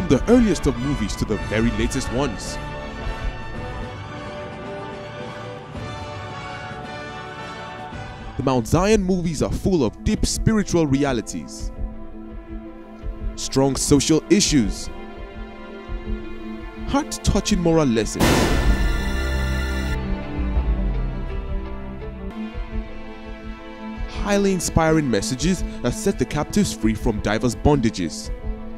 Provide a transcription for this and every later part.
from the earliest of movies to the very latest ones. The Mount Zion movies are full of deep spiritual realities, strong social issues, heart touching moral lessons, highly inspiring messages that set the captives free from diverse bondages.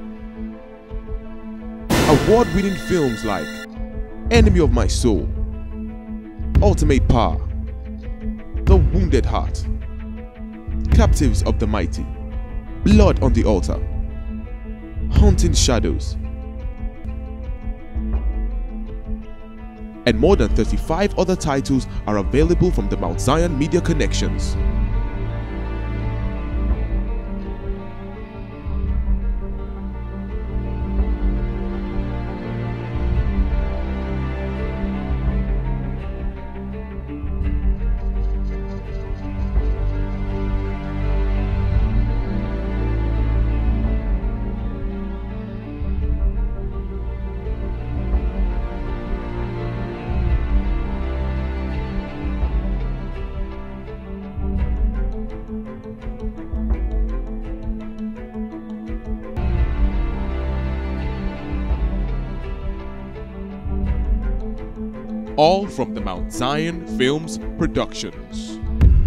Award winning films like Enemy of My Soul, Ultimate Power, The Wounded Heart, Captives of the Mighty, Blood on the Altar, Haunting Shadows, and more than 35 other titles are available from the Mount Zion Media Connections. all from the Mount Zion Films Productions.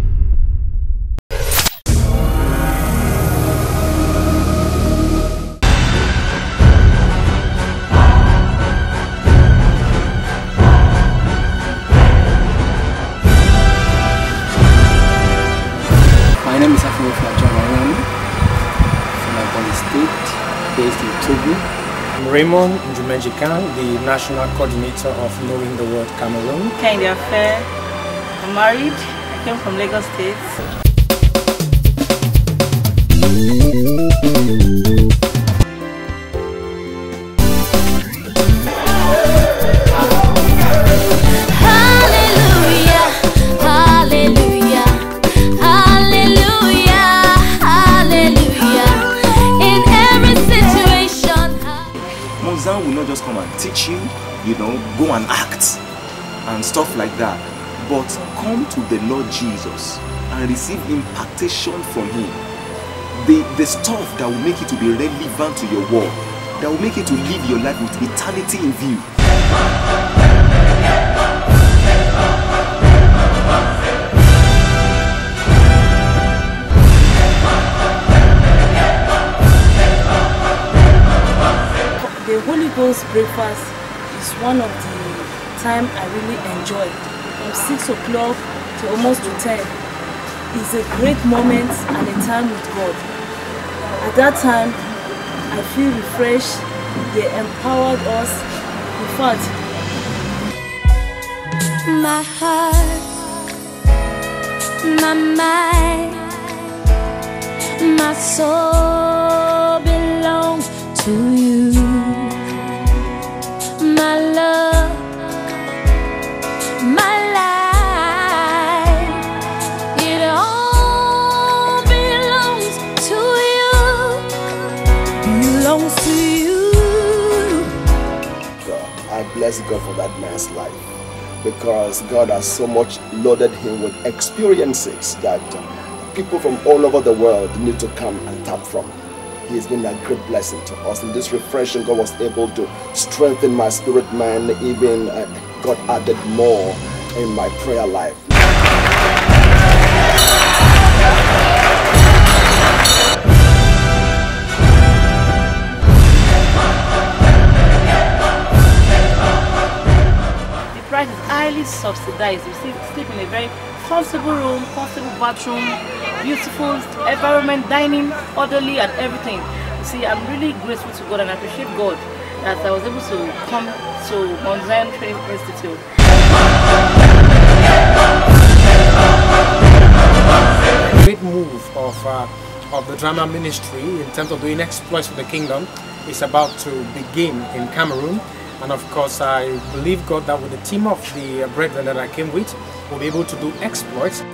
My name is Afro Flajon Ayani from Ebonyi State, based in Togo. I'm Raymond Njumejikan, the National Coordinator of Knowing the World Cameroon. Kind of fair. I'm married. I came from Lagos State. Hallelujah, hallelujah, hallelujah, hallelujah. In every situation. Mozan will not just come and teach you, you know, go and act and stuff like that. But come to the Lord Jesus and receive impactation from Him. The, the stuff that will make it to be relevant to your world, that will make it to live your life with eternity in view. The Holy Ghost breakfast is one of the time I really enjoy. From 6 o'clock to almost to 10 is a great moment and a time with God. At that time, I feel refreshed. They empowered us. In fact, My heart, my mind, my soul belongs to you. My love, my life, it all belongs to you. Belongs to you. God. I bless God for that man's life because God has so much loaded him with experiences that uh, people from all over the world need to come and tap from. He has been a great blessing to us. In this refreshing, God was able to strengthen my spirit man, even uh, God added more in my prayer life. the price is highly subsidized. You see, sleep in a very comfortable room, comfortable bathroom, beautiful environment, dining, orderly, and everything. You see, I'm really grateful to God and I appreciate God that I was able to come to Mount Zion Training Institute. Great move of, uh, of the drama ministry in terms of doing exploits for the kingdom is about to begin in Cameroon. And of course, I believe God that with the team of the brethren that I came with, we'll be able to do exploits.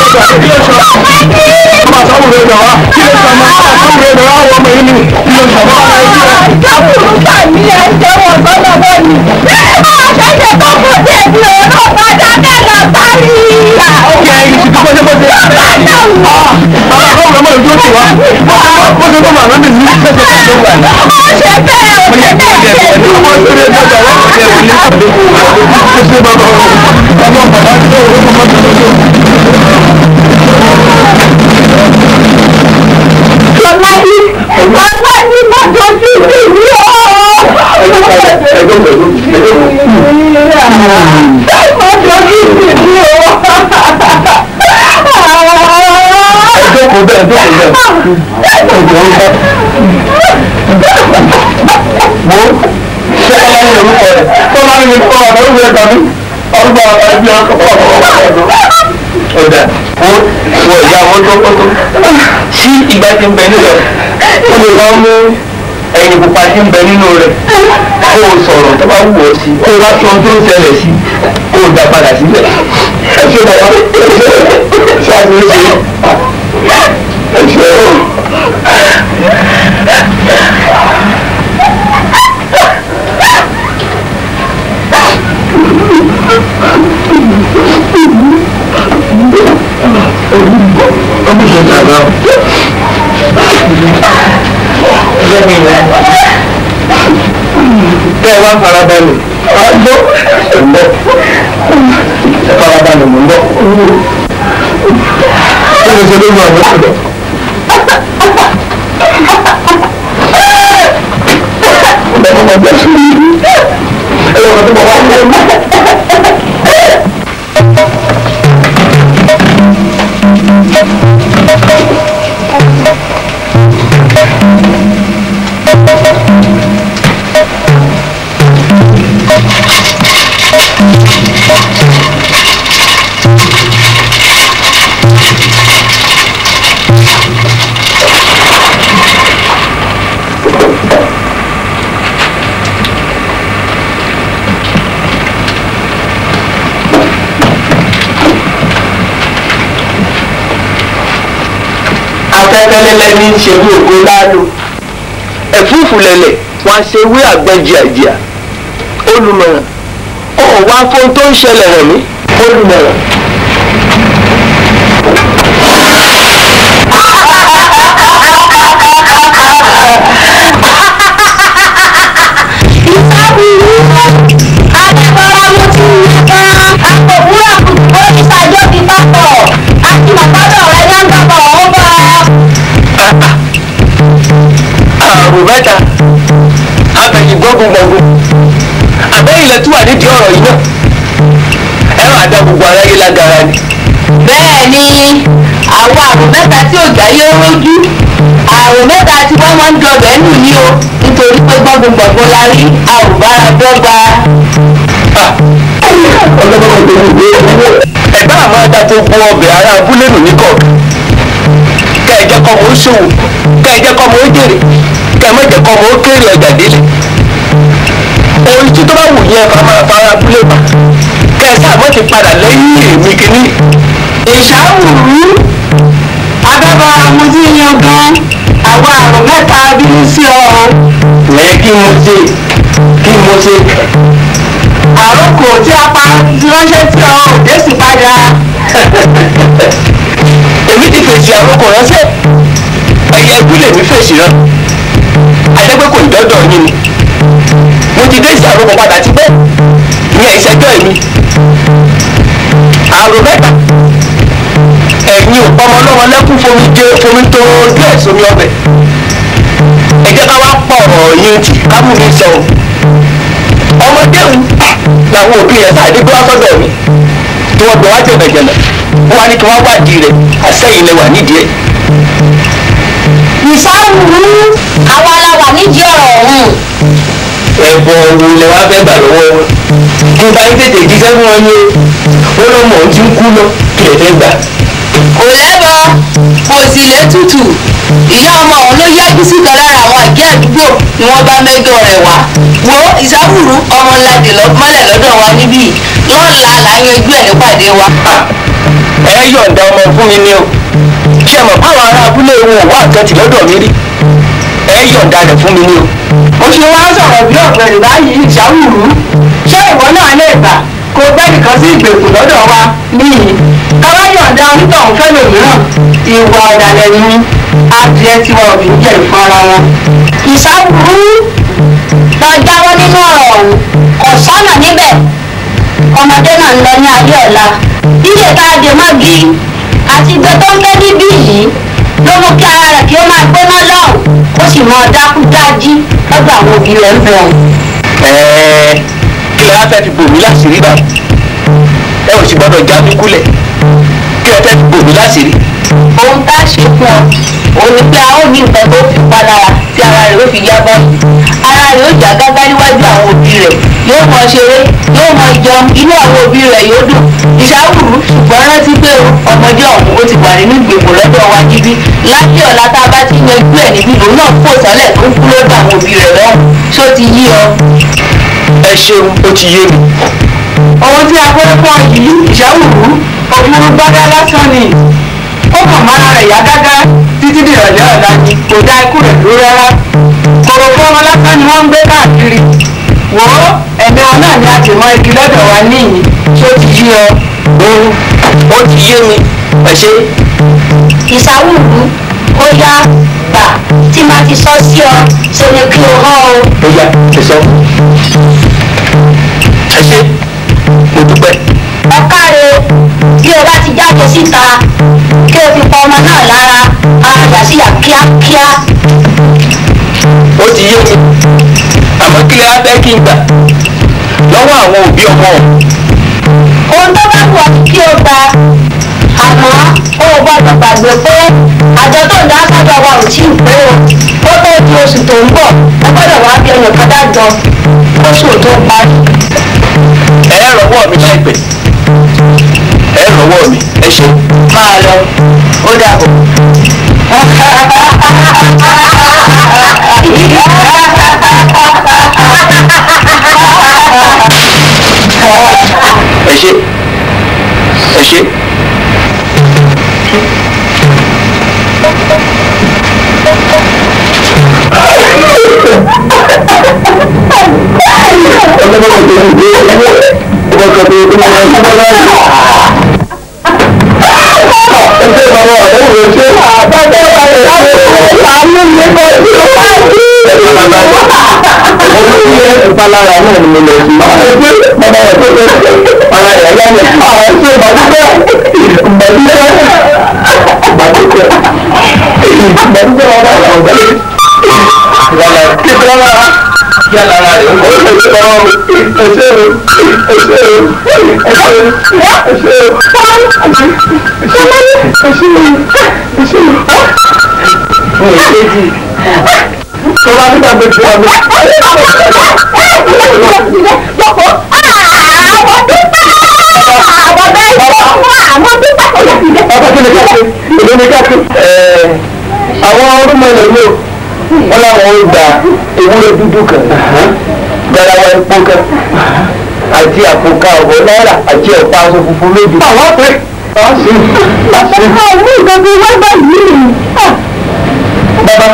ọ̀dà wo wo ìyá wọn tó kótó sí ìgbà tí ń bẹ nílẹ̀ ó lè wá mú ẹyin pupa tí ń bẹ nínú rẹ̀ kó o sọ̀rọ̀ tó bá wù ọ́ sí kó o wá sọ ohun tó ń ṣẹlẹ̀ sí kó o dá padà síbẹ̀. ẹ ṣe bàbá ẹ ṣe ṣe àti ṣe ẹ ṣe o. ọmọ ìṣẹ̀lẹ̀ àgbà kẹ́ ẹ wá farabalẹ̀ àgbọ̀ ẹ̀gbọ́ farabalẹ̀ mọ̀ ń bọ̀ kí ló ṣe ló mọ̀ àwọn ọ̀dọ́. Ọ̀dọ́ ọmọ ọgbẹ́ sùn ẹ̀ lọ́kọ̀ tó bọ̀ wá ní ẹ̀mí. afẹ́fẹ́lẹ́lẹ́ ní í ṣe bí ògo láàlú ẹ̀fúùfù lẹ̀lẹ̀ wọ́n á ṣe wí àgbẹ̀jìàjìà olùmọ̀ràn ó wá fún tó ń ṣẹlẹ̀ rẹ̀ mí olùmọ̀ràn. àrùn mẹ́ta abẹ̀yìn gbọ́gbọ̀gbọ̀gbọ̀ àbẹ́yìn lẹ tún wà nídìí ọ̀rọ̀ yìí náà ẹ máa dá gbogbo aráyé lágara ni. bẹ́ẹ̀ ni àwọn àrùn mẹ́ta tí ò jáyé rójú àrùn mẹ́ta tí wọ́n máa ń dọ̀bẹ̀ nù ní o nítorí pé gbọ́ngbọ̀ngbọ̀n la rí àrùbára dọ́gba. ẹ̀gbá àmọ́ ẹ̀dá tó gbọ́ ọbẹ̀ ará abúlé nù ní kọ̀ọ̀kan kẹ́ ẹ jẹ́ kọ́ mọ́ ó ṣòwò kẹ́ ẹ jẹ́ kọ́ mọ́ ó jèrè kẹ́ ẹ má jẹ́ kọ́ mọ́ ó kéré ọjà délé ohun tí tó bá wù yẹn bá máa fara abúlé bá kẹ́ ẹ sáà mọ́ ti padà lẹ́yìn èmi kìíní. ìṣàwùrú adábára mu sí yan gan àwọn àrùn mẹ́ta bínú sí ọ. ẹ kí mo ṣe kí mo ṣe. àròkò tí a pa ránṣẹ́ sí ọ òde sì padà. èmi ti fèsì àròkọ ránṣẹ́ ẹ̀yẹ ìbúlé mi fèsì rán adẹ́gbẹ́ kò ní dọ́dọ̀ yín ni mo ti dé ìsàròkọ padà ti pẹ́ ìyẹn ìṣẹ́jọ́ èmi àrò mẹ́ta ẹ̀yin ò pọmọ lọ́wọ́ lẹ́kún fomi jẹ fomi tó díẹ̀ sómi ọbẹ̀ ẹ jẹ́ ká wá pọ̀ ọ̀rọ̀ yín tì ká mú mi sọ ọmọdé òun làwọn òbí rẹ̀ sáà dé gbé wá sọ́dọ̀ mi tí wọ́n gbọ́ wá jẹ̀bẹ̀jẹ̀bẹ̀ wọ́n wá ní kí wọ́n wádìí rẹ̀ àsẹ́yìn lẹ wà nídìí ẹ̀. ìṣàwùrú àwa la wà nídìí ọ̀rọ̀ ọ̀hún. ẹ̀bọ̀ wo lẹ wá fẹ́ gbà lọ́wọ́ wọn kí n bá yín tètè jíṣẹ́ fún wọn ní o ó lọ́ mọ̀ ọ́n ti ń kú lọ kí lè fẹ́ gbà. kò lẹ́bọ kò sì létùtù ìyá ọmọ ọ̀hún ló yájú síta lára àwọn àjẹ́ àdúgbò ni wọ́n bá mẹ́jọ rẹ̀ wá wo ìṣàwùrú ọmọ ńlá dè lọ mọ́lẹ̀ lọ́dọ̀ wa níbí lọ́la là ń yanjú ẹ̀ nípàdé wa. ẹ yọ̀ǹda ọmọ fún mi ni o ṣé ẹ mọ̀ báwọn ará abúlé wọn ò wá nǹkan tì lọ́dọ̀ mi rí ẹ yọ̀ǹda rẹ̀ fún mi ni o. mo ṣe wá sọ̀rọ̀ bí ọ̀gbẹ́ni báyìí ìṣàwùrú ṣé ìwọ náà lè gbà kó gbẹ́nìkan sí ìgbèkùn lọ́dọ̀ wa níyì káwá yọ̀ǹda onítọ̀hún fẹ́lòmíràn ìwà ọ̀dàlẹ̀ ni adìẹ tiwa ò fi ń jẹ́ ìfún ara wọn. ìṣàbùrú lọ jáwọ́ nínú ọ̀rọ̀ ọ̀hún kò sọ́nà níbẹ̀ ọmọdé náà ń lọ ní ayé ọ̀la ilé tá a dè mọ́gi àti ìgbẹ́ tó ń gbé níbí yìí ló mú kí ara rẹ̀ kí ó máa gbóná lọ́hùn ó sì mọ dákú dájí lọ́dọ̀ àwọn òbí rẹ̀ ń bẹ̀ wọ́n. ẹ̀ẹ́ kí lè fẹ́ fi bòmí láṣìírí bá ẹ ò sì gbọ́dọ̀ já mi kúlẹ̀ kí lè fẹ́ fi bòmí láṣìírí. ohun tá a ṣe fún ọ òun ni pé a ó ní nǹkan tó fi pa lára tí ara rẹ̀ ó fi yá bọ́ ara rẹ̀ ó jà gágá níwájú àwọn òbí rẹ̀ yóò mọ ṣeré yóò mọ jẹun inú àwọn òbí rẹ̀ yóò dùn ìṣàwùrú ṣùgbọ́n rántí pé o ọmọdé ọ̀hún ó ti wà nínú ìgbèkùn lọ́dọ̀ wa níbí láti ọ̀la tá a bá ti yanjú ẹ̀ níbí lòun náà fò sálẹ̀ tó ń kú lọ́dọ̀ àwọn òbí rẹ̀ lọ́hùn ṣó ti yí ọ. ẹ ṣeun ó ti yé mi. ohun tí a fẹ́ fọ́ yìí ìṣàwùrú òfurufú gbádá lásán ni ó kàn máa rẹ̀ yá gágá títí di ìrọ̀lẹ́ ọ̀la ni kò dá ikú rẹ̀ dúró rárá kòròfó ọmọ lásán ni wọ́n ń gbé káàkiri wò ó ẹ̀mí wọn náà ni a ti mọ igi lọ́dọ̀ wa níyì ṣó ti yí ọ. ó ti yé mi ẹ ṣe. ìṣàwùrú ó yá gbà tí màá ti sọ sí ọ ṣe ni kí o hàn o. ó yá ẹ sọ. ẹ ṣe mo dúpẹ́. ọ̀káre bí o bá ti jáde síta kí o fi pa ọmọ náà lára ara yà sí yà kíákíá. ó ti yé mi àmọ́ kí lè á fẹ́ kí n gbà lọ́wọ́ àwọn òbí ọmọ ọ̀hún. ohun tó bá wù ọ́ kí o gba àmọ́ o ò gbọ́dọ̀ gbàgbé pé àjọ tó ń dá sọ́dọ̀ wa ò tí ì pé o ó tó di oṣù tó ń bọ̀ ẹ gbọ́dọ̀ wá bí ẹnì kan dájọ oṣù tó parí. ẹ rọwọ́ mi láìpẹ́ ẹ rọwọ́ mi ẹ ṣe. máa lọ ó dàbọ̀. ẹ ṣe ẹ ṣe. ìpalára náà ni mo lọ sí. bàbá rẹ̀ tó lọ sí ọ̀rọ̀ rẹ̀ yá mi. àwọn ẹ̀ṣẹ̀ ìbàdúgbẹ́ ìbàdúgbẹ́ ìbàdúgbẹ́ ìbàdúgbẹ́ ọ̀rọ̀ àwọn ọ̀gá yìí. yàrá kíkọ́ lára yàrá rẹ̀ ó lè sọ ẹ̀ṣẹ̀ o ẹ̀ṣẹ̀ o ẹ̀ṣẹ̀ o ẹ̀ṣẹ̀ o ẹ̀ṣẹ̀ o tó bá nígbà tó ti wà ní. àwọn ọdún mẹ́rin ló wọ́n láwọn ń gba ewúrẹ́ dúdú kan garawa epo kan àti àpò ká ọ̀bọ náírà àti ọ̀pá aṣọ funfun lójú. àwọn pé wọ́n sì wọ́n sì. àwọn ìgbàgbọ́ wọ́n bá yìí bàbá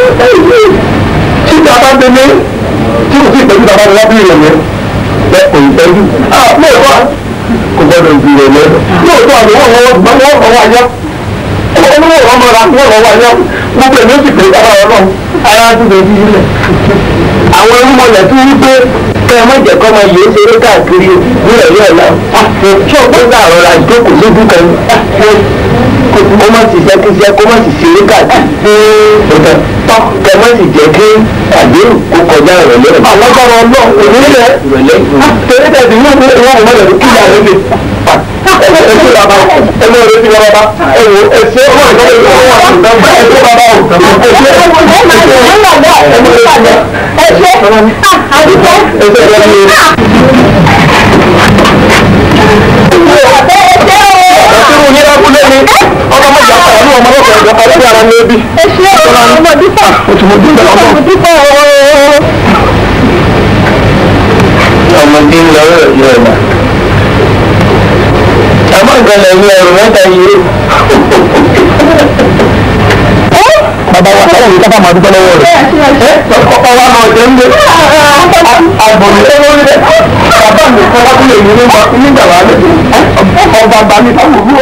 tí bàbá délé tí kò sí ìtọ́jú bàbá wọn bí ìrẹ̀lẹ̀ bẹ kò ìtọ́jú lóòótọ́ kò gbọdọ̀ ju ìrẹ̀lẹ̀ lóòótọ́ àmì wọ́n wọ́n wọ́n wọ́n wọ́n wáyọ́ olówó wọn mọ̀ra wọ́n wọ́n wáyọ́ gbogbo èmi ó sì pè é bàbá ọlọ́run ara dúdú ojú ilẹ̀ àwọn irúmọlẹ̀ tó wí pé kẹ́ ẹ má jẹ́ kọ́ máa yé ṣeré káàkiri nílẹ̀ ní ọ̀la tí ọ̀pọ̀ gbà rọra jókòó sójú kan kó má sì ṣẹ́kíṣẹ́ kó má sì ṣeré káàkiri tọ́ kẹ́ ẹ má sì jẹ́ kí àdéhùn kó kọjá ìrọ̀lẹ́ rẹ̀. alágbára ọlọ́ òmìnirẹ̀ ìrọ̀lẹ́ tẹ̀lé tẹ̀lé ní ọ̀pọ̀ ìwọ̀n ọ̀mọ́ rẹ̀ kí ìyá rẹ̀ lè ẹ ṣe bàbá ẹ mọ rẹ ti bàbá ẹ wo ẹ ṣe ọmọ ìgbà ìgbà wọn wà ní bàbá ẹ ṣe bàbá o ẹ ṣe ẹ ṣe ẹ ṣe ẹ ṣe àdúgbò ẹ ṣe ẹ ṣe. Ẹ̀sìn òní lábúlé ni ọmọ mọ̀jà pàrọ̀ ní ọmọ lọ́kọ̀ ẹ̀jọ̀ àti ara ní ebi. Ẹ ṣe ọmọ dúpọ̀. Oṣù mo dúpọ̀ ọmọ. Ọmọdé ń lọ rẹ̀ yọ ẹ̀dá. àmọ́ ìgbàlẹ̀ ní ẹrù mẹ́ta yìí bàbá wa sọ́wọ́n yìí káfà máa dúpẹ́ lọ́wọ́ rẹ̀ ọkọ̀ wa náà jẹ́ ń gbé àgbọ̀nì lọ́wọ́ rẹ̀ bàbá mi kọ́ wá sílẹ̀ yìí nígbà wà lẹ́yìn ọba bá mi táwọn òwúrò.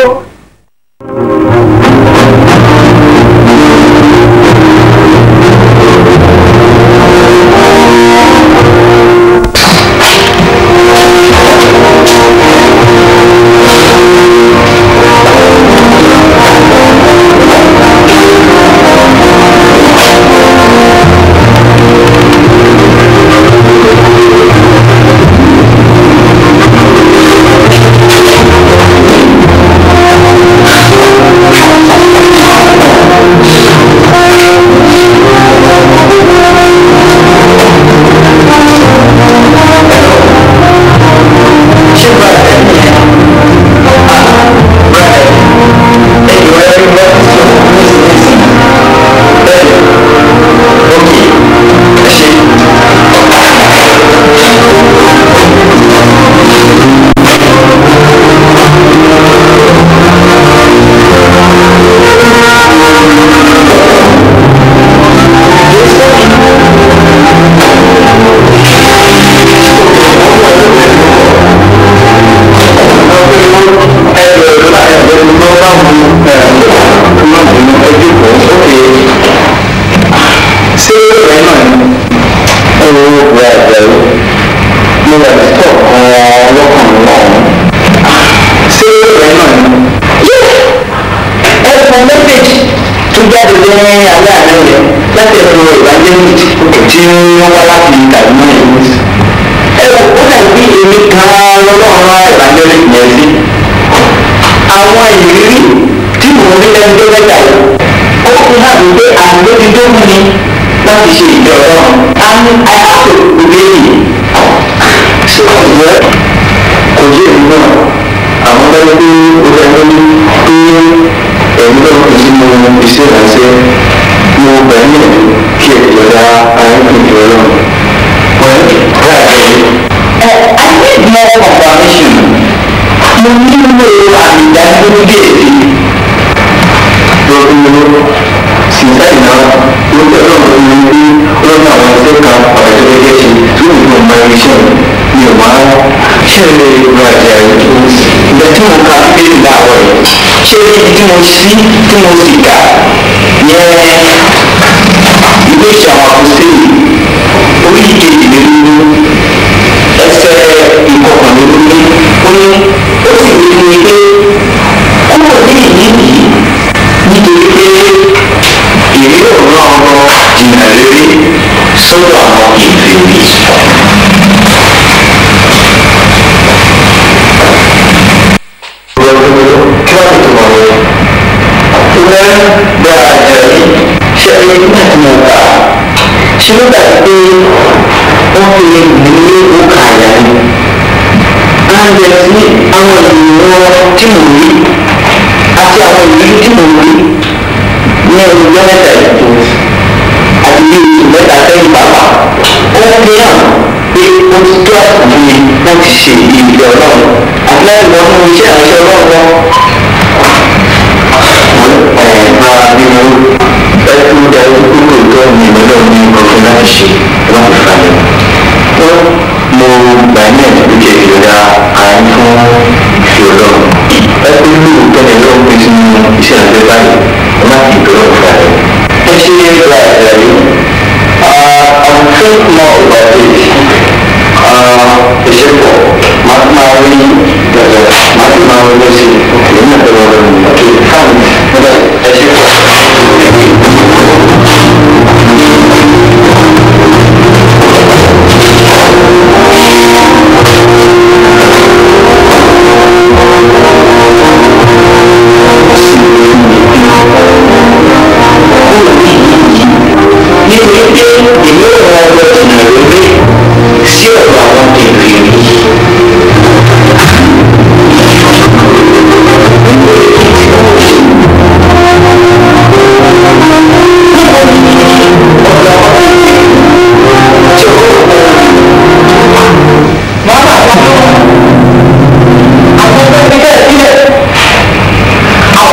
sí ọ̀dọ̀ àwọn kèfèrí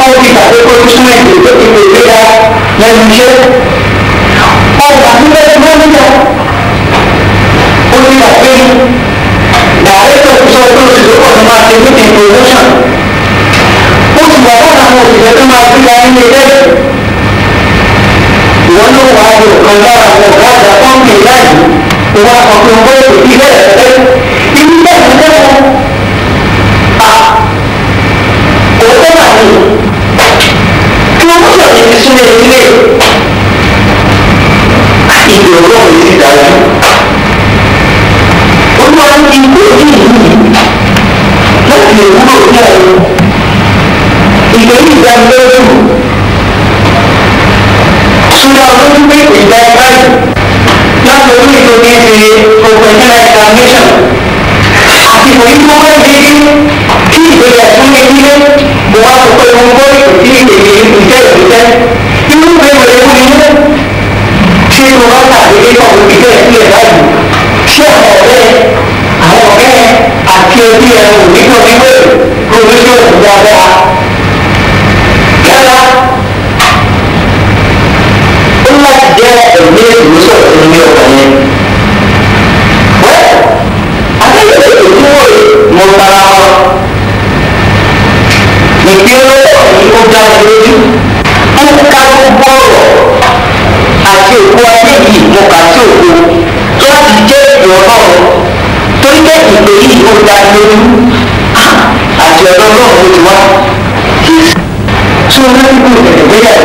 ó ti gbàgbé kó tó súnmọ́ èdè tó ti pè é dá lẹ́nu iṣẹ́ ọgbà níbẹ̀ tí wọ́n níjà ó ti gbàgbé dàrẹ́tọ̀ sọ pé oṣù tó pọ̀ tó máa ṣe meeting promotion ó ti wà fún àwọn òṣìṣẹ́ tó máa gbéra nílé lẹ́yìn ìwọ ló wà á lò kan lára àwọn ọ̀gá àgbà pọ́ǹpì láàyè ìwọ àkọ́kọ́ owó ètò ilé ẹ̀fẹ́ ibi bẹ́ẹ̀ ni lẹ́wọ̀n à òótọ́ mà ní kí wọ́n mọ̀ ní ti súnmọ́ ilé ìgbè ọlọ́run yìí ti dájú olúwa ní ikú òní yìí láti lè wúlò ní ọ̀run ìgbè yìí dánilójú súnmọ́ ọdún pé ìgbà báyìí láti orí ètò ní ṣe professional examination àsìkò yìí tó wáyé dédé tí ìgbéga fún mi nílé mo wá sọ pé mo gbọ́ ètò tí èdè ìjẹ́ ìrìnsẹ́ inú mi ò lè wú ilé ṣé mo bá tàbí kọ́ ìgbẹ́ ìpínlẹ̀ báyìí ṣé àwọn ọ̀rẹ́ àwọn ọ̀rẹ́ àti ẹbí ẹ̀ ò ní kọ́ wípé provision dáadáa yálà ó láti jẹ́ ẹ̀mí ìwòsàn fún ní ọkàn yẹn. wẹ́ẹ̀ akẹ́kọ̀ọ́ ètò tí wọ́n yìí mo tara wọn. ìpínlẹ̀ yìí ó dá mi lójú. ó ká gbogbo ọ̀rọ̀ àti òkú ayé yìí mo kà sí òkú láti jẹ́ ìwọ náà torí pé ìpè yìí ó dá mi lójú. àti ọ̀dọ́ náà ló ti wá. tí o ní kúrò tẹ̀lé gbéyàwó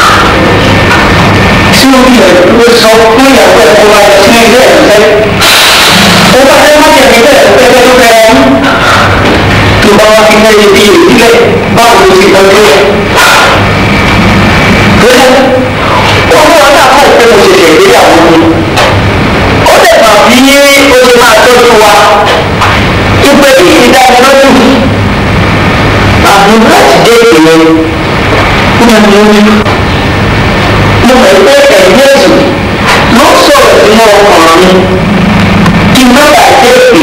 tí o bí ẹ̀ ló sọ fún ìyàwó ẹ̀ kó wáyé sí ilé ẹ̀ fẹ́. ó bá fẹ́ má jẹ̀bi bẹ́ẹ̀ pẹ́pẹ́ tó fẹ́ ẹ́ tó bá wá fi fẹ́ ibi ìdílé báwo ló ti tọ́jú ẹ̀. bẹ́ẹ̀ ó fún ọ náà kọ́ pé mo ṣẹ̀ṣẹ̀ ìgbéyàwó mi. ó lè mà bí ó ṣe máa tọ́jú wa. ìpè yìí ti dá mi lójú. àbí láti dé ìpè yẹn. ó máa ń lójú mo mọ̀ pé ẹ̀yìn ẹ̀sùn ló sọ̀rọ̀ sínú ọkàn mi kí má bàa jẹ́ pé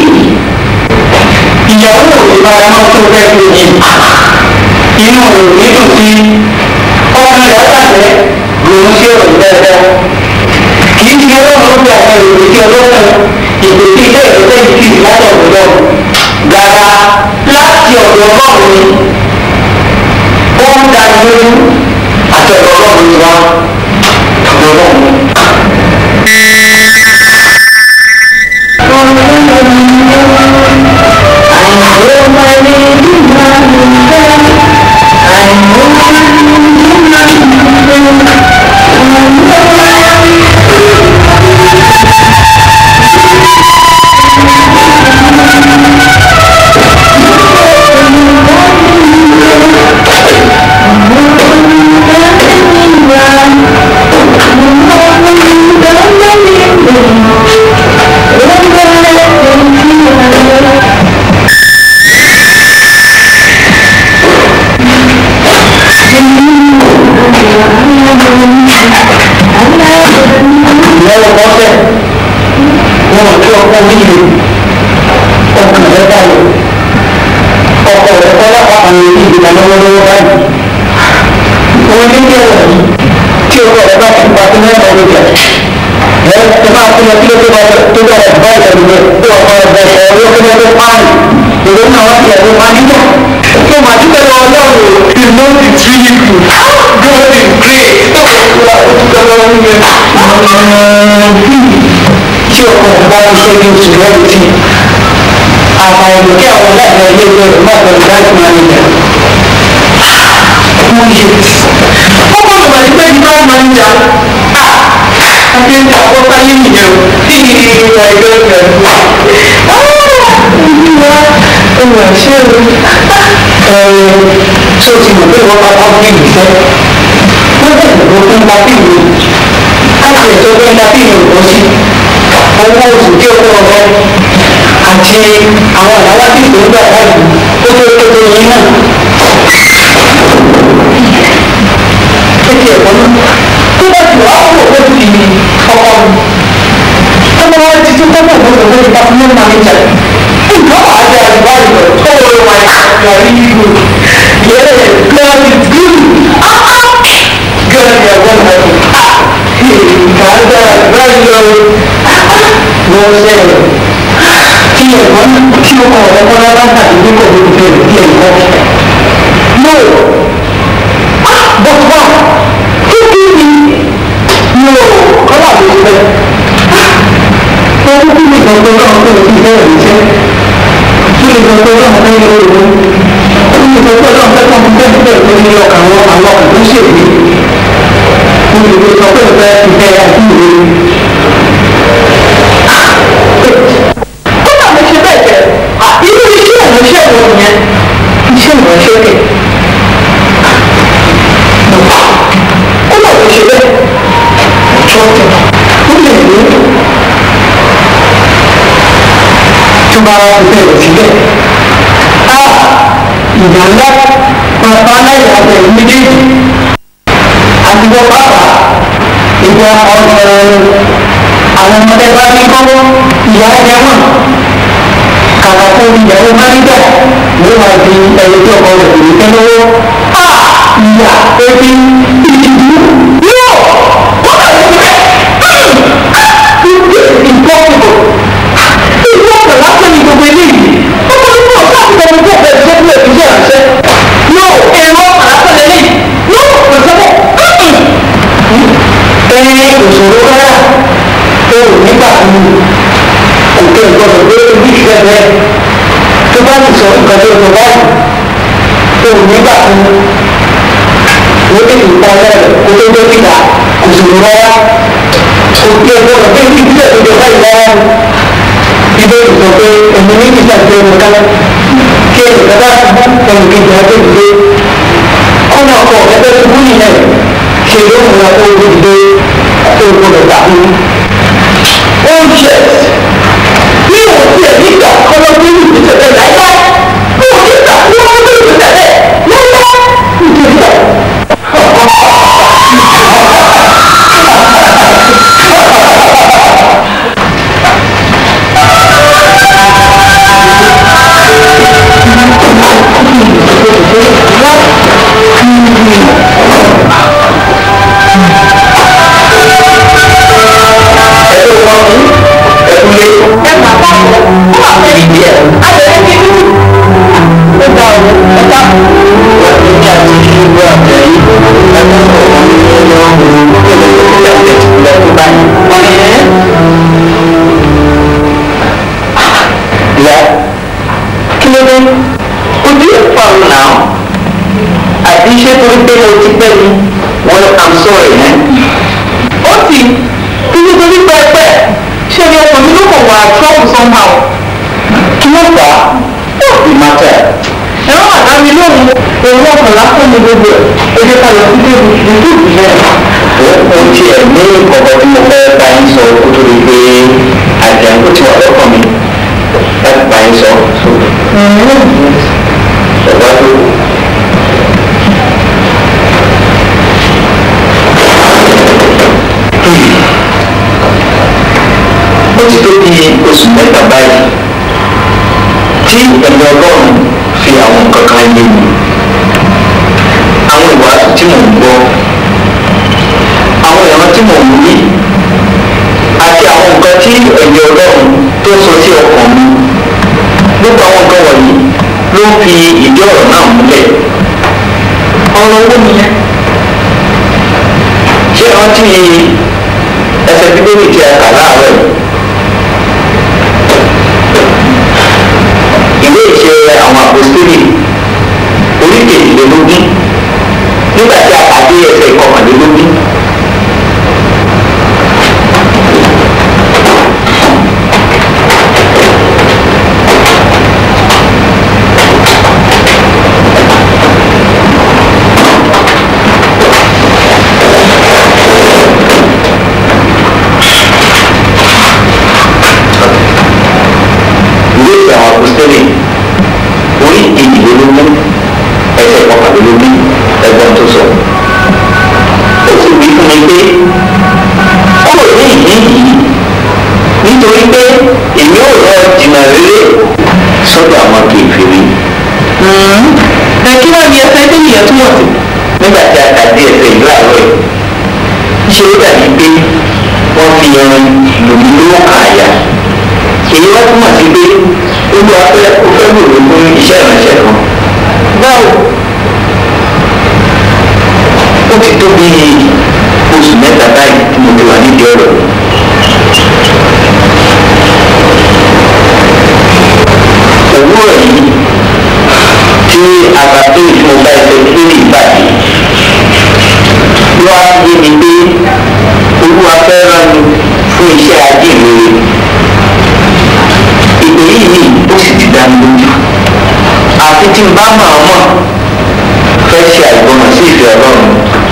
ìyàwó mi máa mọ́ tó fẹ́ lójì inú mi dùn sí ọkàn rẹ̀ àtàlẹ́ lòún ṣe òun dáadáa kì í ṣe ọlọ́run bí àwọn èrò tí ọlọ́run ìpè tí ilé ìrọ̀lẹ́ yìí kì í látọ̀ ọ̀dọ́ gàrà láti ọ̀dọ̀ ọlọ́run ni ó ń da lójú àti ọ̀dọ̀ ọlọ́run ni wá lọ́wọ́ bọ́sẹ̀ wọn ò tí ọkọ wíìlì ọkàn rẹ báyìí ọkọ rẹ kọ́lá àwọn èyí ìgbà lọ́wọ́lọ́wọ́ báyìí wọn ní kí ẹ̀rọ yìí tí ọkọ rẹ bá ti pa sí mẹ́rin ọdún jẹ ẹ ẹ máa fún ẹ kí ló tó bá tó bá rẹ báyìí pẹ̀lú rẹ tó ọkọ rẹ bẹ ẹ ọwọ́ kí ló tó pààyàn èrò náà wọ́n ti ẹ̀rọ máa níjà tó máa dúpẹ́ lọ́wọ́ lọ́wọ́ you know the tree good God is great tó kọ̀ tó wà ó dúpẹ́ lọ́wọ́ nílẹ̀ tí ọkọ̀ bá ń ṣe bí oṣù lẹ́yìn tí àfàìmọ̀ kí àwọn aláìní ẹgbẹ́ ẹgbẹ́ rẹ̀ má bẹ̀rẹ̀ láti máa ń jà. Wọ́n yẹ ọkọ̀ ìgbà tí pé ní báyìí máa ń jà àti ń jà kó báyé nìyẹn o kí ni ìgbà ẹgbẹ́ rẹ̀ wà. Olúwa olùwà ṣé o ṣé o ti mọ̀ pé wọ́n bá bá bí ìfẹ́ wọ́n bẹ̀rẹ̀ ló fún bá bí ìwé láti ẹ̀tọ́ pé dábì ní òkú sí owó oṣù tí ó kọ́ ọ̀rọ̀ àti àwọn àdáwà tí ìgbò ń gbà báyìí ó tó tó tó yín náà. Kéde ẹ̀kọ́ náà tó bá ti wà áwọ̀ ó ti ọkọ mi. Ọmọ wa ti tún tọ́pọ̀ gbọ́dọ̀ lórí department manager. Nǹkan wà á jẹ́ àdúrà ìgbọ̀ tó wọ́n wà ní àrí ìlú. Yẹ́rẹ̀ God is good. sẹ́yìn tí ẹ̀gbọ́n tí ó kọ̀ ọ̀rẹ́ kọ́lá bá tàbí bí kò ní fẹ́ bí ẹ̀gbọ́n. no ah but why kí kí ni no kọ́lá ló fẹ́ ah owó kí ni gbọ̀ngàn náà kó o ti bẹ̀rẹ̀ níṣẹ́ kí ni gbọ̀ngàn náà fẹ́ yẹ owó kí ni gbọ̀ngàn náà fẹ́ kọ́ fún bẹ́ẹ̀ bẹ́ẹ̀ tó ní ọkàn àwọn àwọn ọkàn tó ṣèlú kí ni gbọ̀ngàn sọ pé o fẹ́ fi bẹ́ẹ̀ àti ìwé kódà mo ṣe bẹ́ẹ̀ jẹ́ irú iṣẹ́ ìránṣẹ́ wo nìyẹn iṣẹ́ ìránṣẹ́ kẹ̀ kódà mo ṣe bẹ́ẹ̀ tọ́tẹ̀ ó lè ní tó bá wá fi bẹ́ẹ̀ sílẹ̀ á ìyá ńlá bàbá aláìyá bẹ̀rẹ̀ méjèèjì àti wọ́n bàbá ìgbà ọ̀rọ̀ àwọn ọmọdé bá ní kọ́kọ́ ìyá ẹ̀jẹ̀ wọn kàkà kó ìyàwó máníjà ló wà di ẹyẹ tí ọkọ rẹ̀ kò ní tẹ́ lọ́wọ́ a ìyá ebi ìdìbò yóò wọ́n bá yẹ kẹ́ ìgbọ́kùnkùn ìgbọ́kùnkùn lásán ní gbogbo eléyìí ó kọ́ ní bọ́ọ̀ káàkiri ọmọ tó fẹ́ ṣe fún ẹ̀kú iṣẹ́ àṣẹ yóò èrò àlásán lélẹ́yìí yóò kò sẹ́wọ́ ẹ̀ẹ́n òṣòro rárá o nígbà tí kò tẹ ìgbọdọ̀ pé ojú ìfẹ́ bẹ́ẹ̀ tó bá ti sọ nǹkan tó sọ báyìí o nígbà tí wọ́n tètè pa lẹ́rẹ̀ kó tó dé níta kò sì rárá kò tẹ ìgbọdọ̀ pé ojú ìfẹ́ tó jẹ báyìí rárá ni ibẹ̀ sọ pé ẹ̀mí ní ìgbà tí ó ká kí ẹ̀rọ bá ẹnì kejì á tètè dé ọ̀nà ọkọ̀ ẹgbẹ́ tó kú nìyẹn ṣe ló mú wa tó o dé tó o gbọdọ̀ dàbí oh yes mi ò tiẹ̀ nígbà kọ́lọ́ tó ní ìgbésẹ̀ láíláí mi ò nígbà tí wọ́n tó ní ìgbésẹ̀ láíláí nítorí náà. àti iṣẹ́ torí pé mo ti pẹ́ mi well i'm sorry ẹ́. ó sì kí ló torí pẹ́ẹ́pẹ́ ṣé ni ọkàn mi ló kàn wá trouble somehow. kí ló fà á ó sì máa tẹ̀. ẹ̀rọ àdá mi lóhùn òun ọkàn lásán ní gbogbo ẹ̀ ó jẹ́ ká lọ sí débi ìdúró ìyẹn. ó tiẹ̀ ní kọ̀kọ́ tí mo fẹ́ bá yín sọ kó tó di pé àjẹun tó ti wà lọ́kàn mi láti bá yín sọ. ṣọ̀gbọ́n tó ó ti tó bí oṣù mẹ́ta báyìí tí ẹ̀mí ọlọ́run fi àwọn nǹkan kan yé mi àwọn ìwàásù tí mò ń gbọ́ àwọn ìran tí mò ń rí àti àwọn nǹkan tí ẹ̀mí ọlọ́run tó sọ sí ọkàn mi gbogbo àwọn nǹkan wọ̀nyí ló ń fi ìdí ọ̀rọ̀ náà múlẹ̀ ọ̀rọ̀ owó nìyẹn ṣé rántí ẹsẹ̀ bíbélì tí a kà láàárọ̀ yìí ìwé ìṣe àwọn àpòstélì orí kejìlélógún nígbà tí a pàdé ẹsẹ̀ ìkọkànlélógún. ìwé ìṣe àwọn àpòstélì orí kejìlélógún ẹsẹ̀ ìkọkànlélógún ẹgbọ́n tó sọ. ó sì wí fún mi pé kúrò ní ìdí yìí nítorí pé èmi ò lọ jìnnà rere sọ́dọ̀ àwọn kèfèrí. ẹ kí wàá ní ẹsẹ̀ tó yẹ túmọ̀ sí. nígbà tí a kà dé ẹsẹ̀ ìlú àárọ̀ yìí ṣé ó dàbí pé wọ́n fi irin lòmí ló kà á yá èyí wá túmọ̀ sí pé olúwa fẹ́ ó fẹ́ lò mí fún iṣẹ́ ìránṣẹ́ kan báwo ó ti tó bí oṣù mẹ́ta báyìí tí mo ti wà nídìí ọ̀rọ̀ òwúrọ̀ yìí tí àbàtò ìfowópamọ́ ẹsẹ̀ lórí ìbàdí ló wá yé mi pé olúwa fẹ́ rán mi fún iṣẹ́ ajínrere ìpè yìí ni ó sì ti dá mi lójú àfi tí n bá mọ̀ ọ́ mọ̀ fẹ́ ṣe àìgbọràn sí ìfẹ́ ọlọ́run.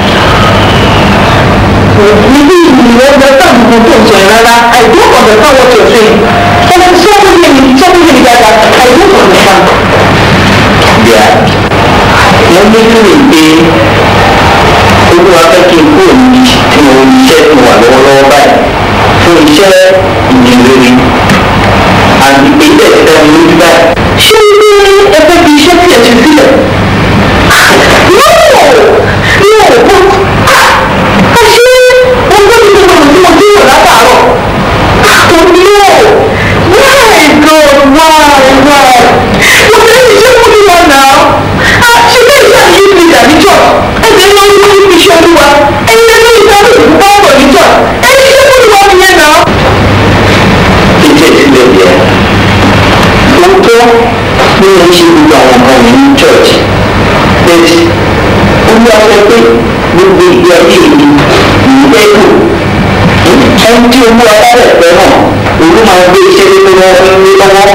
níbí ìlú ọgbẹ́ táwọn ọmọ tó ń sọ yẹn rárá I don't understand what you're saying ẹni tí wọ́n mú mi tí wọ́n mú mi dáadáa I don't understand. bíà wọ́n ní kí ni pé olúwa fẹ́ kí n kúrò ní tí mo iṣẹ́ tí mo wà lọ́wọ́lọ́wọ́ báyìí fún iṣẹ́ ìyìnrere àti pé ilé ẹ̀ka mi lójú báyìí. ṣé ní ẹgbẹ́ fi iṣẹ́ tí ẹ ti sílẹ̀? no no but ah àṣé ọgbẹ́ mi ló ń mọ̀ tí mo látàárọ̀ ah no why God why why mo fẹ́ iṣẹ́ fún mi wọn náà ah ṣe bẹ́ẹ̀ ṣe àyè mi dàbí jọ ẹ̀jẹ̀ ní orí orí fi ṣe olúwa ẹ̀yin ẹni ìdáhùn ìfúnpá ọ̀rọ̀ níjọ ẹ̀yin iṣẹ́ fún mi wọn nìyẹn náà. ìjẹ́ ìsílẹ̀ yẹn lóòótọ́ ní mo ṣe gbogbo àwọn nǹkan mi ní church but olúwa fẹ́ pé gbogbo ìgbé ayé mi ìgbẹ́ kù ẹni tí olúwa bá rẹ̀ fẹ́ náà olú máa gbé iṣẹ́ tó wọ́n fún mi lọ́wọ́.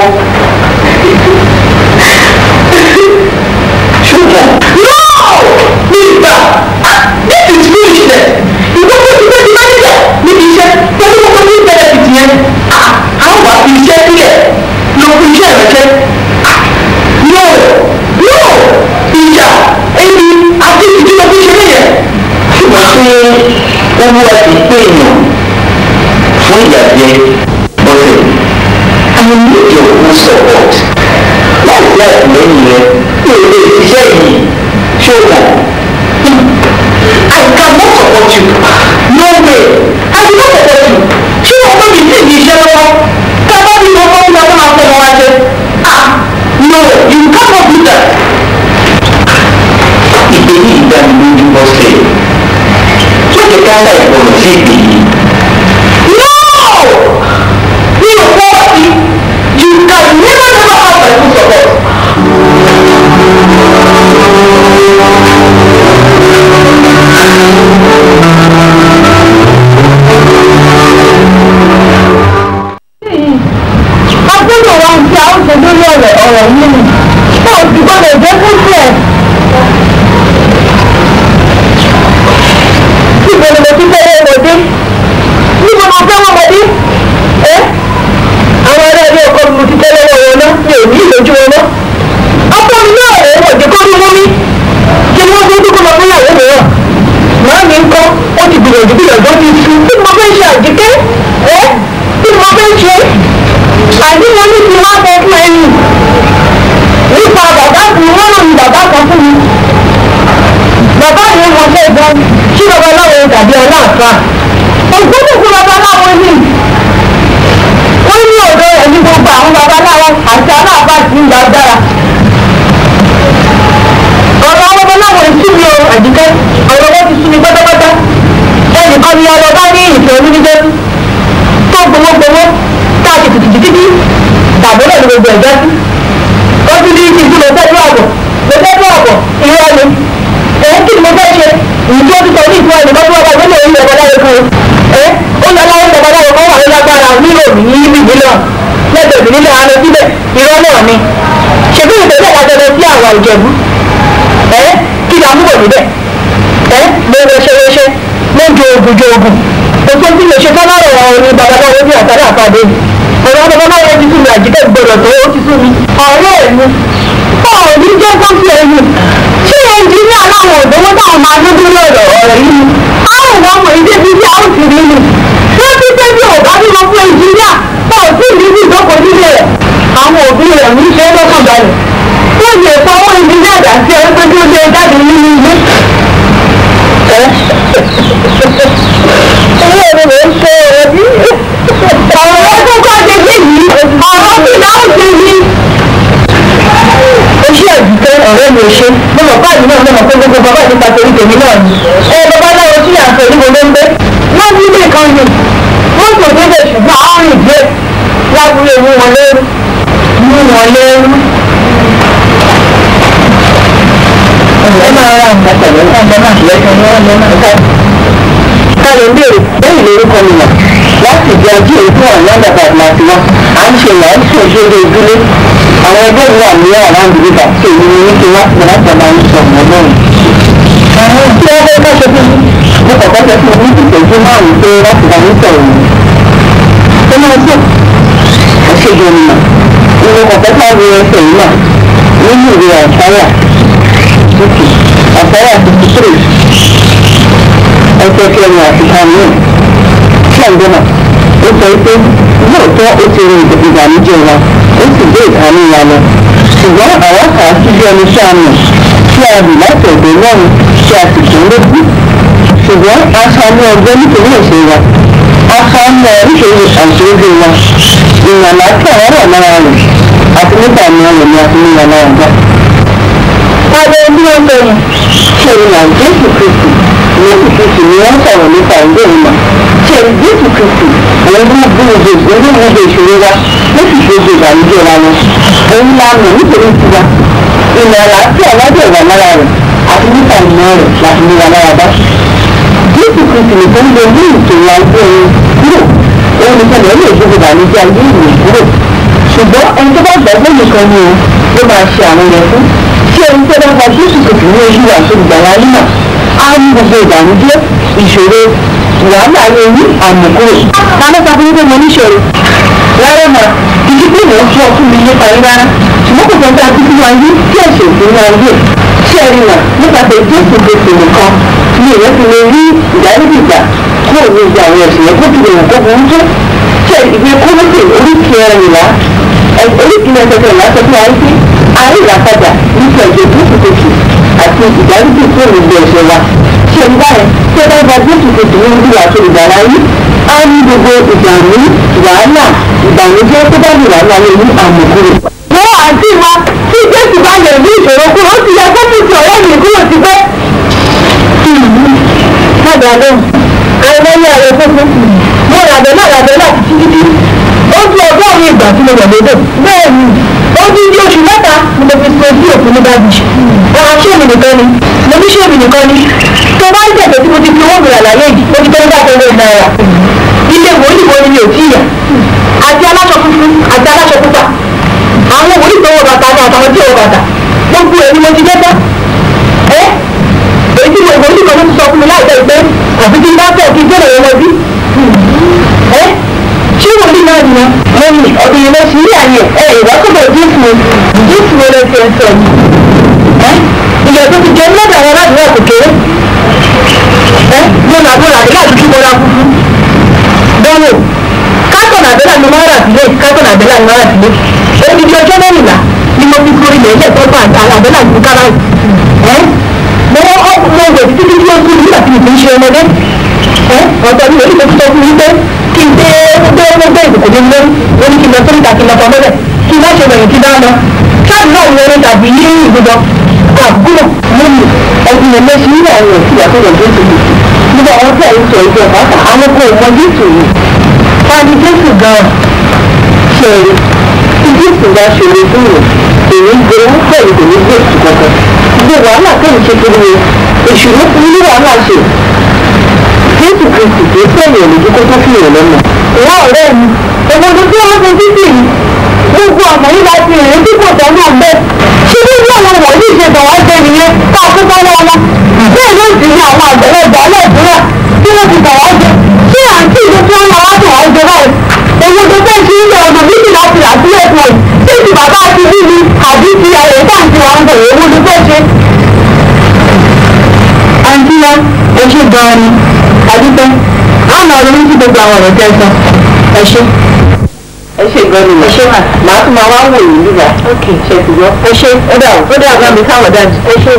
ṣùgbọ́n no nígbà this is foolishness ìwọ́n tó ti fẹ́ di manager níbi iṣẹ́ pẹ̀lú gbogbo ní benefit yẹn àwọn wà fi iṣẹ́ sílẹ̀ lọ fún iṣẹ́ ìrẹsẹ̀ no no ìjà ebi àti ìdílé fi ṣe nìyẹn. ṣùgbọ́n ṣé owó àti pé èèyàn fún ìyàjẹ bọ́sẹ̀ I need your full support láti láti lẹ́yìn rẹ kí o lè ṣiṣẹ́ yìí ṣùgbọ́n I cannot support you no way I will not support you ṣé o pé mi sì ní iṣẹ́ lọ́wọ́ kábọ́ mi lọ́wọ́ fún ọmọ máa fẹ́ wọn wá jẹ ah no you cannot do that. ìpè yìí ìdánilójú bọ́sẹ̀ tó jẹ́ ká láì gbọ́dọ̀ sí ìpè yìí. no mi ò fọwọ́ sí you can never never have my full support. agbọ́dọ̀ wa ti àwọn ṣe lórí ọ̀rọ̀ ọ̀rọ̀ yìí ni náà ti gbọ́dọ̀ jẹ́ kó tiẹ̀. níbo ni mo ti fẹ́ wọ́n mọ̀dé níbo mo fẹ́ wọ́n mọ̀dé ẹ́ àwọn ará ilé ọkọ mi mo ti fẹ́ lọ́wọ́ wọn náà mi ò ní ìlójú wọn náà. ọkọ mi náà ò wọ̀ jẹ́ kó rí mú mi kí ni wọ́n tó dúró lọ fún ìyàwó mìíràn. màá mi ń kọ́ ó ti gbìyànjú gbìyànjú ó ti sùn tí mo fẹ́ ṣe àjíkẹ́ ẹ́ tí mo fẹ́ ṣe àbí mo ní kí wọ́n fẹ́ fún ẹni nípa bàbá mi wọ́n ràn mí bàbá kan fún mi bàbá yẹn wọ́n fẹ́ gan kí babaláwo tàbí ọlọ́àfà ògbóni fún babaláwo ni wọ́n ní ọ̀dọ́ rẹ̀ ní gbogbo àwọn babaláwo àti aláàfà ti ń gbàgbára ọ̀rọ̀ àwọn babaláwo ti mi o àdìgẹ́ ọ̀rọ̀ wọn ti sú mi pátápátá ẹnìkan ni ọlọ́ba ní ìfẹ́ onídìjẹ́ tó gbowó gbowó káàkiri tìtìtìtì tàbí náà ní gbogbo ẹ̀jẹ̀ sí. ó ti di ìsìn tí mo fẹ́ tó àbọ̀ mo fẹ́ tó àbọ̀ ìrọ̀ ni. èyí kí ni mo fẹ́ ṣe ìjọ ti sọ ní ìfún ẹnì kan tó wà láti lè rí ọ̀bọ̀ láyé fún un. ẹ ó lọ láwọn ọ̀bọ̀ láyé kan wà ní lágbára nílò ní ibi mílíọ̀n lẹ́gbẹ̀ẹ́ mi nílẹ̀ àná síbẹ̀ ìrọ̀ náà ni. ṣèbí ìtẹ̀lẹ́ àjọyọ̀ sí àwọn ìjẹ̀bú. ẹ kí ni àmúbọ̀ níbẹ̀ ẹ mo rẹṣẹrẹṣẹ mo jo ogun jo ogun ètò tí mo ṣe fọlọ́rọ̀ ọ̀rọ̀ ni babaláwo bí àtàrà àpàdé ọ̀rọ̀ babaláwo ti sún mi àjíkẹ́ gbọdọ̀ tó ó ti sún mi. ọ̀rẹ́ mi ọ̀rọ̀ ní jẹ́ kó fi ẹ̀yìn ṣé ẹnjìníà láwọn òdòwó táwọn máa dúdú lọ́rọ̀ ọ̀rọ̀ yìí ni àwọn ọmọ ọmọ ìdí bíi bí àwọn ti rí ni wọ́n ti pé bí òbá bímọ fún ẹnjìníà tó ò tí ì rí bí ìdókòó nílé rẹ̀ àwọn òbí rẹ̀ ń ṣe é lọ́kàn balẹ̀ wọ́n lè fọwọ́ ẹnjìníà dà sí ẹ pé kí ó lè jáde nínú ilé owó mi ló ń ṣe ọ̀rọ̀ bí ọ̀rọ̀ tó kọ́ ṣe sí yìí ọ̀rẹ́ mi ò ṣe mo mọ̀ báyìí náà mo mọ̀ pé gbogbo bàbá ìdípa torí tèmi náà ni ẹ babaláwo tí à ń pè níbo ló ń gbé wọ́n ní ilé kan ni wọ́n kò débẹ̀ ṣùgbọ́n àwọn rìn dé lábúlé mú wọn lérú mú wọn lérú. ẹ máa ra nǹkan pẹ̀lú ọ̀gbọ́n náà lẹ́sẹ̀ ní wọ́n lọ́nà ká. káyọ̀ ń béèrè bẹ́ẹ̀ lórúkọ mi nà láti di ajé ìfún ọ̀nà bàbá àti wá à ń ṣe ìyá ń ṣe òṣèré ìdílé àwọn ẹgbẹ́ mi wà ní àrándì bíbà tí èmi ní kí wá pè láti ọba ń sọ ọmọ náà. àwọn tí wọ́n fẹ́ bá ṣe fún mi mo kọ̀kọ́ sọ fún mi ní ìtẹ̀jú márùn-ún pé láti bá ń sọ̀rọ̀ mi. ó máa tó àṣejù ọ̀nà ìwé kọ̀kọ́ sáré ẹsẹ̀ yìí náà nínú ìwé àṣàyà títì àṣàyà fifty three ẹsẹ̀ kẹrin àti kàmíìn ṣàǹgbọ́n náà ó sọ pé lóòótọ́ ó ti rin ìbànújẹ́ wa ó sì gbé ìkànnì wa lọ ṣùgbọ́n àwọn kà á sí bí ẹni tí a mọ̀ tí a rì láti ọ̀dọ̀ lọ́run tí a sì tún lókù ṣùgbọ́n aṣọ ní ọgbẹ́ nítorí ìṣe wa aṣọ ní oríṣiríṣi àṣírí wa ìyànlá tí àwọn wà lára rẹ̀ àti nígbà ní ọ̀rọ̀ ni a fi níyàn lára gbà. Adé bí wọ́n bẹ̀rẹ̀ ṣe ìlànà Jésù Kristi Jésù Kristi ni wọ́n sọ̀rọ̀ nípa ìgbé ìmọ̀ ṣe Jésù Kristi òun ló gbé ìgbé ìgbé ìgbé ìṣòro wa ló sì gbé ìgbé ìbànújẹ́ wa lọ. Òun la mọ̀ nítorí tiwa. Ìmọ̀ àlàáfíà lọ́dọ̀ ìwà lára rẹ̀ àti nípa ìmọ̀ rẹ̀ láti ní wa lára bá. Jésù Kristi nìkan lè ní ìṣòro ayé ẹni kúrò. Òun nìkan lè lè gbé ìbànújẹ́ ayé ìrìn kúrò. Ṣùgbọ́n ẹni tó bá gbàgbọ́ nìkan ni o ló máa ṣe àwọn yẹn fún. Ṣé ẹni tó bá gba Jésù Kristi ní ojú àti ìgbàlá yìí náà á ní gbogbo ìbànújẹ́ ìṣòro wàhálà ayé ní àmùkúrò. ta ló sọ fún yín pé mo níṣòro? rárá mà ìdí pé mò ń sọ fún mi nípa yín rárá ṣùgbọ́n kò sọ́jà títí wa yín tí ẹ̀ṣẹ̀ òfin wa yé ṣé ẹ rí wà nípasẹ̀ jésù gbèsè nìkan ni èèyàn ti lè rí ìdáríjì gbà kúrò ní ìgbà àwọn ẹ̀sìn yẹn kó ti lè wò kó burú tó ṣe ìwé kólóṣè oríkì ẹrìnlá oríkì ẹsẹ̀ ìlà sọ fún wa yín pé àárín ìràpadà nípa ẹ̀jẹ̀ jésù gbèsè àti ìdáríjì tó lè gbé ẹ̀ṣẹ̀ wa ṣe ń báyìí tí ẹ bá gba jésù gbèsè ní ojú àti ìgbàlá yín á ní gbogbo ìdààmú wàhálà ìbànújẹ́ tó bá lè wà láyé ní àmọ̀kúrò. wọ́n àǹtí wa tí jésù bá lè ní ìṣòro kúrò ó ti yẹ kó mú ti ọ̀rẹ́ mi kúrò ti pẹ́. padà lóhùn àìmọye ààrẹ fúnfún mo ràbẹ̀ náà ràbẹ̀ náà títí títí ó fi ọgọ́rùn-ún ìgbà tí mo wọ̀ lódò bẹ́ẹ̀ ni ó dín ní oṣù mẹ́ta ni mo fi so sí òkú ní bábí ọ̀rọ̀ ṣé mi nìkan ni mo ní ṣé mi nìkan ni tó bá ń tẹ̀sẹ̀ tí mo ti fi owó mi rà láyé yìí ó ti tẹ́lẹ̀ bá tẹ́lẹ̀ náírà ilé wòlíì wo ni mi ò tí yà àti aláṣọ funfun àti aláṣọ pupa àwọn wòlíì tó wọ bàtà ni àtàwọn tí ò wọ bàtà gbogbo èyí mo ti dé tán ẹ èyí tí mo wòlíì kan ló ti sọ fún mi láìpẹ́ pé àfi kí n bá fẹ́ kí n tẹ̀lé wọn bí ẹ ṣé wòlíì náà nìyẹn mo ní ọ̀dọ̀ yìí lọ sí ilé ayé ẹ ìwákọ̀dọ̀ jésù jésù wo lè fi ẹ sọ ẹ ìyà tó ti jẹ lọ́dọ̀ àwọn aládùúgbò kò kéré ẹ mo nà mo làdé láti kí mo ra fúfú bọ́wọ̀ kátọ̀nù àbẹ́là ni máa rà sílé kátọ̀nù àbẹ́là ni máa rà sílé odidi ọjọ́ mẹ́rìnlá ni mo fi sórí ilẹ̀ ilé ìtọ́jú àbẹ́là ní kára ẹ mo wọ́n mo wẹ̀ títí tí ó kú nígbà tí mo fi ń ṣe ọmọdé ẹ ọ̀tọ̀ mi lórí ìtọ́jú tó fún mi pé kí n dé gbé gbé ìdìbò ní lórí ó ní kí n lọ sórí ìta kí n lọ pamọ́lẹ̀ kí n má ṣe bẹ̀rẹ̀ kí n dá lọ káàdì náà ń wọlé tàbí ní ìgbìdọ̀ àbúrò lónìí ẹbí yẹn lé sí ilé àwọn òsì àtọ̀rọ̀ jésù yìí nígbà wọn tẹ̀ ń sọ ìjọ pàápàá àwọn kò mọ jésù yìí fani jésù gan ṣe tí jésù bá ṣòro fún yẹn èyí gbowó pẹ̀lú kò ní jésù kankan gbogbo wàhálà kẹ́yìn ṣe kiri yẹn èṣù ló fún ní wàhálà ṣe jésù kristi kì í sẹ́yìn òlòjú kó tó fi yẹn lọ́nà. ìwọ ọ̀rẹ́ mi òbòdó tí wọ́n fi títì yìí gbogbo ọ̀nà yìí láti rìn tí kò tọ́ náà bẹ́ẹ̀. ṣé bí bí àwọn wọ̀nyí ṣe bọ̀ wá jẹ nìyẹn ká kókó wọn wọn. bẹ́ẹ̀ ló sì ní àwọn àgbẹ̀lẹ̀gbẹ̀ aláìsíra tí wọ́n ti bọ̀ wá jẹ. ṣé àǹtí ìlú tí wọ́n máa wá bọ̀ wá jẹ báyìí. èwo tó fẹ́ ṣe ń lọ ọ̀nà méjì láti rà sílẹ̀ fún ẹ̀. ṣé ti bàbá ti bí mi àbí ti ayọ̀ táǹtì wa ń bọ̀ èwo tó fẹ́ ṣe. àǹtí wa ẹ ṣe gan-an ni àdúgbò àwọn ọ̀rọ̀ ní ti gbogbo àwọn ọ̀rọ̀ tẹ́ sọ ẹ ṣe ẹ ṣe gan ni ẹ ṣe mà màá tún máa wá wò yín nígbà ok ṣe ti gbọ́ ẹ ṣe ó dà ó dà bá mi káwọn dájú ẹ ṣe.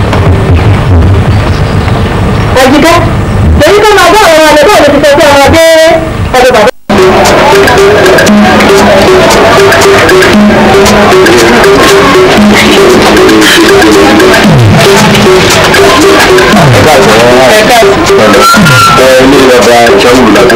àjíká èyí tó máa bá àwọn ọmọdé bọ́ọ̀lù ti sọ pé ọmọdé ọdún bàbá. Thank you. ẹ ilé bàbá ìṣàwùrù làbẹ́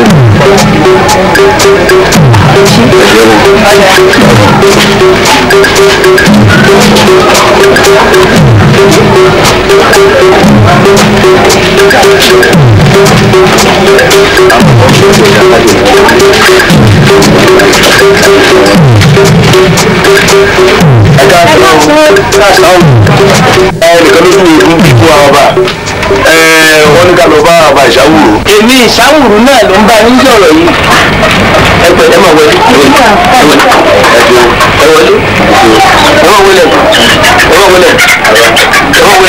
ẹ̀ka sọ̀rọ̀ ẹ nìkan ló tún ikú ikú àwọn bá ẹ wọ́n ní ká lọ bá bàbá ìṣàwùrù. èmi ìṣàwùrù náà ló ń bá yín sọ̀rọ̀ yìí ẹ pẹ̀ ẹ máa wọlé ẹ wọlé ẹ wọlé ẹ wọlé ẹ máa wọlé ẹ máa wọlé ẹ máa wọlé.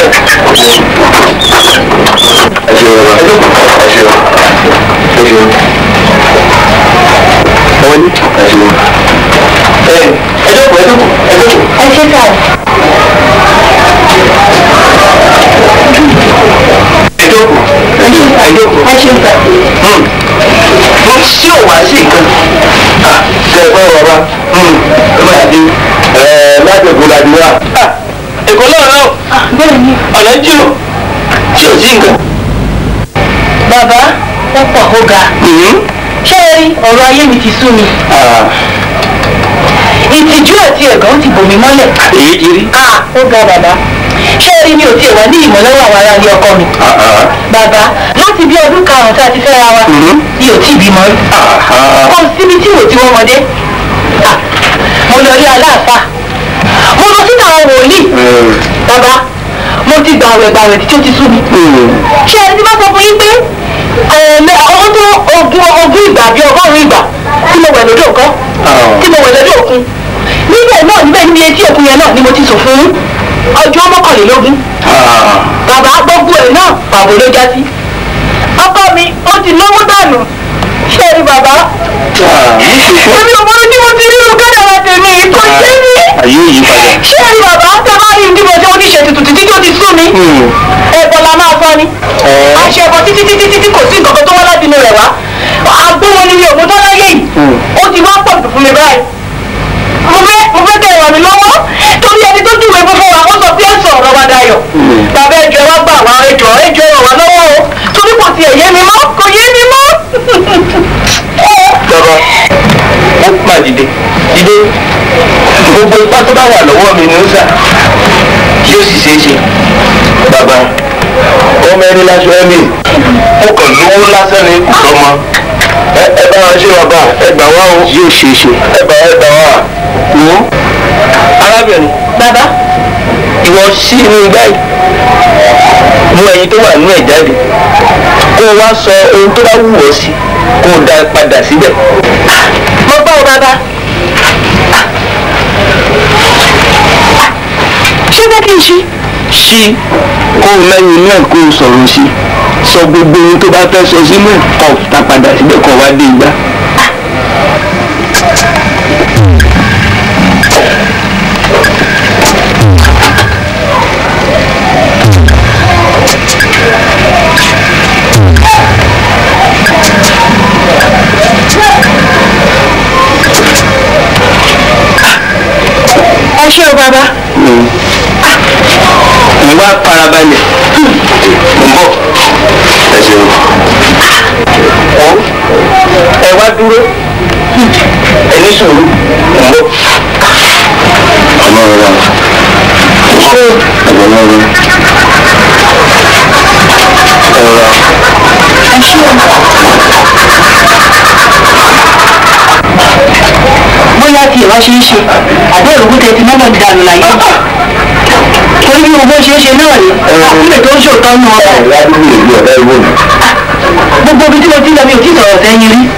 ẹ ṣe wọ́n ẹ ṣe wọ́n ẹ ṣe wọ́n ẹ wọlé ẹ ṣe wọ́n. ẹ ẹ jókòó ẹ jókòó ẹ jókòó. ẹ ṣe ká ẹ jókòó ẹ jókòó ẹ jókòó. ẹ ṣe ká mo ṣí ò wá sí nǹkan. ṣe é pẹ́ bàbá ẹ máa di láti èkó la di wá. èkó náà náà bẹ́ẹ̀ ni ọ̀nà jù ṣé ò sí nǹkan. bàbá ó pọ̀ ó ga ṣé ẹ rí ọ̀rọ̀ ayé mi ti sú mi ìtìjú àti ẹ̀gàn ti bò mí mọ́lẹ̀ èyí ti rí. Ah, ó ga bàbá ṣé ẹ rí mi ò tiẹ̀ wá ní ìmọ̀ lọ́wọ́ àwọn ará ilé ọkọ mi bàbá láti bí ọdún karùn-ún tá a ti fẹ́ra wa mi ò tí ì bímọ rí kò síbi tí mo ti wọ́n mọdé Ah, mo lọ rí aláàfáà mo lọ sínú àwọn wòlíì bàbá mo ti gbàwẹ̀ gbàwẹ̀ títí ó ti sú mi ṣé ẹni tí bá sọ fún yín pé ẹ̀ẹ̀mẹ ọdún tó ogún ogún ìgbà bíi ọgọ́rùn-ún ìgbà tí mo wẹ̀ lódò nǹkan tí mo wẹ̀ lódò òkun níbẹ̀ náà níbẹ̀ níbi etí òkun yẹn náà ni mo ti sùn fún ọjọ́ mọ́kànlélógún bàbá gbogbo ẹ̀ náà pàbó ló já sí ọkọ mi ó ti náwó dànù ṣé ẹ rí bàbá èmi ò mọ ojú mo ti rí irú kádàrá tèmi kò ṣe mí ayé yìí padà. ṣé ẹ rí bàbá tẹ bá rí bí mo ṣe ó ti ṣe tutù títí tó ti sú mi ẹ̀bọ̀ la máa sọ ni àṣẹ ẹ̀bọ̀ títí títí títí kò sí nǹkan kan tó wá láti inú rẹ̀ wá agbóhun ni mi ò mú tán láyé yìí ó ti wá pọ̀ jù fún mi báyìí mo fẹ́ mo fẹ́ kẹ́ ẹ ràn mí lọ́wọ́ torí ẹni tó júwèé fún fún wa ó sọ pé ẹ̀sùn ọ̀rọ̀ wa dayọ̀ bàbá ẹjọ́ ẹ wá gbà wá ẹjọ́ ẹjọ́ ẹ ràn wá lọ́wọ́ o torí kò tiẹ̀ yé mi mọ́ kò yé mi mọ́. bàbá ó mà dìde dìde gbogbo ipá tó bá wà lọ́wọ́ mi ni ó sà yóò sì ṣeé ṣe. bàbá ọmọ ẹni lásán ẹ̀mí ó kàn lówó lásán ni kò sọmọ ẹ ẹ bá wa ṣe bàbá ẹ gbà wá o yóò ṣeé ṣe ẹ bá ẹ gbà wá wò ó arábìnrin bàbá ìwọ sí inú igbá yìí mú ẹyin tó wà nínú ẹ̀ jáde kó o wá sọ ohun tó bá wù ọ́ sí kó o dá padà síbẹ̀. mo gbọ́ ọ bàbá ṣé bẹ́ẹ̀ kí n ṣí. ṣí kó o lẹ́yìn inú ẹ̀ kó o sọ̀rọ̀ sí sọ gbogbo ohun tó bá fẹ́ sọ sínú ẹ̀ kó o dá padà síbẹ̀ kó o wá dé igbá. ẹ ṣé o bàbá. mo wá farabalẹ̀ mo ń bọ̀ ẹ ṣeun. ọ ẹ wá dúró ẹ ní sùúrù mo ń bọ̀. ọmọ rẹ wà ṣé ẹgbẹ́ náà rẹ ẹ rọra. ẹ ṣé o. bóyá tí ìwà ṣe ń ṣe àbẹ́ ìrògùn tẹ ti mọ́mọ́ ti dànù láyé torí bí gbogbo ṣe ń ṣe náà ni àkúlẹ̀ tó ń ṣòótọ́ nù ọ́ ẹ wá dúró ìlú ọ̀dá ìwò mi. gbogbo ibi tí mo ti lọ mi ò tí sọ̀rọ̀ sẹ́yìn rí.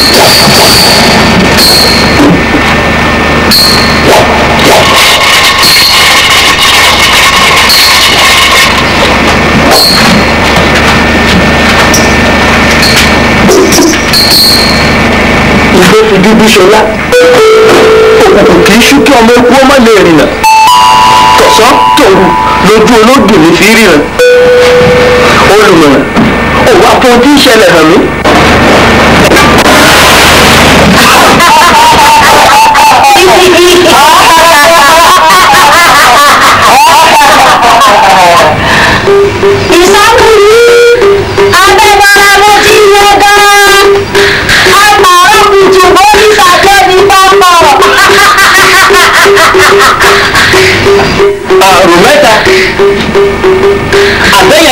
ìgbé fi dúdú ṣọlá òkùnkùn kì í ṣú kí ọmọ ikú ọmọ lè rìnà tọ̀sán tòru lójú olódùn ní fi ríran olùmọ̀ràn òwò àpò tí ń ṣẹlẹ̀ hàn mí. ìsákùnrin abẹ́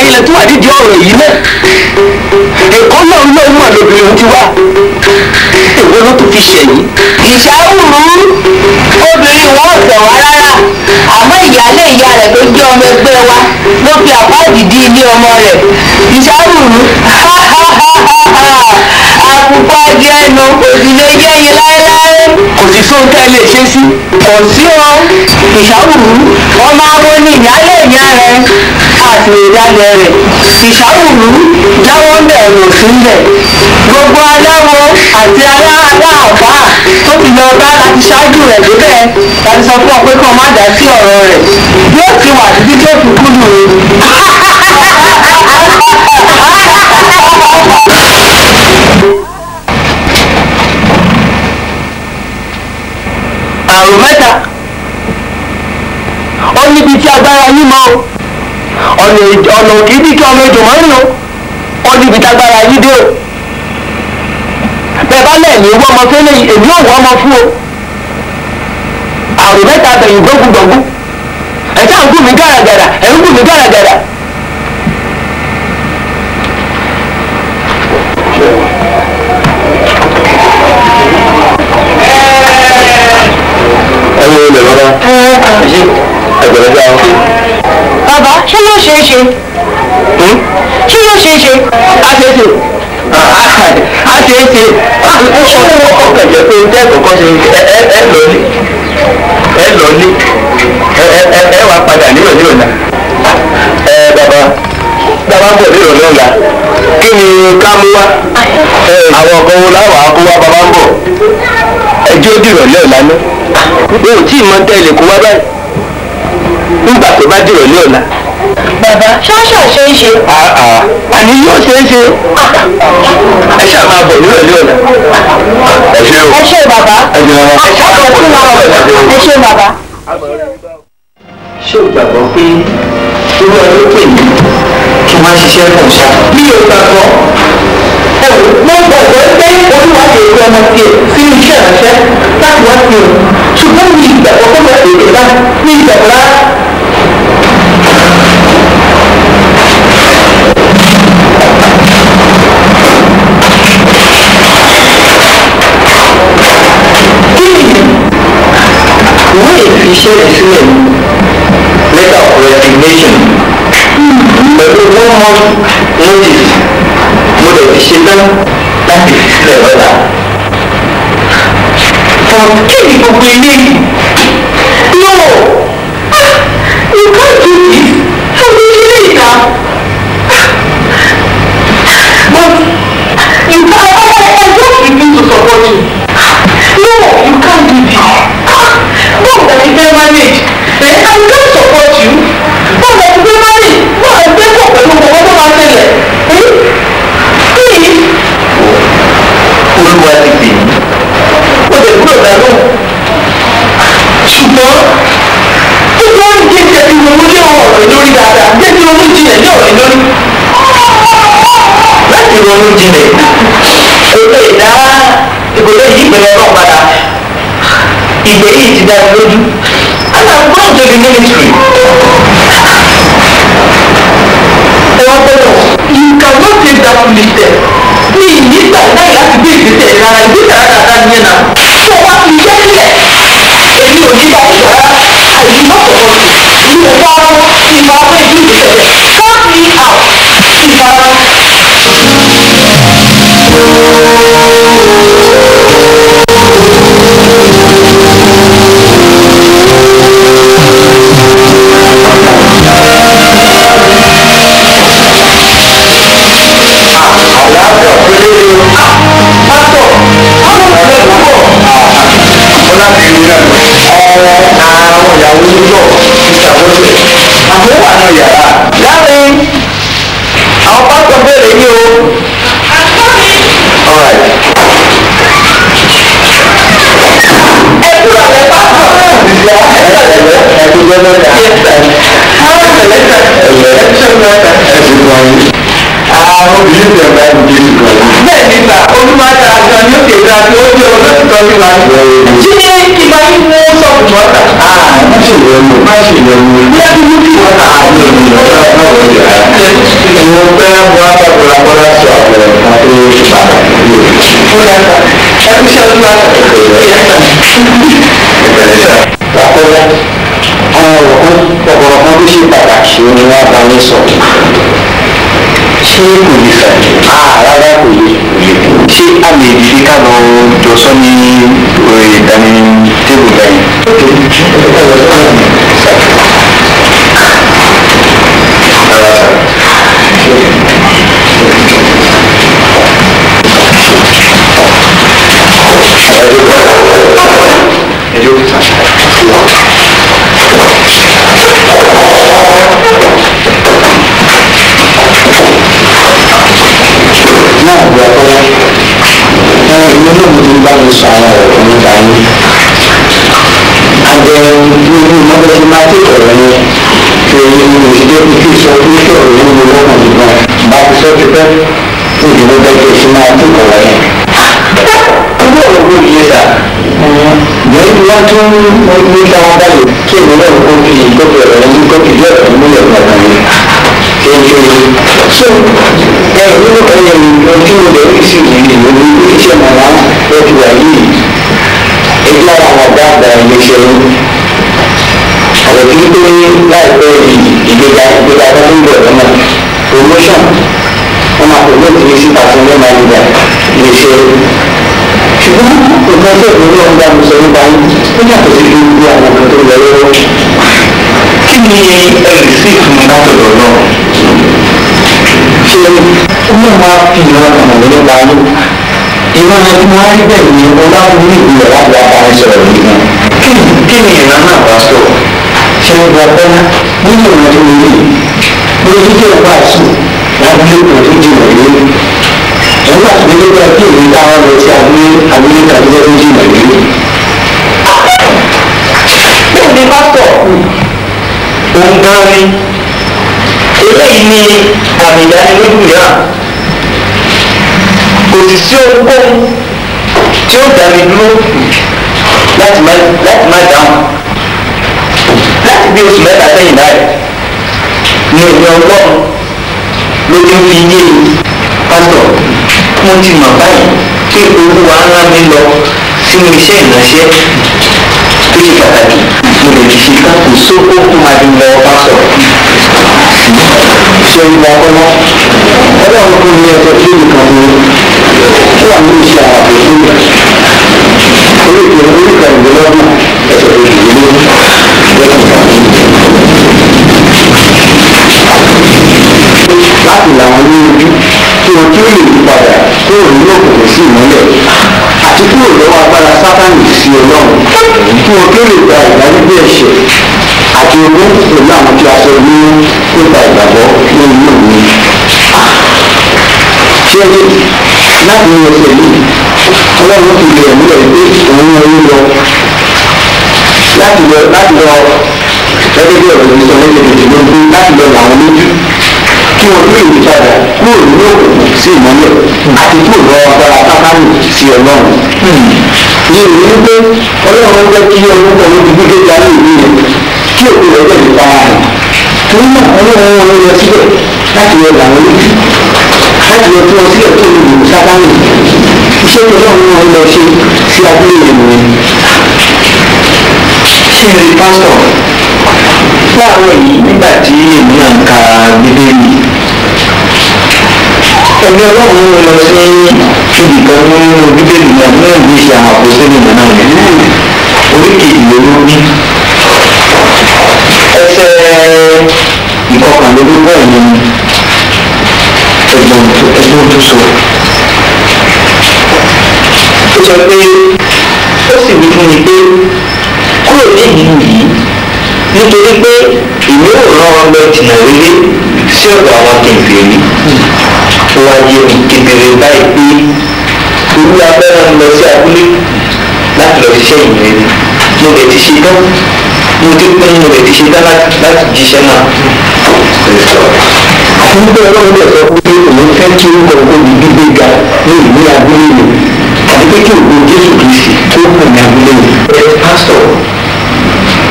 ilẹ̀ tó wà nídìí ọ̀rọ̀ yìí náà ẹ̀kọ́ náà ló mọ̀ lóbìnrin ti wá èwo ló tún fi ṣẹ̀yìn. ìṣàwùrú obìnrin wọn ò tẹ̀ wá rárá àmọ́ ìyáálé ìyá rẹ̀ tó jẹ́ ọmọ ẹgbẹ́ wa ló fi àpáàdì dí ilé ọmọ rẹ̀ ìṣàwùrú àkùkọ ajé ẹnu kò sì lè jẹ́ yín láéláé. kò sí sóhun tẹ́ ẹ lè ṣe sí. kò sí o ìṣàwùrú ọmọ awo ni ìyáálé ìyá rẹ̀ àti ìdálẹ̀ rẹ̀ ìṣàwùrú jáwọ́ ń bẹ̀ rò sí ń bẹ̀ gbogbo aláwo àti aláàbá tó ti lọ bá láti ṣáájú rẹ̀ débẹ̀ láti sọ fún ọ pé kàn má dá sí ọ̀rọ̀ rẹ̀ yóò ti wà títí tó fi kú lù ú. àrùn mẹ́ta ó níbi tí agbára yín mọ́ o ọ̀nà ọ̀nà kì í bí kí ọmọ ejò mọ́rin o ó níbi tí agbára yín dé o bẹ́ẹ̀ bá lẹ̀ ní wọ́n ọmọ fẹ́lẹ́ yìí èmi ò wọ́n ọmọ fún o àrùn mẹ́ta bẹ̀yìn gbógungbògún ẹ̀ sáà ń gùn mí gàràgàrà ẹ̀ ń gùn mí gàràgàrà. ẹ̀yin olè bàbá ṣe ẹgbẹ̀rẹ̀dá o. bàbá ṣé yóò ṣeé ṣe ṣé yóò ṣeé ṣe. a ṣe é ṣe a ṣe é ṣe ọkàn jẹ́ pé tẹ́ kọ̀ọ̀kan ṣe ẹ ẹ ẹ lọ ní ẹ lọ ní ẹ ẹ ẹ wà padà nílò nílò náà. ẹ bàbá bàbá bọ̀ nílò náà la kí ni ká mú wá àwọn ọkọ̀ wo láwàá kó wá bàbá ń bọ̀ ẹjọ́ dìrọ̀ náà lánàá mi ò tí ì mọ tẹ́lẹ̀ kó wá báyìí nígbà tó bá dìrọ̀ ní ọ̀la. bàbá ṣáṣà ṣe é ṣe. àní yóò ṣe é ṣe ẹ ṣáà máa bọ̀ ní ọ̀lẹ́ ọ̀la. ẹ ṣe o. ẹ ṣe bàbá ẹ jẹ́ wọn. ẹ ṣàkóso fún wa ẹ ṣe bàbá. ṣé o gbàgbọ́ pé irú ọdún pè mí kí wọ́n ṣiṣẹ́ fún ṣá. mi ò gbàgbọ́ ẹ wò mo gbàgbọ́ pé olúwa lè rí ọmọ tiẹ̀ sínú iṣẹ́ ìránṣẹ́ láti wá sí òun ṣùgbọ́n mi ìgbàgbọ́ pé mo lè dé bá mi ìgbàgbọ́ rárá. wọ́n lè fi iṣẹ́ rẹ̀ sílẹ̀ letter of resignation pẹ̀lú one month notice mo lè fi ṣetán láti fi sílẹ̀ lọ́la. for kí ni gbogbo ilé no ah, you can't do this how do you do it now but you can I, I, I just refuse to support you no you can't do this ah báwo la ti fẹ́ manage ẹ I can't support you báwo la ti fẹ́ manage báwo la ti fẹ́ pọ̀ pẹ̀lú owó tó máa ṣẹlẹ̀ ẹ please. olúwa ti pè mí ó lè kúrò dánú ṣùgbọ́n ó wọ́n ń jẹ́ jẹ́ ìrònú lé ọ̀rọ̀ lórí dáadáa jẹ́ kí ronú jinlẹ̀ ní ọ̀rọ̀ lórí láti ronú jinlẹ̀ kò lè dá ìgbòho yìí ìpínlẹ̀ náà padà ìgbé yìí ti dá mi lójú and i'm going to the ministry. ẹ wá gbọ́dọ̀ you cannot take that foolish step ní ìnígbà láì láti gbé ìgbésẹ̀ rárá ìgbésẹ̀ rárá rárá nìyẹn náà tó wá fi iṣẹ́ sílẹ̀ èmi ò ní bá ìgbà rárá àìní má sọ̀rọ̀ mi èmi ò bá wọn ìfà fún ìlú ìgbésẹ̀ cut me out ìfà wọn. àwọn obìnrin tẹ̀ bá ẹni jésù kan. bẹ́ẹ̀ ni sà olúmọ̀ọ́ta àjọ ní òkè ìgbà tí ó jẹ́ ọ̀rọ̀ ìtọ́ sí wa. ṣé ìgbà yìí mo sọ tí wọ́n kà á má ṣe ìyẹnu má ṣe ìyẹnu bí a ti mú kí wọ́n kà á ní ìlú náà náà wọ́n yà á. ìwọ̀n pẹ́ wọ́n á bá bọ́lá bọ́lá sọ àwọn ẹ̀ka tó ṣe pàtàkì yìí. ó yà sá ẹbí ṣe ọdún láti ẹ̀kọ́ yà sá. ìbẹ̀rẹ̀ sá. àkọ́lá àwọn ọ̀rọ̀ kan ọ̀rọ̀ kan tó ṣe pàtàkì ni wọ́n bá yín sọ ṣé kò lè fẹ́ ah rárá kò lè ṣé a lè dìde ká lọ jọ sọ ní ìdání tébù bẹ́yìn. náà bí ọpọlọ ẹ ìwé náà mo ti bá mi sọ àwọn ọ̀rọ̀ nípa yín àjẹ nínú mọ́tò tí máa tètè ọ̀rọ̀ yẹn ṣe ìṣèjọ́ kí sọ pé kí ọ̀rọ̀ yẹn ló wọ́n mọ̀ nígbà bá ti sọ ti pẹ́ fún ìdìbò bẹ́ẹ̀ kí máa tètè ọ̀rọ̀ yẹn. ọjọ́ òwò kò yé sà jẹ́ kí wọ́n tún ní káwọn báyìí kí èmi náà kó fi ìgbókè ọ̀rọ̀ yẹn kó fi díẹ̀ ọ̀rọ̀ múlẹ̀ gbàgbà yẹn so ẹ nínú ẹyẹ ojú rẹ ó sì rí ìlú ní iṣẹ́ màmá ẹbí wa yìí ẹgbẹ́ àwọn ọ̀gá àgbà iléeṣẹ́ yìí ọ̀rọ̀ tí pé láìpẹ́ yìí ìgbéga ìgbéga tó ń bọ̀ lọ́nà promotion wọn máa promote ní sí pàṣẹ ní manager iléeṣẹ́ ṣùgbọ́n nǹkan tó ìlú náà ń bá mi sọ nípa yín ó yàtọ̀ sí gbogbo àwọn nǹkan tó ń lọ lọ́wọ́ kí ni ẹ lè sí ìfúnni látọ̀dọ̀ náà ṣe ọmọ máa fi ìran ọmọ nípa yín ìran ẹni wọn á rí bẹ́ẹ̀ ni ọlọ́run ní ìgbìyànjú láti wá bá mi sọ̀rọ̀ yìí gan kí ni ìran náà bá sọ ṣe ń gba bẹ́ẹ̀ nínú ìran tó lè mo ní kí ọba àṣù lábúlé kan tó jìnà ilé nígbà tó dé bá kí èmi táwọn lọ sí abúlé abúlé kan tó tó jìnà ilé. bẹ́ẹ̀ ni pásítọ̀ òun gan ni eléyìí ni àmì ìdánilójú mìíràn kò sì sí ohunkóhun tí ó dá mi dúró láti má láti má dáhùn láti bí oṣù mẹ́ta sẹ́yìn báyìí ní èmi ọlọ́run ló ti ń fi yé pásítọ̀ mo ti mọ̀ báyìí pé olúwa ńlá mi lọ sínú iṣẹ́ ìránṣẹ́ tó ṣe pàtàkì mo lè fi ká kò sóko fún adúlọ pásítọ̀ ṣe ìgbà ọpọlọ ọlọ́run kò ní ẹjọ́ tí nìkan fún tó wà ní iṣẹ́ àwọn àpèjú rẹ̀ orí ìpè orí ìkànnìlélọ́gbọ̀n ẹsẹ̀ òṣèlú láti làwọn ní ojú kí wọn kí ó lè yí padà kúrò nínú òkùnkùn sí ìmọ́lẹ̀ àti kúrò lọ́wọ́ agbára sátánì sí ọlọ́run kí wọn kí ó lè gba ìdáríjì ẹ̀ṣẹ̀ àti ogún pẹ̀lú àwọn tí a sọ ní nípa ìgbàgbọ́ ní inú mi. ṣé láti ní ọ̀sẹ̀ yìí ọlọ́run fi lè múlẹ̀ pé òun ń rí lọ láti lọ láti lọ gẹ́gẹ́ bí ọ̀rọ̀ ìsọ lẹ́gbẹ̀ẹ́ láti lọ làwọn lójú kí wọn lè yí padà kúrò nínú òkùnkùn sí ìmọ́lẹ̀ àti kúrò lọ́wọ́ agbára sákánì sí ọlọ́run. ní ìlú wípé ọlọ́run jẹ́ kí ọdún kan ló di gbígbé jáde ìlú yẹn kí òkú rẹ̀ bẹ̀ nípa rẹ̀. torí náà ọlọ́run wọn lọ síbẹ̀ láti lọ làwọn lójú láti lọ tí wọn sílẹ̀ tó lè lò sákánì. iṣẹ́ tó lọ́run wọn lọ ṣe sí abúlé yẹn nìyẹn. ṣé ẹ rí pásítọ̀ láàárọ̀ yìí nígbà tí èmi náà ń ka bíbélì ẹ̀mí ọlọ́run ló lọ sí ibì kan nínú bíbélì náà ní ìwé ìṣe àwọn àpòsílẹ̀ náà náà ní orí kejìlélógún ẹsẹ̀ ìkọkànlélógún ẹ̀yìn ẹ̀gbọ́n ẹ̀gbọ́n tó sọ. ó sọ pé ó sì wí fún mi pé kúrò ní ìlú yìí nítorí pé ìwé òràn ọlọ jìnnà rere sí ọ̀dọ̀ àwọn kẹfìrí wá yé mi kedere báyìí pé olú abẹ́rẹ́ ń lọ sí abúlé láti lọ ṣiṣẹ́ ìrìn mo lè ti ṣe tán mo ti pín mo lè ti ṣe tán láti jíṣẹ́ náà. nígbà ọlọ́run lè sọ pé òun fẹ́ kí orúkọ ògbó mi gbígbé ga ní ìlú abúlé mi àti pé kí ògbó jésù kristi tó kù ní abúlé mi. ẹ pásítọ̀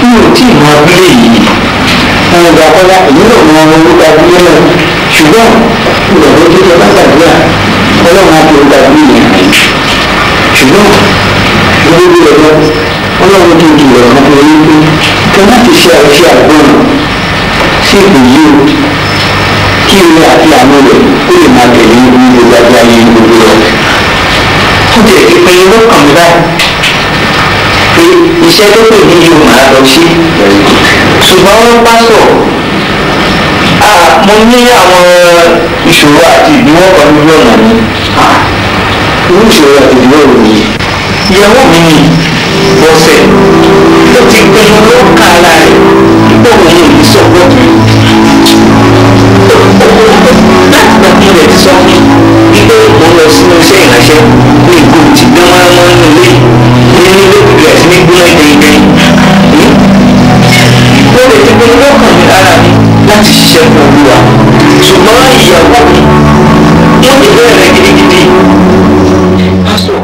mi ò tí ì mọ abúlé yìí wọn gba kọ́lá èmi náà mọ orúkọ abúlé náà ṣùgbọ́n ìgbàgbọ́ tó tẹ bá gbàdúrà ọlọ́run á fi orúkọ abúlé yẹn hàn yín ṣùgbọ́n gbogbo ẹ̀rọ ọlọ́run tó di ọ̀rọ̀ kan fún yín pé kí wọ́n ti ṣe àṣẹ àgbọ̀n sí ipò yìí o kí ilé àti àánú rẹ̀ ó lè máa tẹ̀lé ní gbogbo àgbà ayé gbogbo rẹ̀. ó jẹ́ ìpinnu lọ́kàn mi báyìí pé iṣẹ́ tó pè mí yóò máa lọ sí ṣùgbọ́n wọ́n pásọ̀ mo ní àwọn ìṣòro àti ìdíwọ́ kan lórí ọ̀nà mi irú ìṣòro àti ìdíwọ́ rò ní ìyàwó mi ni bọ́sẹ̀ tó ti pinnu ló ń ka ara rẹ̀ pé òun ò ní sọ̀rọ̀ láti gbà kí ilẹ̀ ti sọ fún mi pé mo lọ sínú iṣẹ́ ìránṣẹ́ ní ìgò tí gbé wọn mọ́ nínú ilé ní ilé bẹ̀rẹ̀ sí ní gbóná dẹ́ndẹ́n mo lè ti pinnu lọ́kàn mi lára mi láti ṣiṣẹ́ fún olúwa ṣùgbọ́n ìyàwó mi mo ti bẹ̀rẹ̀ gidigidi. pásọ̀.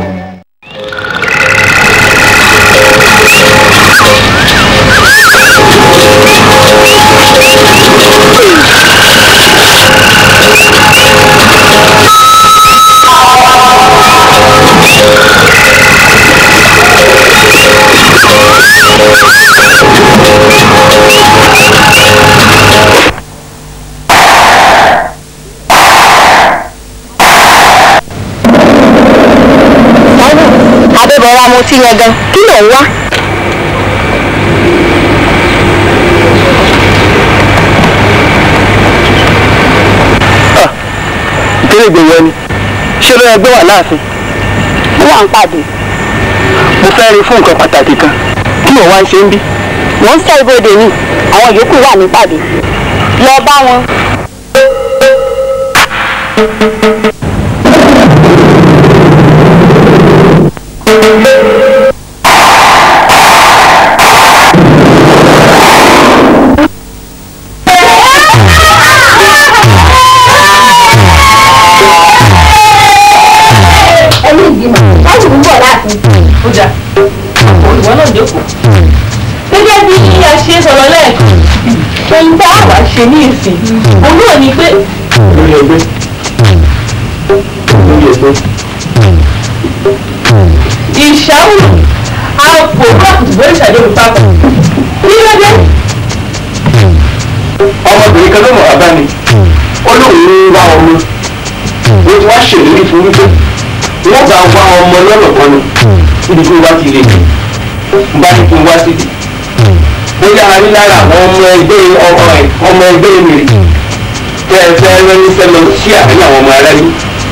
adébọlá mo ti yẹn gan kí ló ń wá. ìkéré ìgbéyàwó ni ṣé ló yẹ gbé wà láàfin. mo wà ń pàdé. mo fẹ́ rí fún nǹkan pàtàkì kan kí ló wá ń ṣe ń bí. mo ń sọ ibodè ni àwọn yòókù wà ní pàdé. lọ bá wọn. ẹni ìgbìmọ̀ láti ń bọ̀ láti. ó dà ìwọ náà jókòó. gẹ́gẹ́ bí a ṣe sọ̀rọ̀ lẹ́ẹ̀kan ohun tá a wá ṣe ní ìsìn òun náà ni pé lórí ẹgbẹ́ lórí ẹgbẹ́. ìṣàwùrù àpò rọ́ọ̀kì lórí ìṣàdéhùn papọ̀ kí ló dé. ọmọbìnrin kan ló mọ̀ wá bá mi ó lóun ń wá ọmọ ó ti wá ṣèlérí fún wípé wọ́n bá wá ọmọ lọ́nà kan ni níbi tí wọ́n bá ti lè ní bá ní kí n wá síbi ó yára ní lára àwọn ọmọ ẹgbẹ́ ọmọ ẹ̀ ọmọ ẹgbẹ́ mèrè tẹ́ ẹ fẹ́ rẹ́ni sẹ́lọ sí àárín àwọn ọmọ aráyé.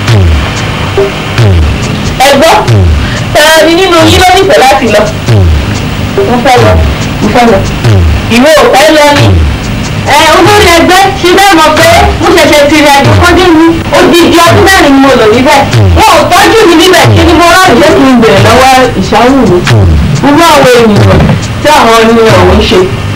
ẹ gbọ́ tara ni nínú yín ló nífẹ̀ẹ́ láti lọ. mo fẹ́ lọ mo fẹ́ lọ. ìwọ ò fẹ́ lọ ni. ẹ olórí ẹgbẹ́ ṣe bẹ́ẹ̀ mọ̀ pé mo ṣẹ̀ṣẹ̀ ti rìn àjò kọjú mi odidi ọdún mẹ́rin ni mo lò níbẹ̀. wọn ò tọ́jú mi níbẹ̀ kí ni mo ráàyè jẹ́ kí n bèrè lọ́wọ́ ìṣàwù mi. irú àwọn ènìyàn tí àwọn ènìyàn ò ń ṣe.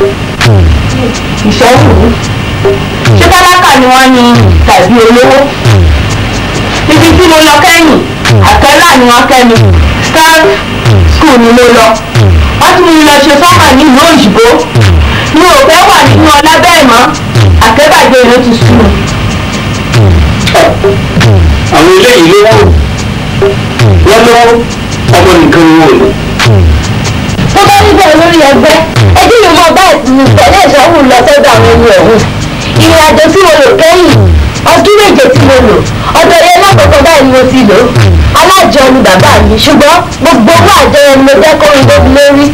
ìṣàwù mi. ṣé tálákà ni wọ́n ní tàbí olówó? ibi tí mo lọ kẹ́yìn àkẹ́là ni wọ́n kẹ́ mi star school ni mo lọ wọ́n tún mi lọ ṣe sọ́mà ní ìlú òyìnbó mi ò fẹ́ wà nínú ọlá bẹ́ẹ̀ mọ́ àkẹ́bàjẹ́ ló ti sùn mí. àwọn eléyìí lówó wọ́n lówó ọmọ nìkan ni wọ́n lò. tó bá níbẹ̀ lórí ẹgbẹ́ ẹbí mi mọ báyìí ti tẹ̀lé ìṣòwò lọ sọ́dọ̀ àwọn ẹni ọ̀hún ìrìn àjò tí mo lò kẹ́yìn ọdún méje tí mo lò ọ̀dọ̀ yẹn lákòókò báyìí ni mo ti lò alájọ ni bàbá mi ṣùgbọ́n gbogbo owó àjọ yẹn ni mo jẹ́ kó ń débi lórí.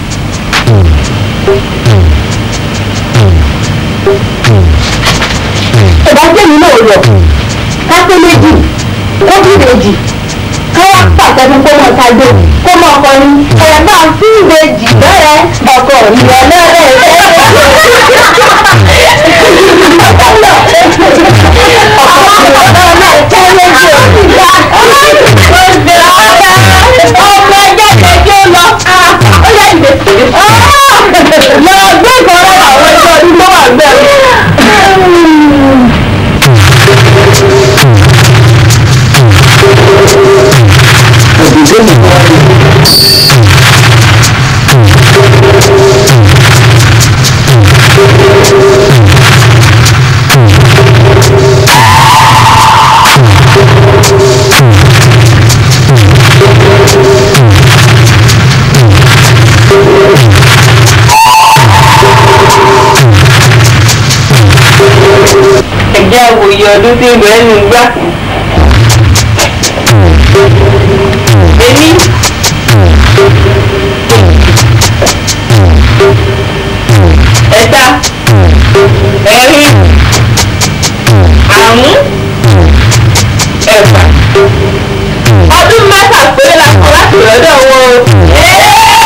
ìbájẹ́ mi náà lọ kápẹ́ méjì kóbí méjì káwá pàṣẹ fún kó mọ̀ ṣáájú kó mọ̀ ọkọrin ẹ̀yà náà sí ìbejì bẹ́ẹ̀ ọkọ ìrọ̀lẹ́ rẹ̀ ọmọ ẹgbẹ́ kẹjọ lọ ó yẹ ìdè lọ gbé ìkọrọ àwọn ẹgbẹ́ ọdún tó wà bẹ́ẹ̀. òye ọdún tí ń bẹ nù gbá. èmi ẹ̀ta ẹ̀rin àrún ẹ̀fà ọdún mẹ́fà péré la kọ́ láti lọ́dọ̀ wọn o.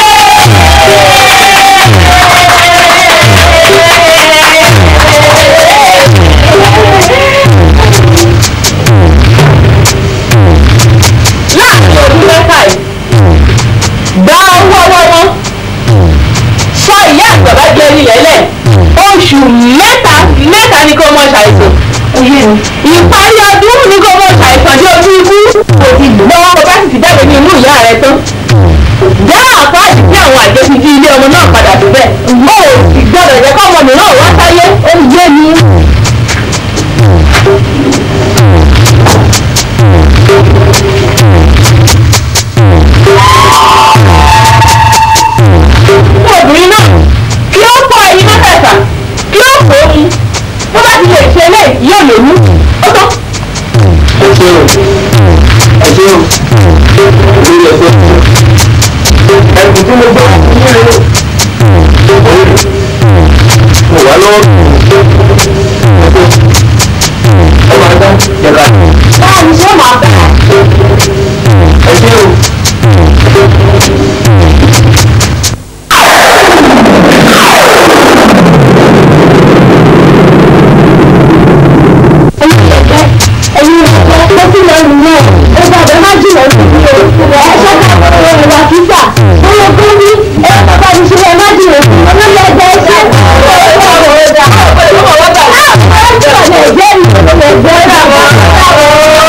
láàrin ọdún mẹ́fà yìí gba owó ọwọ́ wọn sọ ìyá àgbàbá jẹ́ nílẹ̀ lẹ̀ oṣù mẹ́ta mẹ́ta ni kò mọ ṣàìsàn ìparí ọdún ni kò mọ ṣàìsàn dé ojú ikú kò sì lọ́wọ́ bó bá sì ti jáde ní inú ìyá rẹ tán dá àpáàdì sí àwọn àjẹsí tí ilé ọmọ náà padà síbẹ̀ ó sì gbọ́dọ̀ jẹ́ kọ́mọ mìíràn wá sáyé ó yé mi. obìnrin náà kí ó fọ ẹyin mẹ́fẹ̀ẹ̀fà kí ó fò ó mu bó bá ti lè ṣe eléyìí yóò lè mú ó tán. ẹ ṣe o ẹ ṣe o lórí ẹgbẹ́ ẹkùn tí mo gbọ́ mo wà lọ́wọ́ ẹ máa dá yàrá báwo ni ṣé màá bẹ̀ ẹ ṣe o. ẹ̀yin ọ̀pọ̀ tó sì lọ nìyẹn ó gbàgbé má jìnnà sí i o ẹ̀ ṣọ́ ká àwọn ìwà kíkà bóyá kó ní ẹ̀ bàbá mi ṣe má jìnnà sí i olóyè ẹgbẹ́ iṣẹ́ ọ̀rọ̀ ọ̀rọ̀ ọ̀dà ọ̀rọ̀ ọ̀dà ọ̀rọ̀ ẹ̀jẹ̀ mi ẹ̀jẹ̀ rà wọ́n.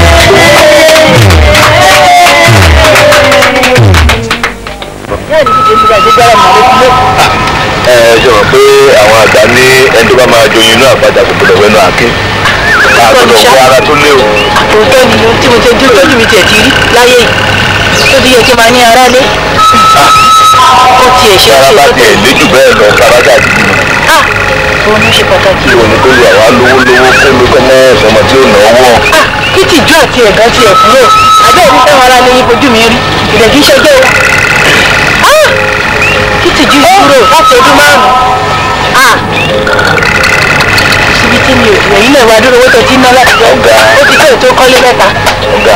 ẹ ṣe mọ̀ pé àwọn àgbà ní ẹni tó bá máa joyin inú àpáta kò gbọdọ̀ wẹnu àké àgbọdọ̀ wọ ara tó léwu. òótọ́ ni tí mo ti dúró tójú mi tiẹ̀ ti rí láyé yìí tó ti yẹ kí n máa ní ara lé ó tiẹ̀ ṣe é sára ṣe bá tó tiẹ̀ lé jù bẹ́ẹ̀ lọ kàrákà gidi ni. ah òun ló ṣe pàtàkì kí òní kó lè àwa lówó lówó kó ló kọ́ mọ́ ọ̀sọ́mọ tí ó nà ọwọ́. ah kí tìjú àti ẹ̀gán tiẹ̀ kúrò àbẹ́ ẹ̀rí táwọn ará lè yín fojú mi rí ìrẹ̀ kí ṣẹjọ́ o ah kí tìjú kúrò láti ọdún márùn-ún ah síbi tí mi ò jù ẹ̀yìn náà wá dúró owó tó ti ná láti jọ Ọ̀gá. ó ti tó ètò kọ́lé mẹ́ta ọ̀gá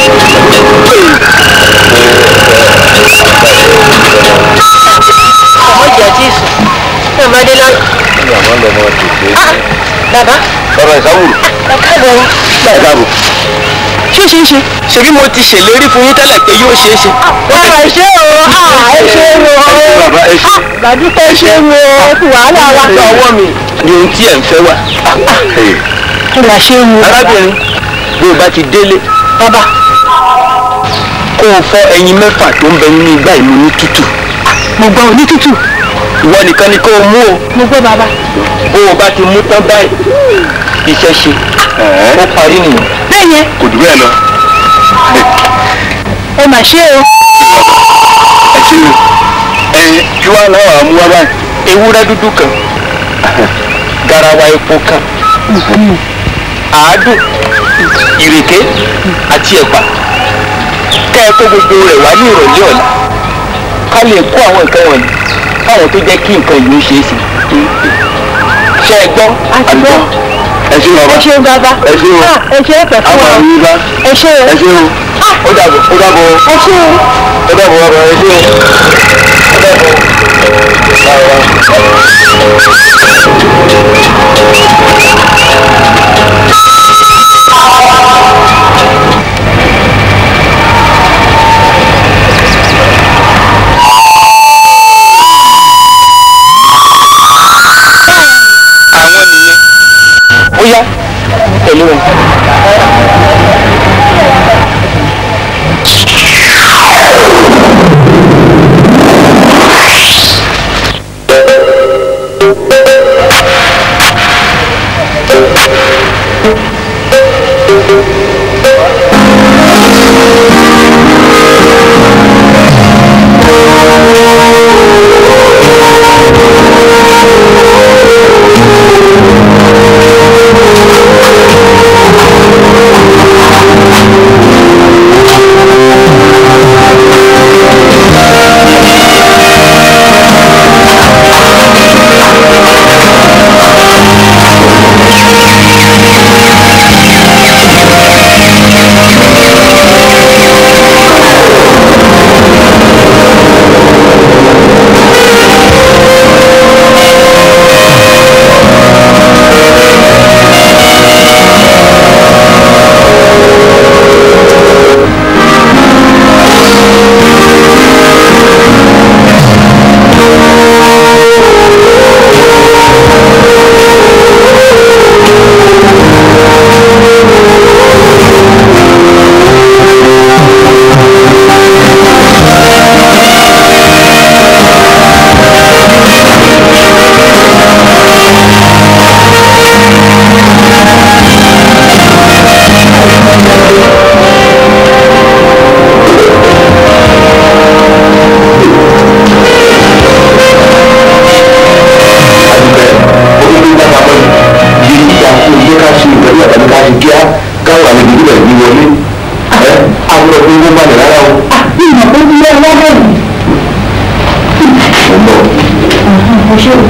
ọmọ ìjà tí ì sùn ní ọmọdé lọ́rùn ní àmọ́ lọ́mọ tètè. ah bàbá bàbá ìsáwùrù káàbọ̀ láì dáàbò. ṣé ṣe é ṣe ṣèbí mo ti ṣèlérí fún yín tẹ́lẹ̀ pé yóò ṣe é ṣe. wà á ṣe o ah ẹ ṣe o bàbá ẹ ṣe. bàdúpẹ́ ṣe o kù wàhálà wa. ní ọwọ́ mi ni ohun tí ẹ̀ ń fẹ́ wà. kí la ṣe o. arábìnrin bí o bá ti délé bàbá kó o fọ ẹyin mẹ́fà tó ń bẹ nínú igbá ìlú ní tútù. mo gbọ́ onítútù ìwọ nìkan ni kó o mú o mo gbọ́ bàbá. bó o bá ti mú tán báyìí iṣẹ́ ṣe ó parí nìyẹn. bẹ́ẹ̀ yẹn kò dùn bẹ́ẹ̀ lọ. ẹ mà ṣe o. ẹ ṣe o ẹ kí wàá náà wàá mú wá báyìí. ewúrẹ́ dúdú kan garawa epo kan àádùn ìrèké àti ẹ̀pà kẹ́ ẹ kó gbogbo rẹ̀ wá ní ìrọ̀lẹ́ ọ̀la ká lè kó àwọn nǹkan wọ̀nyí káwọn tó jẹ́ kí nǹkan yìí ó ṣeé ṣe ṣe é gbọ́ àgbọ̀ ẹ ṣe bàbá ẹ ṣe bàbá. ẹ ṣe o Ah, ẹ ṣe é pẹ̀ fún àwọn wa. àwọn yìí bá ẹ ṣe o. ẹ ṣe o ó dàbọ̀ ó dàbọ̀ ẹ ṣe o. ó dàbọ̀ bàbá ẹ ṣe o ó dàbọ̀ bàbá. àwọn nìyẹn ó yá tẹ̀lé wọn. ní wọlé ẹ àwọn ọ̀gbìn owó balẹ̀ rárá o. ìmọ̀ tó ti lé ọlọ́dọ̀ yìí. mo ń bọ̀. ọ̀ṣẹ́ o.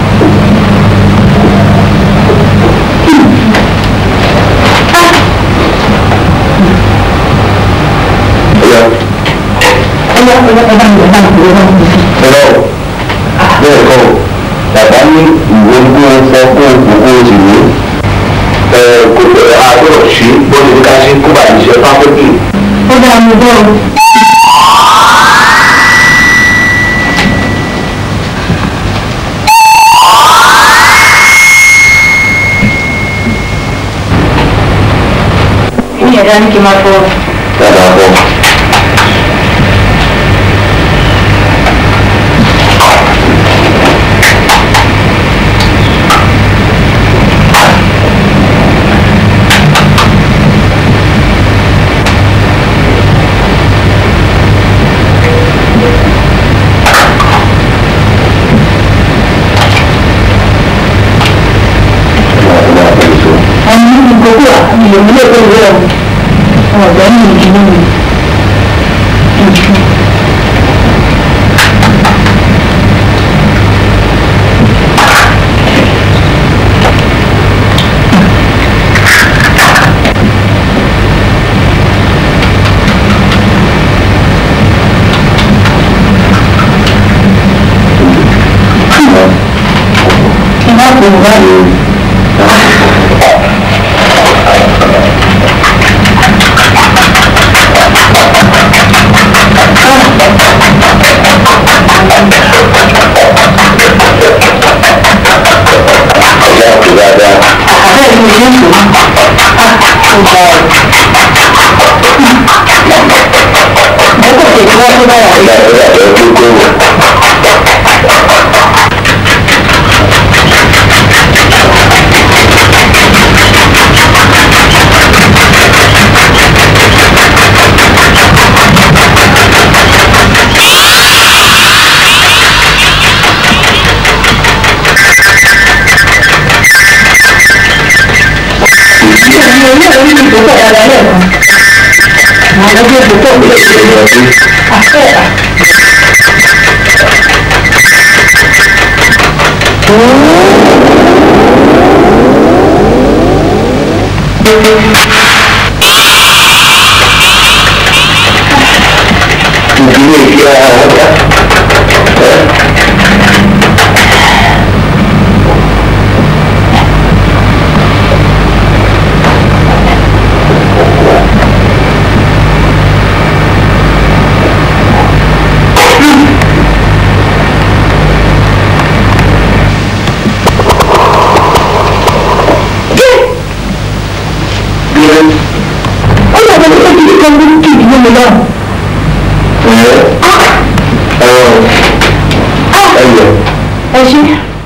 Ọ̀yá. ẹ̀yà ẹ̀yà ẹ̀dá mi ẹ̀dá mi ẹ̀dá mi. Ẹ̀rọ bẹ́ẹ̀ kọ́ bàbá ní ìwé kó o fọ kó o kó kó o sì wé. Ẹ kó o àgbọ̀dọ̀ ṣe bọ́ọ̀lù ní ká ṣe kó bá ìṣe pápẹ́tì. ó dá mi bọ́ o. ní ẹ̀dá ní kí n máa fọ. Dáadáa bọ̀. àwọn ní gbogbo àmì ìlú tó wẹ̀ ọ́ ọ̀gá ní ìdílé mi. Ìmọ̀ kò wá lórí. Ọ̀yá kò dáadáa. Bẹ́ẹ̀ ni ìyẹn tó ń bá ọ. Bẹ́ẹ̀ kò tètè wá tó báyà. Ọ̀yá ọ̀yá ẹ̀ tó kó. Ìyẹn ní orí mi tó pọ̀ dáadáa lẹ́ẹ̀kan. Àwọn ọjọ́ tó pọ̀ lè ṣe àfẹ́ Ìdílé ìdí ara ọ̀gá. Bí ó lọ bọ́ sí ibi kan tó kì í mú mi náà. Ẹ ṣe.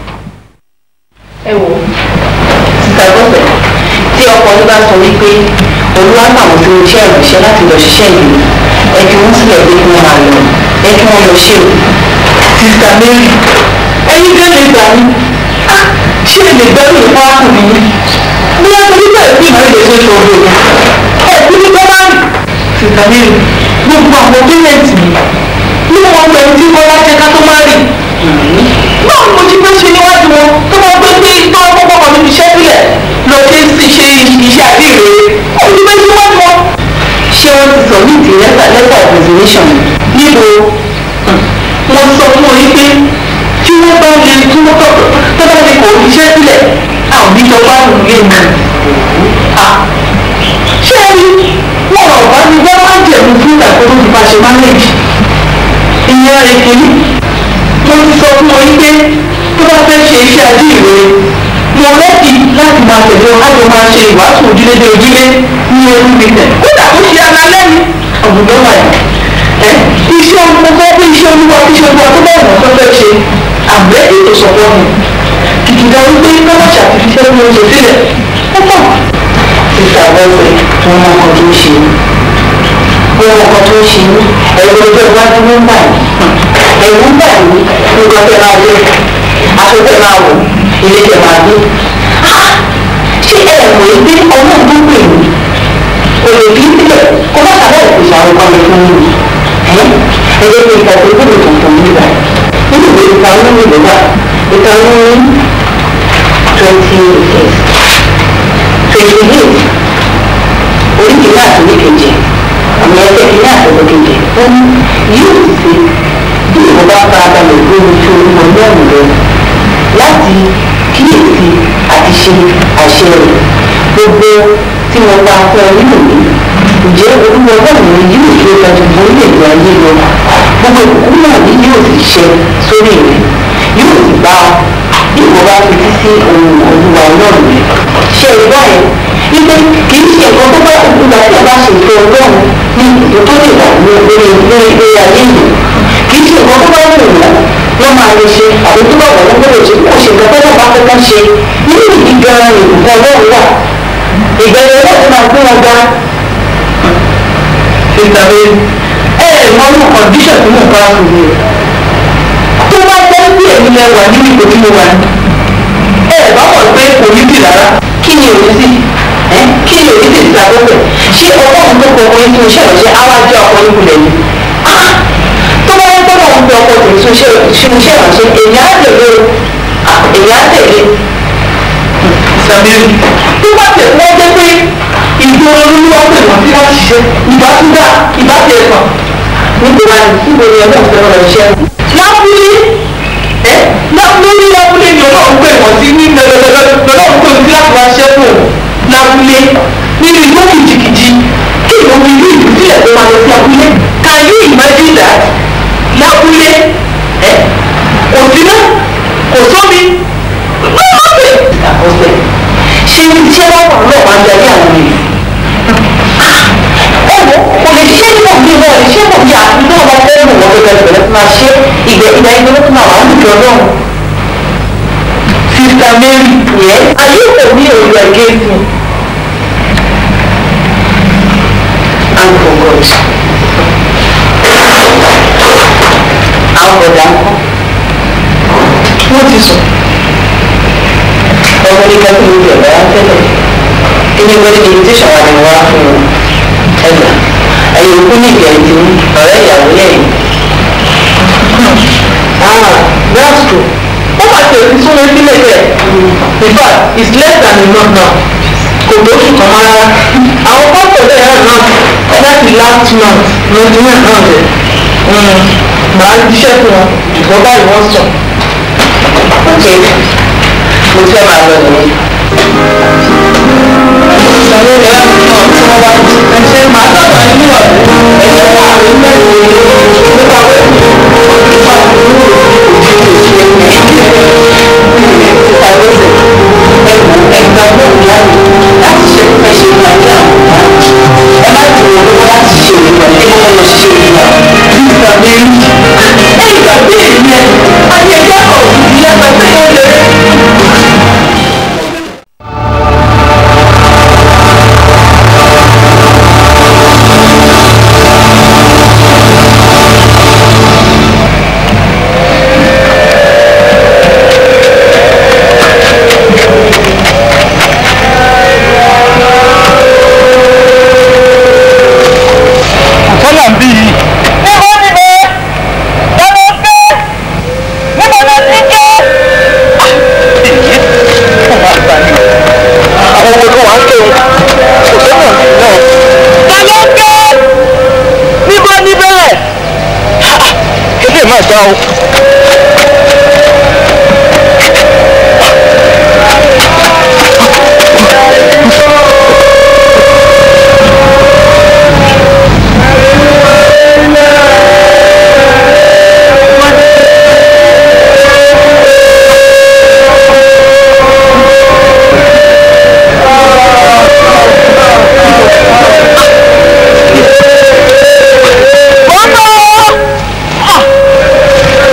ẹ wò sísá gbọ́fẹ̀ tí ọkọ yín bá sọ wípé olúwa gbà wọ́n sínú iṣẹ́ ìrìnsẹ́ láti lọ ṣiṣẹ́ ìlú ẹ fi wọ́n sílẹ̀ pé kí wọ́n máa lọ ẹ kí wọ́n lọ ṣe o. sísá mary ẹyin gé lè gbà mí Ah, ṣé ẹ lè gbẹ́rù ìfọ́ àkùnrin yín bí wọ́n torí bẹ́ẹ̀ bí ìmọ̀ ìlẹ̀ ṣe sọ òde ẹ kú ní bọ́ máa ń sísá mary gbogbo àwọn pẹ́rẹ́ǹtì mi ní wọn pẹ̀lú tí bọ́lá jẹ́ ká tó má rìn báwo ni mo ti fẹ́ ṣe níwájú wọn tó máa gbé pé tó kọ́kọ́ kan níbi iṣẹ́ sílẹ̀ lọ sí ṣe iṣẹ́ àdéhìí ó ti fẹ́ ṣe níwájú wọn. ṣé wọ́n ti sọ ní ìdí lẹ́tà lẹ́tà of resignation níbo wọ́n sọ fún wọn pé tí wọ́n bá lè tí wọ́n tọ́ tó bá lè kó iṣẹ́ sílẹ̀ àwọn ìjọba òye mi. ṣé ẹni wọn ò bá ní wọ́n máa ń jẹ̀mú fún ìtàkùn tó ti bá ṣe mánéèjì ìyẹn rẹ̀ kìíní mo ti sọ fún wọn pé tó bá fẹ́ ṣe iṣẹ́ ajíhìnrere mo rẹ́dì láti máa tẹ̀lé wọn láti máa ṣe ìwàásù ojúlé dé ojúlé ní orí mi tẹ̀ kódà ó ṣe ara lẹ́nu ọ̀gbọ̀n wà yìí ẹ iṣẹ́ mo fẹ́ pé iṣẹ́ olúwa iṣẹ́ olúwa tó bá wọn fẹ́ ṣe àgbẹ̀ ètò sọ̀pọ̀ mi kìkìdá wípé kọ́lá ṣàtìfíṣẹ́ mi oṣù sílẹ̀ ó pọ̀ sísà bọ́ọ̀fẹ̀ wọn mọ ọkọ̀ tó ń ṣe wọn mọ ọkọ̀ tó ń ṣe ẹ̀rọ ọjọ́ iwájú ló ń bà yìí ẹ̀rù ń bà yìí nǹkan tẹ máa lé aṣọ tẹ máa wò ilé tẹ máa gbé ṣé ẹ mọ̀ ẹ́ pé ọlọ́run tó pè mí kò lè fi sílẹ̀ kó má sábẹ́ ìpèsè àwọn ọmọ mi fún mi ẹ jẹ́ kí ìka tó gbọ́dọ̀ tuntun nígbà nínú ìwé ìka olómi ló wà ìka olómi twenty years twenty eight oríkèé náà tó ní kejì àmì ẹgbẹ́ kí náà tó ní kejì ó ní yóò sì bí ìwọ bá farabalẹ̀ gbé ojú olúmọ ní ọ̀nà rẹ láti kíyèsí àti ṣe àṣẹ rẹ̀ gbogbo tí mo bá fẹ́ nínú mi ǹjẹ́ olúwa ọlọ́run yóò ṣe ìdájọ́ orílẹ̀-èdè ayé lọ gbogbo ìkókó náà ni yóò sì ṣe sórí rẹ̀ yóò sì bá ọ bí ìwọ bá fi sí ohun olúwa ọlọ́run rẹ̀ ṣe ìgbà yẹn wípé kì í ṣe nǹkan tó bá ìgbà tí ọba ṣe ìfẹ́ ọlọ́run ní ìdó tó lè wà ní orí lórí lórí ayé yìí kì í ṣe nǹkan tó bá wù wọ́n wọ́n máa lè ṣe àbí tó bá wọ̀ wọ́n gbọ́dọ̀ ṣe kó ṣe nǹkan tó bá fẹ́ kán ṣe nínú ìdí gan-an ìbùkún ọlọ́run wà ìgbẹ́ni ọlọ́run máa gbé wọn ga ìtàwé ẹ ẹ mọ ní kọndíṣàn tí mo bá wù mí tó bá jẹ́ bí èmi lẹ wà nínú ipò tí mo wà ní ẹ ẹ bá mọ̀ pé kò ní bì rárá kí ni òní sí ẹ kí ni òní sì ti àkókò ṣé ọlọ́run tó kọ ọkùnrin fún iṣẹ́ ìránṣẹ́ á wá jẹ́ ọkùnrin kulẹ̀ ni tó bá yẹ kó lọ́run fi ọkọ tèmi fún iṣẹ́ ìránṣẹ́ èmi á tẹ̀lé èmi á tẹ̀lé sàbẹ̀rì tó bá tẹ̀ wọ́n jẹ́ pé ìjọ olúwa pè wọ́n tí wọ́n ṣiṣẹ́ ìbá tún dá ìbá tẹ̀ ẹ̀kan nígbà níbo ni ọlọ́run fẹ́ rọrùn iṣẹ́. lábúlé ẹ lábúlé lábúlé ni ọlọ́run pè wọ́n sí ní lọ́lọ́run pè wọ́n sí láti wá ṣiṣẹ́ fún un lábúlé nínú ìlú kìjìkìjì kí ìlú mi ìlú ìlú sílẹ̀ tó máa lọ sí abúlé can you imagine that lábúlé ẹ kò sí náà kò sómi lọ́wọ́sẹ̀ àkọsẹ̀ ṣé iṣẹ́ wọn wà lọ́wọ́ máa ń darí àwọn èèyàn ẹ wo kò lè ṣe é níwọ̀n bí wọ́n lè ṣe é mọ̀ bí àti tó wọn fẹ́ lò wọ́n gẹ́gẹ́ bẹ̀rẹ̀ fún máa ṣe ìgbẹ́ ìgbà ìgbẹ́ ló fún àwọn àlùjọ náà. sista mary yẹ ayé kò ní èrò ẹ̀gẹ́ fún and for god àwọn ọ̀dà ń kọ́ wọ́n ti sùn ọmọ ní kẹ́kọ̀ọ́ ní ìjọba yá tẹ́lẹ̀ kíni wọ́n ní invitation wà ní wá fún un ẹgbà ẹ̀yìn òkú ní ìgbà ìdí ọ̀rẹ́ ìyàwó lẹ́yìn. ah that's true ó máa tẹ̀ sí súnmọ́ sílẹ̀ tẹ̀ in fact it's less than a month now kò tó oṣù kan máa rárá àwọn pásítọ̀ bẹ́ẹ̀ náà náà láti last month lọ́dún náà náà dẹ̀ màá jíṣẹ́ fún wọn ìbọn báyìí wọ́n sọ. okay mo fẹ́ máa lọ nìyẹn. ìṣòro rẹ̀ náà tí wọ́n wá ẹ̀ṣẹ̀ máa sábà nínú ọ̀dọ́ ẹ̀ṣẹ̀ wà ní mẹ́rin nípa wẹ́ẹ̀mí nípa ìlú nípa lọ́sẹ̀ ẹ̀kú ẹ̀ka bọ́ọ̀lù láti láti ṣe ẹ̀ṣẹ̀ ìpàdé àwọn ẹ má ti wọ owó láti ṣe ìpàdé kí wọ́n lọ ṣe ìpàdé nípa mẹ́rin ẹ̀ ìgbàgbé èmi ẹ̀ àti ẹ̀jẹ̀ ọ̀hún ìyá gbàgbé yẹn lè. sọ́nà ń bí yìí. níbo níbo lọ́nà gbé níbo ló ti jẹ́. èyí kò wá gbà ní. àwọn ọmọ kan wà ń kéwọn kò sọ́nà ń bí náà. lọ́nà gbé níbo níbẹ̀. ilé máa dá o. Mama!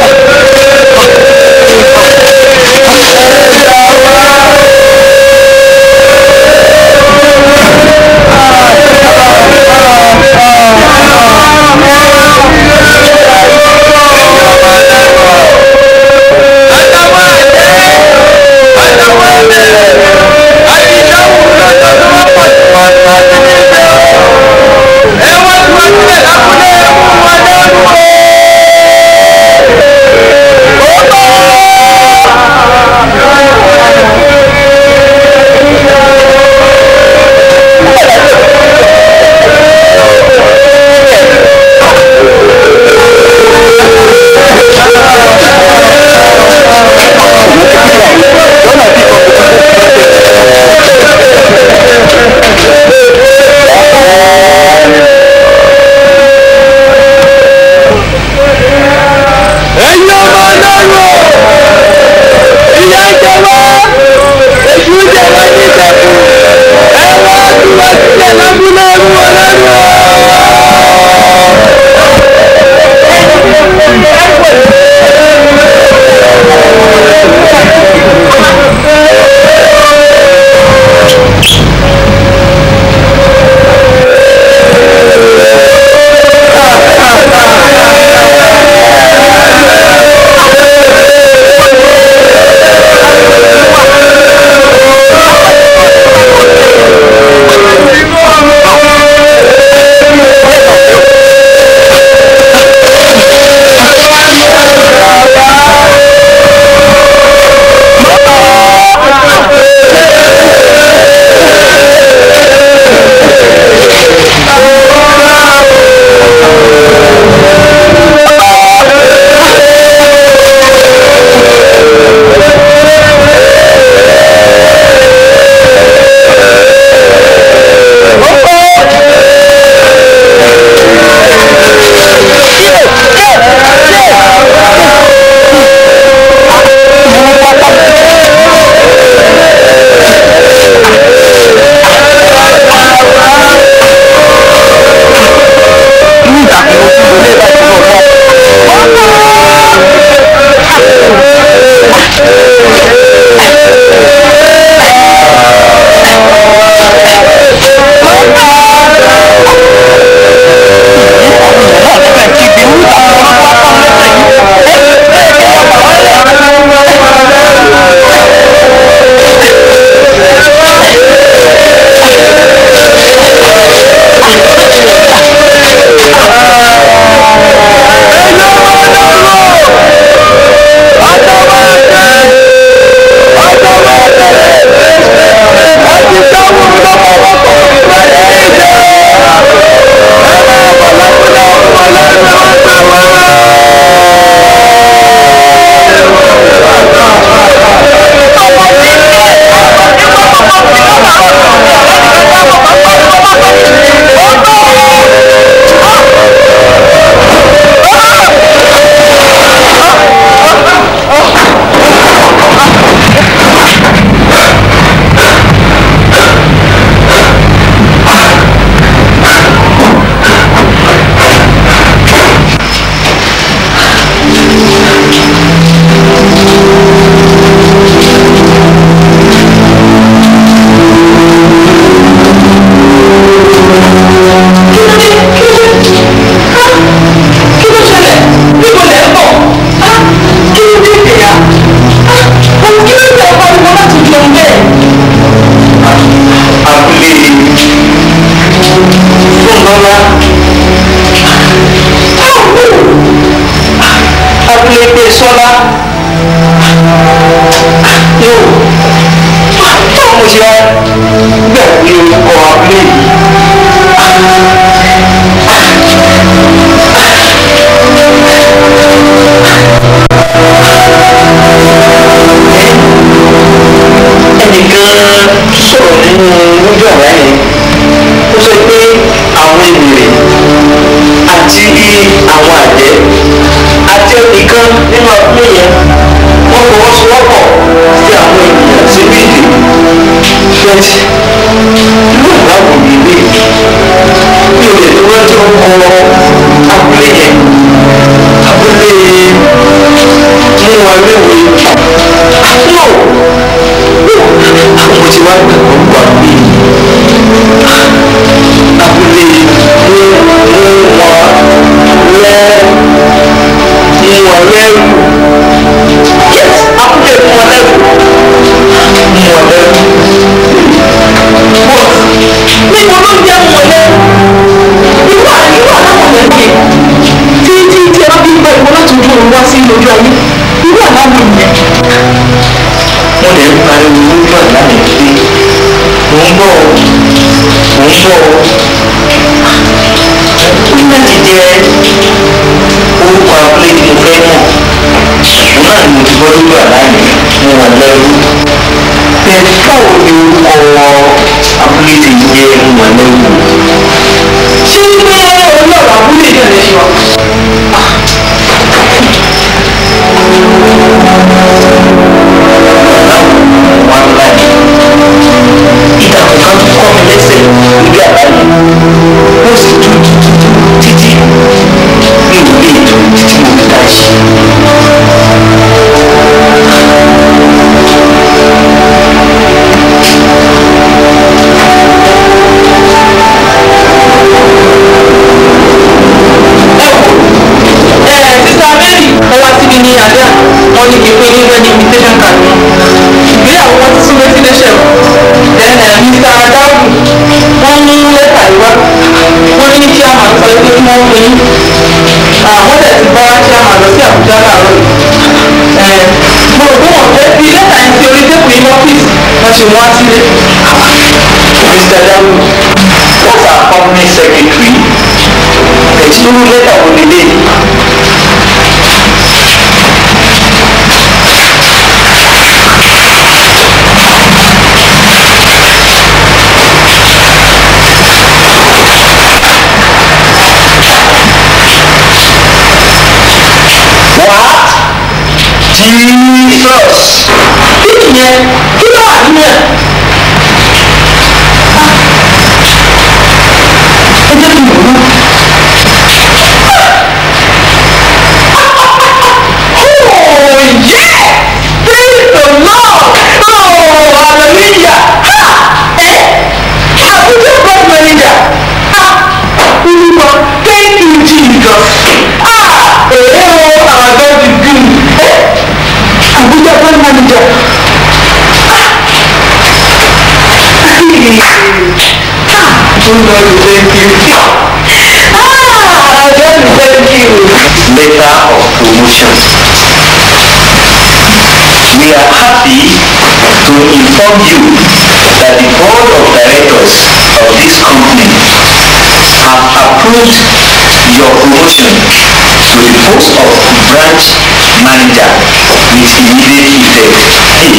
sọ́lá abúlé pé sọ́lá yóò tó mo ṣe wá gbàgbé orúkọ abúlé yìí. ẹnìkan sọ̀rọ̀ nínú lójú ọ̀rá yẹn ó sọ pé àwọn ènìyàn àti àwọn àjẹ́ àti ẹnìkan nínú abúlé yẹn wọ́n fọwọ́sowọ́pọ̀ sí àwọn ènìyàn sínú ìdè bẹ́ẹ̀ inú ìbáwò mi lè mi ò lè tó rántí ọkọ abúlé yẹn abúlé mú wa léwe no àwọn tí wàá gbàgbọ́ gbà mí abúlé mú mú wa lẹ́ mú wa lẹ́rù yes abúlé mú wa lẹ́rù mú wa lẹ́rù but níbo ló jẹ́ mú wa lẹ́rù irú àríwá aláwọ̀ lẹ́yìn tí tí tí ẹ bá bí gbà ìwọ láti ojú òun wá sí ojú ayé irú àláwọ̀ yẹn wọ́n lè ń pariwo lójú àlá mi pé mò ń bọ̀ mò ń bọ̀ ó ní láti jẹ́ orúkọ abúlé tí mo fẹ́ mọ̀ òun náà ni mo ti gbọ́ lójú àlá yẹn mo wà lẹ́rú bẹ́ẹ̀ báwo ni orúkọ abúlé ti jẹ́ mo wà lẹ́rú ṣé pé olóòrò abúlé náà lè ṣe wá. wọn láyé ìdààmú kan tó kọ́ mi lẹ́sẹ̀ níbi àbáyé ó sì tún títí mi ò lè tó títí mo fi dá ṣe. sísá mary wọ́n wá síbi ní àdá wọ́n ní kí n pé ní wedding invitation card mi ìgbéyàwó wọn ti súnmọ́ sí léṣẹ̀ o then mr dáhùn wọ́n mú lẹ́tà ìwá wọ́n ní chairman sọ pé kí wọ́n pè é àwọn tẹ̀ ti bá chairman lọ sí àbújá láàárọ̀ yìí mo rò pé wọ́n fẹ́ fi lẹ́tà yẹn sí orí tẹ́kùn yìí lọ́fíìsì wọ́n ṣe wọ́n á sílé. mr dáhùn what's our company secretary ẹ̀sìn lẹ́tà wo nílé What? Jesus. Kí nìyẹn? Kí ló wà nínú ẹ̀? Ẹ jẹ́ kí n wò ó. Oh yeah! Praise the Lord! Oh hallelujah! Ha! Ẹ Abuja God manager! Ha! Olúwa thank you Jesus! Ah! Èyí o our God is good! Ẹ Abuja God manager! Ah! Oh Lord thank you! Ah! God thank you! Letter of promotion. We are happy to inform you that the board of directors of this company have approved your promotion to the post of branch manager with immediate effect.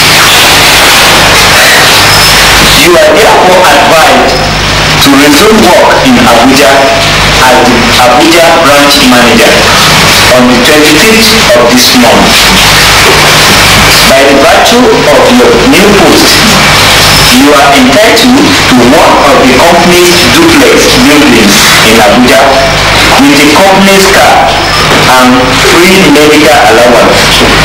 You are therefore advised to resume work in Abuja as the Abuja branch manager on the 25th of this month. By the virtue of your new post, you are entitled to one of the company's duplex buildings in Abuja with the company's car and free medical allowance.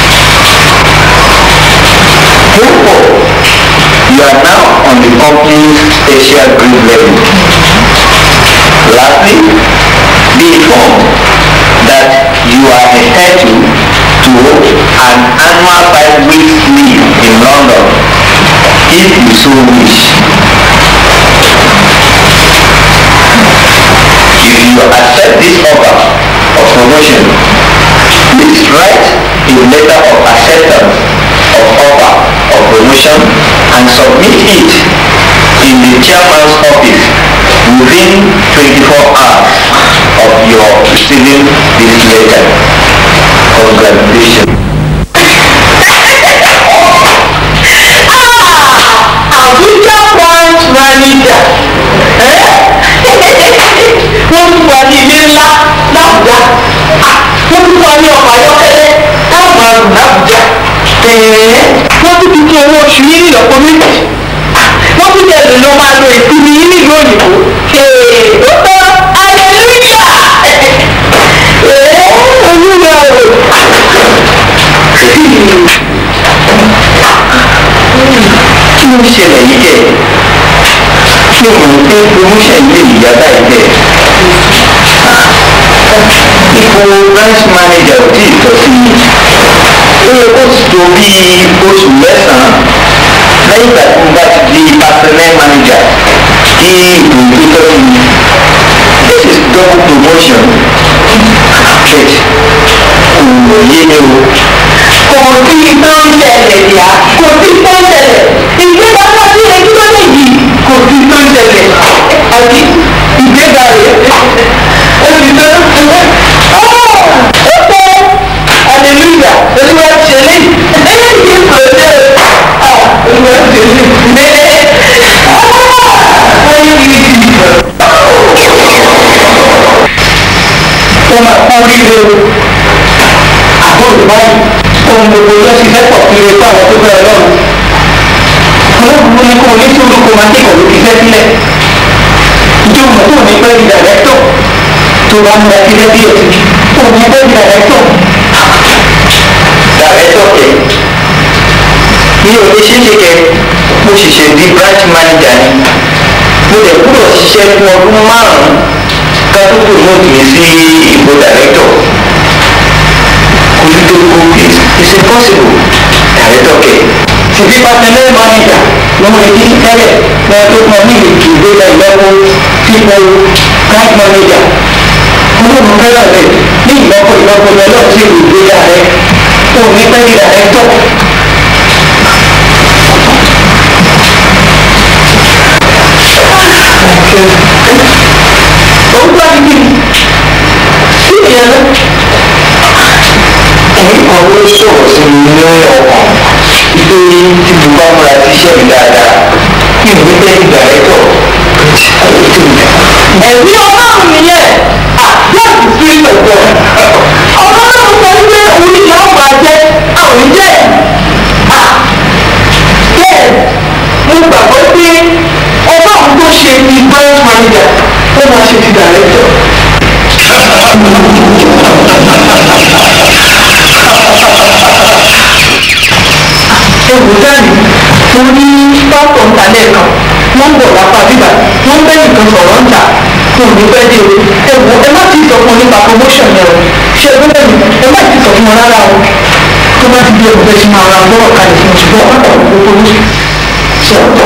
Therefore, you are now on the company's special grade level. Lastly, be informed that you are entitled to an annual five weeks leave in London if you so wish. accept this offer of promotion, please write a letter of acceptance of offer of promotion and submit it in the chairman's office within 24 hours of your receiving this letter. Congratulations. Abuja branch manager wọ́n tún wà ní ilé ńlá l'Àbújá wọ́n tún wà ní ọkọ̀ ayọ́kẹ́lẹ́ táwọn àrùn l'Àbújá wọ́n tún ti tún owó oṣù yín nílọ́pọ̀ méjì wọ́n tún tẹ̀ lè lọ máa lo ìsinmi yín nílùú òyìnbó ó tọ́ aleluya olúwa o kí ló ń ṣẹlẹ̀ yìí kẹ̀ ṣé o mọ̀ pé promotion ilé ìyá báyìí kẹ̀ ipò branch manager ò tí ì tọ́ sí mi ó yẹ kó sì tó bí oṣù mẹ́sàn-án lẹ́yìn ìgbà tí mo bá ti di personnel manager kí ipò ìgbé tọ́ sí mi this is double promotion abeg kò yé mi o kò sí tó ń ṣẹlẹ̀ yá kò sí tó ń ṣẹlẹ̀ ìgbéga tó ti lè dúró nìyí kò sí tó ń ṣẹlẹ̀ àbí ìgbéga rẹ̀ ó ti tó ó tó aleluya olúwa ṣe lé eléyìí kò dé olúwa ṣe lé ó máa kú oríire o àbúrò báyìí ohun gbogbo yóò ṣiṣẹ́ pọ̀ kí lè fún àwọn tó bẹ̀rẹ̀ lọ́rùn olóògùn ní kó o ní sùúrù kó o máa kékọ̀ọ́ ló fi fẹ́ sílẹ̀ ìjọ mọ̀ tó ní pẹ́ di dàrẹ́tọ̀ tó bá múra sílẹ̀ bí èsì tó ní pẹ́ di dàrẹ́tọ̀ dàrẹ́tọ̀ kẹ̀ mi ò lè ṣe é ṣe kẹ mo ṣẹ̀ṣẹ̀ di branch manager ni mo lè kúrò ṣiṣẹ́ fún ọdún márùn-ún ká tó kò mọ̀ kì í sí ipò dàrẹ́tọ̀ olùdókòwò is is impossible dàrẹ́tọ̀ kẹ̀ ṣùgbọ́n personnel manager ló ń retí tẹ́lẹ̀ lọ́wọ́ tó kàn ní ìgbéga ìlọ́wọ́ sípò branch manager olóògùn fẹ́ràn rẹ̀ ní ìlọ́pọ̀ ìlọ́pọ̀ lọ́wọ́ sí ìgbéga rẹ̀ tó ní pẹ́ di dàrẹ́tọ̀. òun bá di kí sí ìyẹn lọ. ẹ̀yin kan ló sọ̀rọ̀ sí mi ní ọkàn wípé tí mo bá múra sí iṣẹ́ mi dáadáa kí n ní bẹ́ẹ̀ ìgbà rẹ̀ tọ̀ ẹ̀mí ọlọ́run nìyẹn àyà sí ìpẹ̀tọ̀ ọlọ́run sọ wípé òun ni ìyá ọgbà jẹ àwọn jẹ bẹ́ẹ̀ mo gbàgbọ́ pé ọlọ́run tó ṣe ti branch manager ó máa ṣe ti director. ewu dání mo ní pásítọ̀ ńta lẹ́ẹ̀kan wọ́n ń bọ̀ lápá bíbà wọ́n ń bẹ́ nìkan sọ̀rọ̀ ńta kò ní pẹ́ dé o ewu ẹ má ti sọ fún wọn nípa promotion yẹn o ṣe é bẹ́ẹ̀ ni ẹ má ti sọ fún wọn rárá o tó bá ti di ewu bẹ́ẹ̀ ti máa ra gbọ́rọ̀ kalẹ̀ fún oṣù bọ́ọ̀ pátá òkú tó ní ṣe ọ̀tọ̀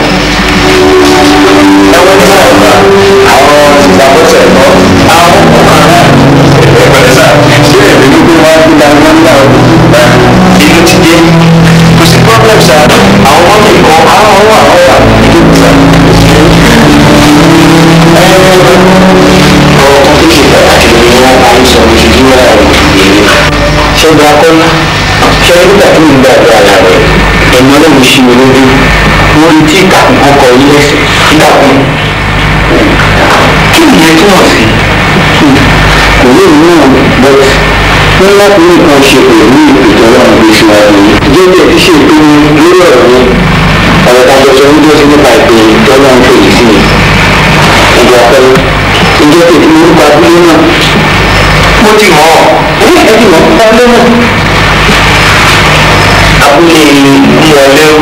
ẹwọ́n ní sáà àwọn ìṣàkóso ẹ̀kọ́ àwọn ẹ̀pẹ̀lẹ́ sáà ṣé èmi ló gbé wá gbé dání wọn nígbà inú ti dé kò sí problem sáà àwọn ọmọ mi kọ àwọn ọmọ àwọn ọmọ ìdókòwò sáà. ọ̀rọ̀ kan tó ṣe pàtàkì ni wọ́n máa ń sọ lójoojúmọ́ àwọn ìdílé ṣẹ́gun akọ́lá ṣe nígbà tó ń gbàgbé ara rẹ̀ ẹ̀mọ́ náà ń ṣe olójú mo rí tí ìkàkùn kan kọ ilé ẹsẹ̀ ìkàkùn kí nìyẹn túmọ̀ sí kò ní ìlú but wọ́n láti ní nǹkan ṣe pẹ̀lú ìpètò ọlọ́run bí síwájú jẹ́jẹ́ ti ṣe ìpinnu lórí ọ̀rọ̀ mi ọ̀rọ̀ kan jọjọ ń dúró sí nípa ìpè tọ́lọ́run fèyí sí mi ìjọ pẹ̀lú ìjọ tètè orúkọ abúlé náà mo ti mọ̀ ọ́ ẹ ti mọ̀ ọ́ abúlé náà abúlé ìmọ̀lẹ́rú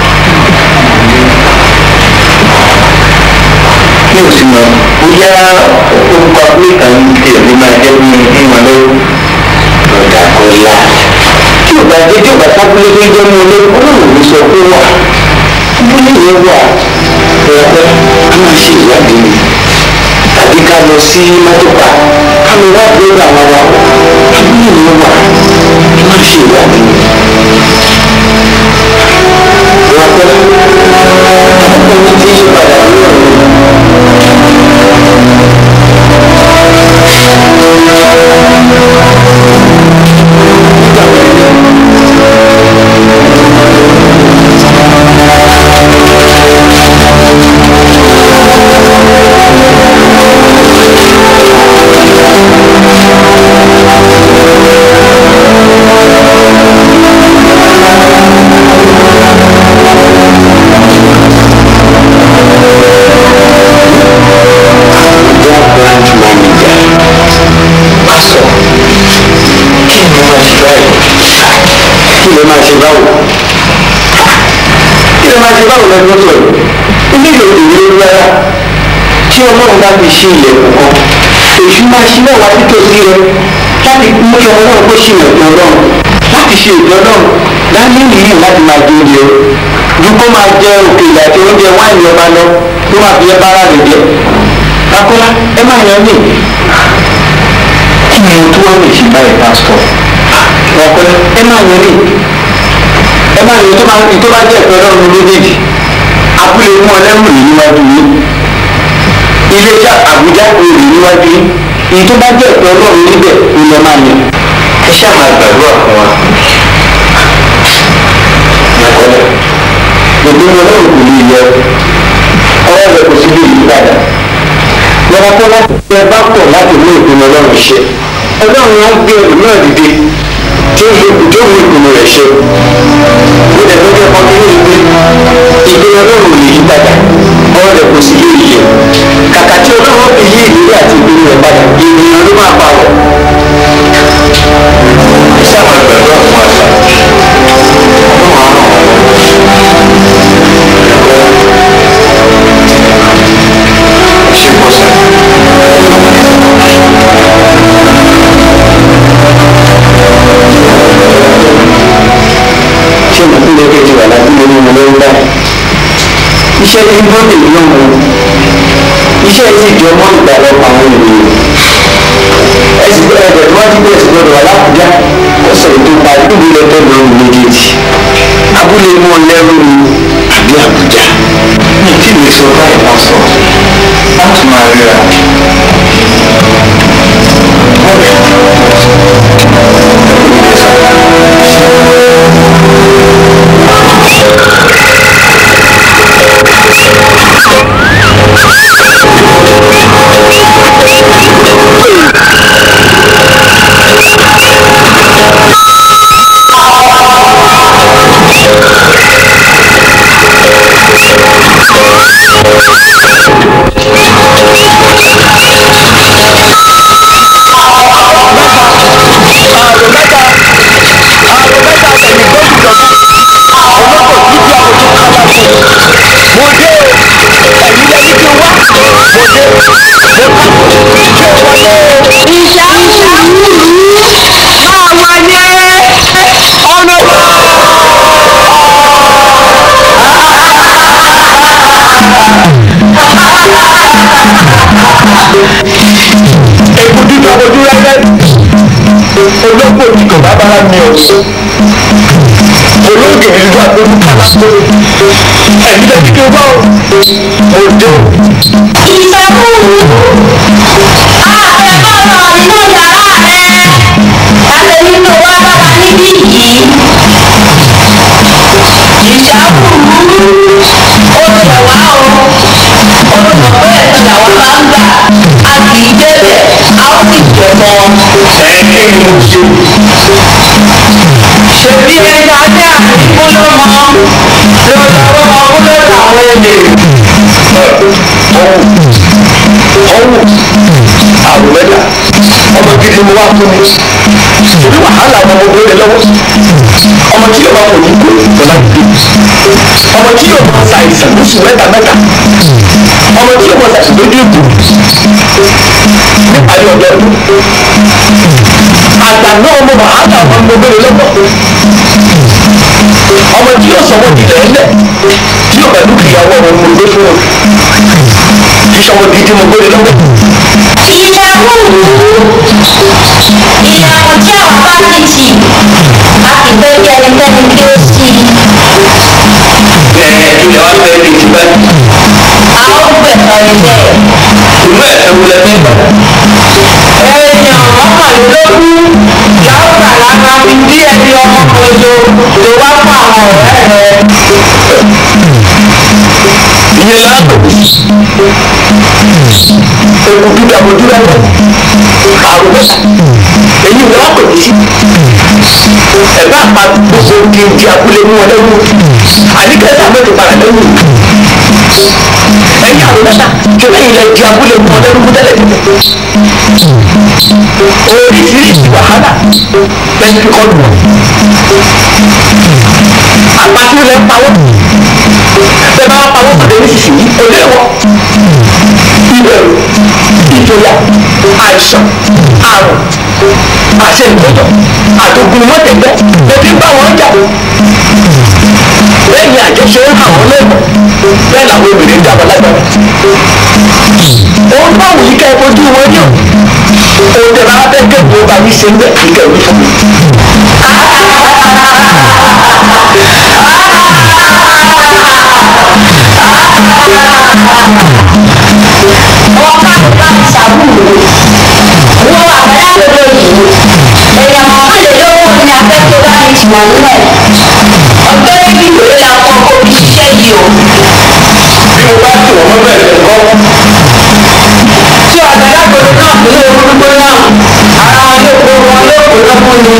mi ò sì mọ̀ bóyá orúkọ abúlé kan tiẹ̀ ló máa jẹ́ bí ìmọ̀lẹ́rú lọ́dà kọ́lá tí ò bá jẹ́ tí ò bá sábúlé tó jẹ́ mú olé olóòwò mi sọ pé wà abúlé yẹn wà pẹ̀lẹ́ a máa ṣe ìwádìí mi tàbí ká lọ lọ sí mọ́tòkà ká lọ wá búrọ́dà wa wa abúlé ni ó wà kí má ṣe ìwà mi. wọ́n pẹ́ àkókò mi ti yí padà ní ọ̀run. branch manager pásítọ̀ kí ni mo máa ṣe báyìí kí ló máa ṣe báwo kí ló máa ṣe báwo lọ́dún tó yìí ilé ìlú òdòdó ló rárá tí ọlọ́run bá fi ṣe ilẹ̀kùn kan èṣù máa ṣí náà wá títòsí rẹ láti mú kí ọmọ náà kó ṣe ìrẹ̀kùn ọlọ́run láti ṣe ìjọ náà dání nìyí láti máa jẹ oúnjẹ o ju kó máa jẹ òkèlè àti oúnjẹ wáìnì ọba lọ tó máa fi ẹ bára rẹ jẹ akọ́lá ẹ máa yan ní kí ni ohun tó wà lè ṣe báyìí pásítọ̀ akọ́lá ẹ máa yan ní ẹ máa yan tó bá tó bá jẹ́ ìpẹ́ ọlọ́run méjèèjì abúlé mú ọlẹ́rù rè níwájú yín iléeṣẹ́ àbújá rè níwájú yín èyí tó bá jẹ́ ìpẹ́ ọlọ́run níbẹ̀ ni lọ́ máa yan ẹ ṣáà máa gbàdúrà fún wa akọ́lá gbogbo ọlọ́run kò lè yẹ ọwọ́ rẹ kò sí bí ìyípadà lọ́wọ́ kọ́ láti fẹ́ bá pọ̀ láti mú ìpinnu ọlọ́run ṣe ọlọ́run á gbé ẹrù náà dìde tí ó fi tí ó mú ìpinnu rẹ̀ ṣe ó dẹ̀ lọ́jọ́ kan nínú ìwé ìpinnu ọlọ́run ò lè yí padà ọwọ́ rẹ̀ kò sí lè yẹ kàkà tí ọlọ́run fi yí ìrírí àti ìpinnu rẹ̀ padà ènìyàn ló máa pa wọ̀. sábà gbàgbọ́ àwọn àṣà ọlọ́run á ràn wọ́n ṣe pọ̀ sí. ṣé mo tún lè kejì wà láti lè mú mi lórí báyìí? iṣẹ́ tí ń bọ́ tèmi náà mú iṣẹ́ yìí sì jọ mọ́ ìgbàlọ́pọ̀ àwọn ènìyàn ẹ sì gbọ́dọ̀ ẹ̀bẹ̀ tí wọ́n ti bẹ̀rẹ̀ sí gbọ́dọ̀ wà lábùjá ọ̀sẹ̀ tó parí níbi lọ́tọ̀ lọ́rùn méjèèjì abúlé mọ́ lẹ́rú ni àbí àbújá mi kí lè sọ báyìí wọ́n sọ láti máa ríra. èkó dídá ojú rẹ́rẹ́ olóńgbò tí kò bá bára mi ò olóògè ìlú àgbẹ̀rù kàlá ẹ̀mí lẹ́bí kí o bá o mo dé o. ìṣàkóso àtẹ̀kọ́nà nínú yàrá rẹ̀ àti nínú wá bá wa níbí yìí ìṣàkóso ó tẹ̀ wá o olùmọ̀ pé ẹ̀sìn làwọn máa ń gbà a kì í débẹ̀ a ó sì jẹ̀ mọ́. ẹ kí ni mo ṣe. ṣèbí ẹja ajá àdìgbò ló mọ ló lọ́wọ́ ọmọdé làwọn èlé. ọwọ́ àrùmẹ́ta ọmọ gidi mo wá fún mi torí wàhálà ọmọ mo gbé lọ́wọ́ ọmọ tí yóò máa wò ní kó lọ́la gbé ọmọ tí yóò máa sa ìsàn lóṣù mẹ́ta mẹ́ta ọmọ tí yóò máa ṣàṣì lójú ìbò níparí ọdọọdún àgbàná ọmọ wàhálà ọmọ mo gbé lọ́wọ́ ọmọ tí yóò sọ wọ́n di lẹ́lẹ̀ tí yóò pẹ̀lú ìyàwó ọmọ mo gbé fún wọn kì í sọmọ gidi mo gbé lọ́wọ́ tí ẹnikẹ́ni kí ó sí i. ẹ ilẹ̀ wa fẹ́ kí n ti bẹ́ẹ̀. a ó gbẹ̀sán ní bẹ́ẹ̀. ìlú ẹ̀fẹ́ wo lẹ fẹ́ gbà. èèyàn mọ́kànlélógún láwùjọ lára fi dí ẹni ọmọ kojú ló wá fún àwọn ọ̀rẹ́ rẹ̀. ìyẹn láàbò ewu dúdú abojú lẹ́wọ̀ àrùbọ́sà èyí ni wọ́n kò ní sí ẹ̀bá àpá gbogbo kí n di abúlé mú wọn lẹ́wọ̀ àdìgẹ́sà mẹ́rin para lẹ́wọ̀ ẹ̀yìn àrùbọ́sà tí lẹ́yìn lẹ́ di abúlé mú wọn lẹ́wọ̀ tẹ́lẹ̀ tẹ́lẹ̀ oríṣiríṣi wàhálà lẹ́yìn fi kọ́ lù wọ́n àpàtì lẹ́ pawọ́ bẹ́ẹ̀ bá pawọ́ pàdé nísinsìnyí kò léwọ́ ìbẹ̀rù ìjọyà àìsàn àrùn àṣẹ ìgbọ́dọ̀ àtògùn mọ́tẹ̀gbẹ́ lórí bá wọn jà lẹ́yìn àjọṣe ń hàn wọ́n lẹ́gbọ̀n bẹ́ẹ̀ làwọn obìnrin ń dàbọ̀ lágbára òun bá wù yí ká ẹ fojú wọn ní o òun tẹ bá fẹ́ kẹ́kọ̀ọ́ bá yín ṣe ń bẹ̀ kí kẹ́ ẹ wí fún mi. ọ̀pá ìgbà ìṣàbùrù wọ́n àbájáde lóyìí èèyàn mọ́kànlélógún ni afẹ́fẹ́ bá ní ìtumọ̀ nílẹ̀ ọjọ́ ibi ìwé la kọ́ kó fi ṣiṣẹ́ yìí o. bí mo bá tì wọ́n mọ́ bẹ́ẹ̀ lẹ́kọ́ tí àgbàlagbòdo náà kò lè gbogbo náà ara wọn yóò kó wọn yóò kó lọ́kùn ni.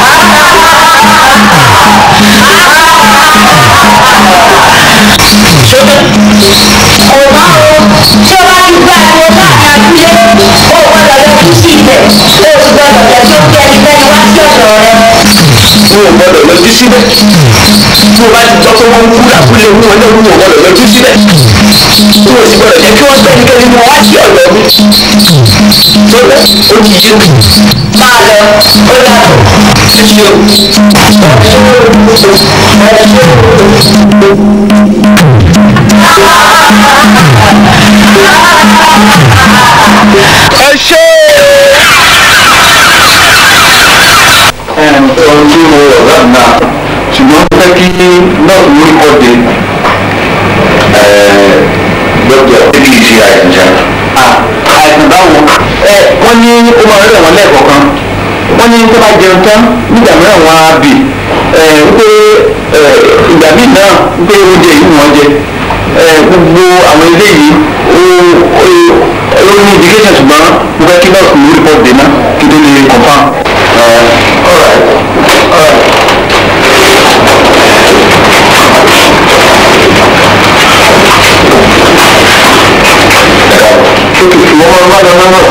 ọ̀gá o tí o bá ti gbá ẹ̀rọ láàrin abúlé o gbọ́dọ̀ yọjú sí ibẹ̀ o sì gbọ́dọ̀ jẹ́ kí ó kí ẹnikẹ́ni wá sí ọ̀dọ̀ rẹ. mi ò gbọ́dọ̀ lọ́jú síbẹ̀ tí mo bá ti gbọ́ pé wọ́n ń kú lábúlé mú wọn lẹ́rú mi ò gbọ́dọ̀ lọ́jú síbẹ̀ tí mo sì gbọ́dọ̀ jẹ́ kí wọ́n gbẹ́nikẹ́ni mú wá sí ọ̀dọ̀ mi tó bẹ́ ó ti yé mi máa lọ ó dàbọ̀. títí o. ẹ ṣe ohun tí mo rọ̀ lánàá ṣùgbọ́n ó fẹ́ kí nọ́ọ̀sì orí kọ́ de dókítà tí kì í ṣe àìsàn ṣá. àìsàn báwo ẹ wọ́n ní ó máa rẹ̀ wọ́n lẹ́ẹ̀kọ̀ọ̀kan wọ́n ní tó bá jẹun tán nígbà mìíràn wọ́n á bì ẹ wípé ẹ ìgbà míì náà wípé oúnjẹ yìí wọ́n jẹ ẹ gbogbo àwọn eléyìí ó ó ó ní indication ṣùgbọ́n mo fẹ́ kí nọ́ọ̀sì orí kọ́ de náà kí tó lè confam. all right all right. Sókè tí wọ́n máa ń bá lọ náà.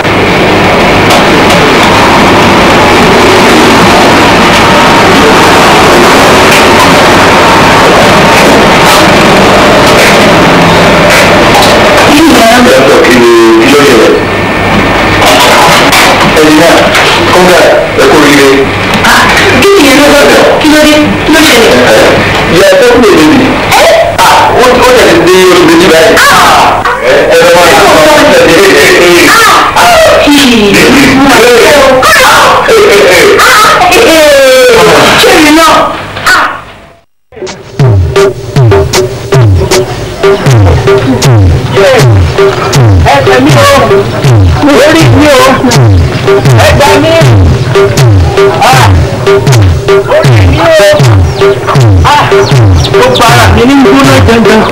Yàtọ̀ kí ni kí ló ṣẹlẹ̀? Ẹ̀yin náà, kọ́ńgà ẹ̀kọ́ rire. kí ni ìyẹn ló lọ́dọ̀ kí ló dé kí ló ṣẹlẹ̀. Ìyá ẹ̀kọ́ kúrò níbi. Ó ó tẹ̀lé dé olùdó jí báyìí. Ẹ ẹ lọ́wọ́ yìí kọ́ Ṣé mi náà? ẹsẹ̀ mi o orí mi o ẹgbà mi orí mi o ó para mi ní gbóná dandan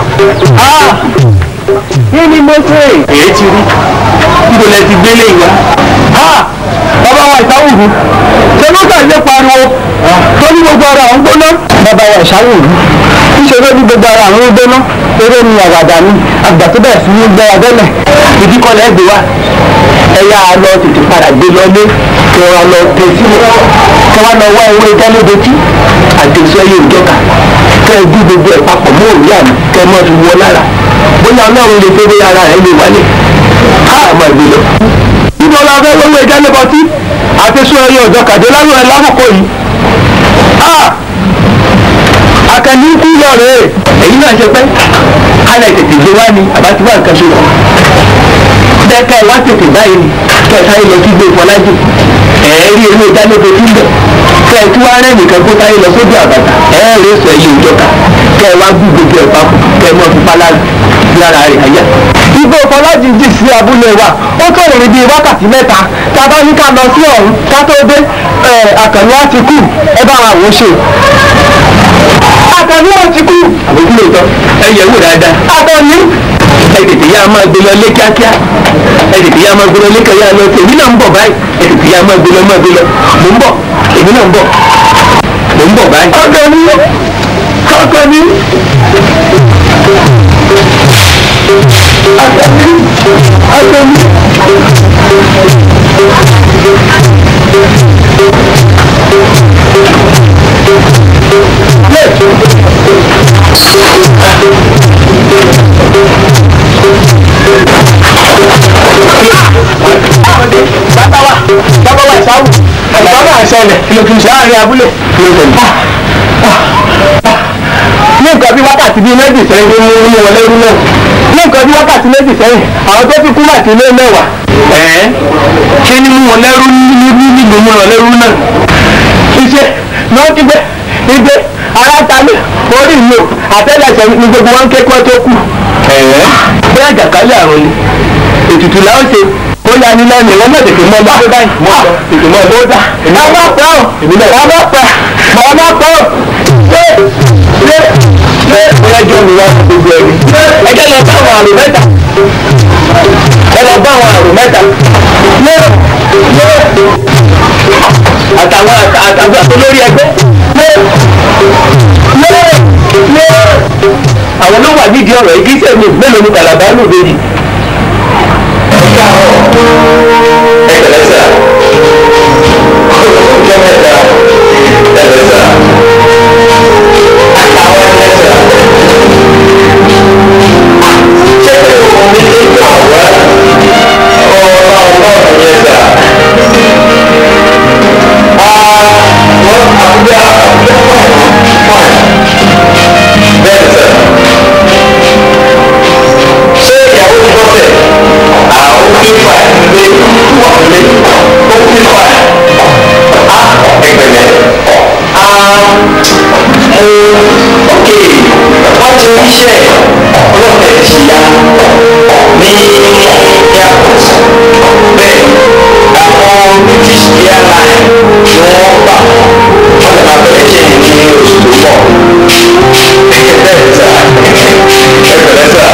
kí ni mo ṣe èyí ti rí níbo lẹ ti gbélé ìwá bàbá wa ìsáwùrú ṣé ló kà ṣe pariwo tó ní gbogbo ara àwọn gbóná. bàbá wa ìsáwùrú níṣẹ́ ló ní gbogbo ara àwọn gbóná eré ni àwàdà ni àgbà tó bẹ̀rẹ̀ sí ní gbẹ́ra dẹ́lẹ̀ ìdíkọ̀lẹ̀ ẹ̀gbẹ́ wa ẹ̀yà lọ tètè padà gbé lọlé kí wọ́n lọ tẹ sílẹ̀ kí wọ́n lọ wá ewé dálódétí àtẹ̀sọ́ yóò jọ́ka kẹ́ ẹ dí gbogbo ẹ̀ papọ̀ mọ́ òrí àmì kẹ́ ẹ mọ́ fi wọ lára bóyá ọlọ́run lè fẹ́ bóyá ara rẹ̀ lè wálé ká àmọ́ ìgbé lọ. níbo la fẹ́ wọ́wọ́ ìdálébọtí àtẹ̀sọ́ ẹyọ ọ̀dọ́ kàdé lánàá ẹ̀ lákòókò yìí akẹ́ni kú lọ rẹ̀ èyí náà ṣe pẹ́ kálẹ̀ tètè gbé wá ní àbátí wà nǹkan ṣe wọ̀ dẹ́ka ẹ̀ wá tètè báyìí ni kẹta ilẹ̀ kí gbé fọlájì ẹ̀ẹ́rí ewé ìdálógo tí ń bẹ̀ kẹ́ ẹ tí wàá rẹ́ nìkan kó táyé lọ sójú àbàtà ẹ ẹ́ rẹ́ sọ ẹyẹ ìjọka kẹ́ ẹ wá gbú gbogbo ẹ̀ papọ̀ kẹ́ ẹ mọ́ fipá lára rẹ̀ àyà. igbó fọlájì jì sí abúlé wa ó tó ìrìn bíi wákàtí mẹ́ta tá a bá ní ká lọ sí ọ̀hún ká tó dé àkànní á ti kú ẹ bá wa wò ó ṣe. àkànní á ti kú. àbójú lóòótọ́ ẹ yẹ̀ wò dáadáa. àkànní ẹ tètè yá máa gbé lọ lé kíákíá ẹ tètè yá máa gbé lọ lé kíákíá lọ èmi náà ń bọ̀ báyìí ẹ tètè yá máa gbé lọ máa gbé lọ mò ń bọ̀ èmi náà ń bọ̀ mò ń bọ̀ báyìí. ọkọ mi ọkọ mi. ọkọ mi. bàbá wa bàbá wa ìsáwù ẹ̀gbọ́n náà ṣẹlẹ̀ kí ló kí n ṣe láàrin abúlé kí ló tẹ̀lé. ní nǹkan bí wákàtí bíi méjì sẹ́yìn ló mú mú wọn lẹ́rú náà ní nǹkan bí wákàtí méjì sẹ́yìn àwọn tó ti kú mà ti lé mẹ́wàá. ẹ̀ẹ́ ṣé ní mú wọn lẹ́rú nílùú mú wọn lẹ́rú náà. iṣẹ́ náà ti gbé igbe ara ta ní orí ìlú àtẹ́lẹsẹ̀ ní gbogbo wọn ké kọ́ tó kù. ẹ̀ẹ́ bí àjàkálẹ̀ àrùn ni ètùtù làwọn ṣe ó yà ní lẹ́nu ìwọ́n náà tètè mọ́ ọdún báyìí mọ́ ọ tètè mọ́ ọdún dá. ọmọ pẹ́ o ọmọ pẹ́ ọmọ pẹ́ o ṣé ṣé ṣé bóyá jọ mi wá gbogbo ẹni. ẹ jẹ́ lọ bá àwọn àrùn mẹ́ta ẹ lọ bá àwọn àrùn mẹ́ta lé lé àtàwọn àtàwọn olórí ẹgbẹ́ lé lé lé àwọn ló wà nídìí ọ̀rọ̀ yìí kí sẹ́mi mélòó ni kàlàbà ló dé yìí ẹgbẹ̀lẹ́sà ọjọ́ mẹ́ta ẹgbẹ̀lẹ́sà àwọn ẹgbẹ̀lẹ́sà ṣé pé òun ní ìgbà wá ọ̀rọ̀ ọ̀rọ̀ ẹgbẹ̀lẹ́sà wọ́n àbújá àbújá wọ́n bẹ́ẹ̀ sà ṣé ìyàwó ti bọ́ sẹ̀ àwọn pípa ìdílé wà lé ó pípa á ẹgbẹ̀lẹ̀ á mú òkè wọ́n ti ríṣẹ́ ọlọ́pẹ̀ ti ya ní airport bẹ́ẹ̀ àwọn british airline ni wọ́n gbà wọ́n lè máa bẹ̀rẹ̀ ṣe ní oṣù tó pọ̀ bẹ́ẹ̀ sà ẹgbẹ̀lẹ̀ sà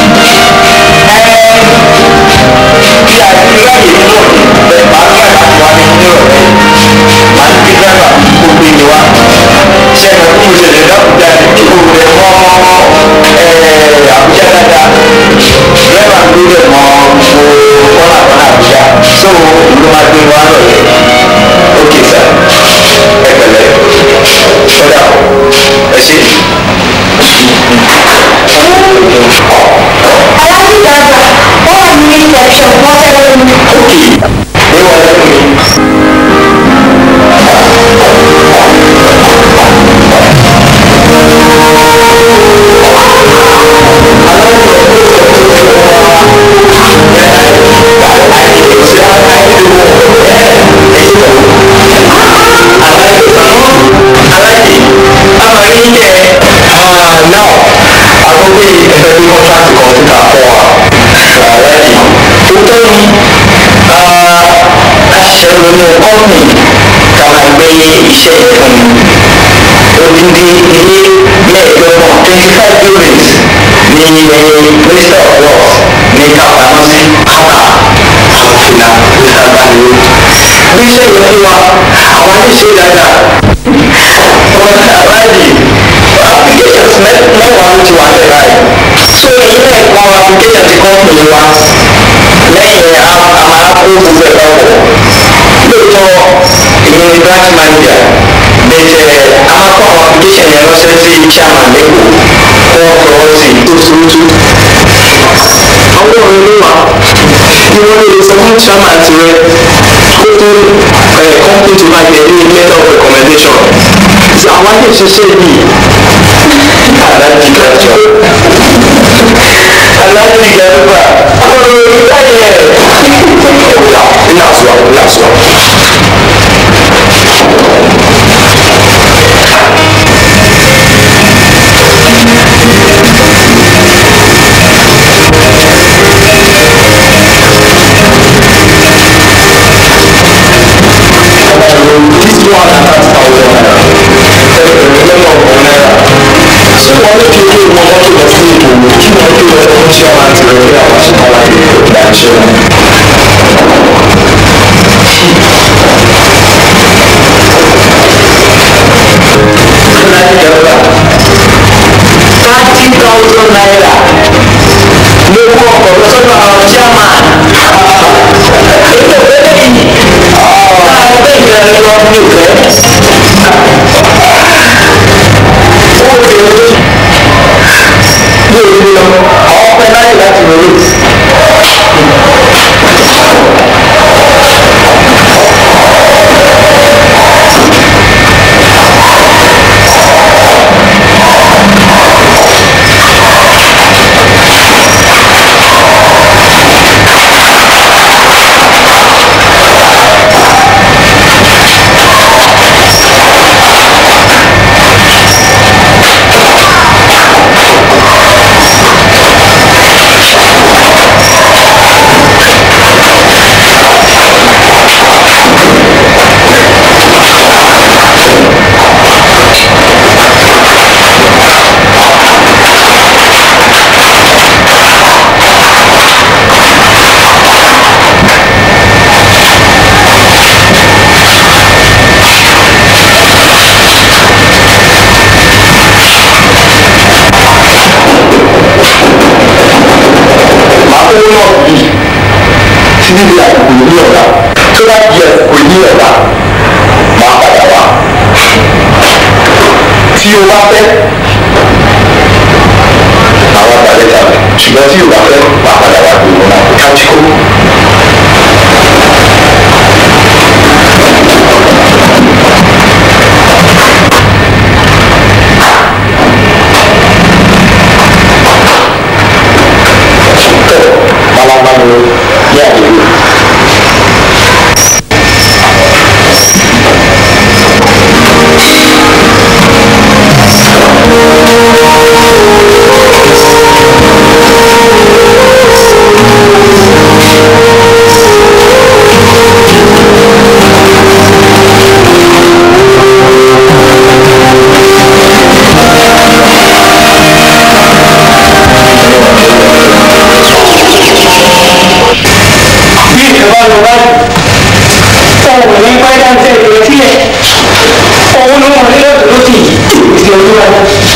bí a ti ráyè nínú ọ̀dẹ̀ bẹ́ẹ̀ máa ń gbà láti wá ní ní ọ̀rẹ́ máa ń gbé dábàá kó gbé mi wá ṣé ẹ̀ka kí mo ṣẹlẹ̀ lábùjá ní kí mo rẹ̀ mọ́ àbújá dáadáa dírẹ́bà ń gbé rẹ̀ mọ́ mo kọ́nà kọ́nà àbújá so ló máa gbé wá lọ́yẹ̀ ókè sá ẹ pẹ̀lẹ́ kódà ẹ ṣe. aláàjì dàgbà ó wà ní reception wọ́n fẹ́ lórí. ókè ní wọlé fún mi. nínú kọ́ọ̀nì ká máa gbé iṣẹ́ ìfún odindi ilé mẹ́ẹ̀ẹ́dọ́gbọ̀n twenty five buildings ní minister of works ní kápámọ́ sí kátà àwọn fìlà mr gbaniwo bí iṣẹ́ ìwé fún wa àwọn aníṣe dáadáa wọn aláàjì applications mẹ́wàá ló ti wà lẹ́ báyìí so ilé ẹ̀kọ́ application ti kọ́ọ̀nì wa lẹ́yìn a máa kó gbogbo ẹ̀ papọ̀ lóòótọ́ èmi ni branch manager bẹ̀tẹ̀ a máa kó àwọn application yẹn ránṣẹ́ sí chairman lẹ́kọ̀ọ́ kó wọ́n fọwọ́ sí i tó túrútú. àwọn ọ̀rẹ́ ló wà bí wọ́n lè sọ fún chairman tirẹ̀ kó tó company tó máa tẹ̀lé letter of recommendation. àwọn àti ìṣiṣẹ́ yìí aláàjì gàjọ aláàjì gàjọ ọ̀rọ̀ ìdáyẹ̀ ina zuwa ina zuwa thirty thousand naira ló kó ọkọ̀ lọ sọ́dọ̀ àwọn chairman ètò ìgbẹ́lẹ̀ yìí láàrin bẹ́ẹ̀ ìgbà lọ ní ìfẹ́ ó lè rí yóò rí lọ àwọn pẹ́ láyè láti wọlé. owó náà yìí títí di àsìkò ní ọ̀la tó bá di àsìkò ní ọ̀la máa padà wá tí o bá fẹ́ àwọn àgbàlẹ̀ tàbí ṣùgbọ́n tí o bá fẹ́ máa padà wá pé mo máa kájí kó. malamanu ní àdúgbò. bí ìjọba lọ báyìí ohun ní pẹ́ẹ́dá ń tẹ̀lé sílẹ̀ òun ló wọn nílò tó ti ìgbésí olúwa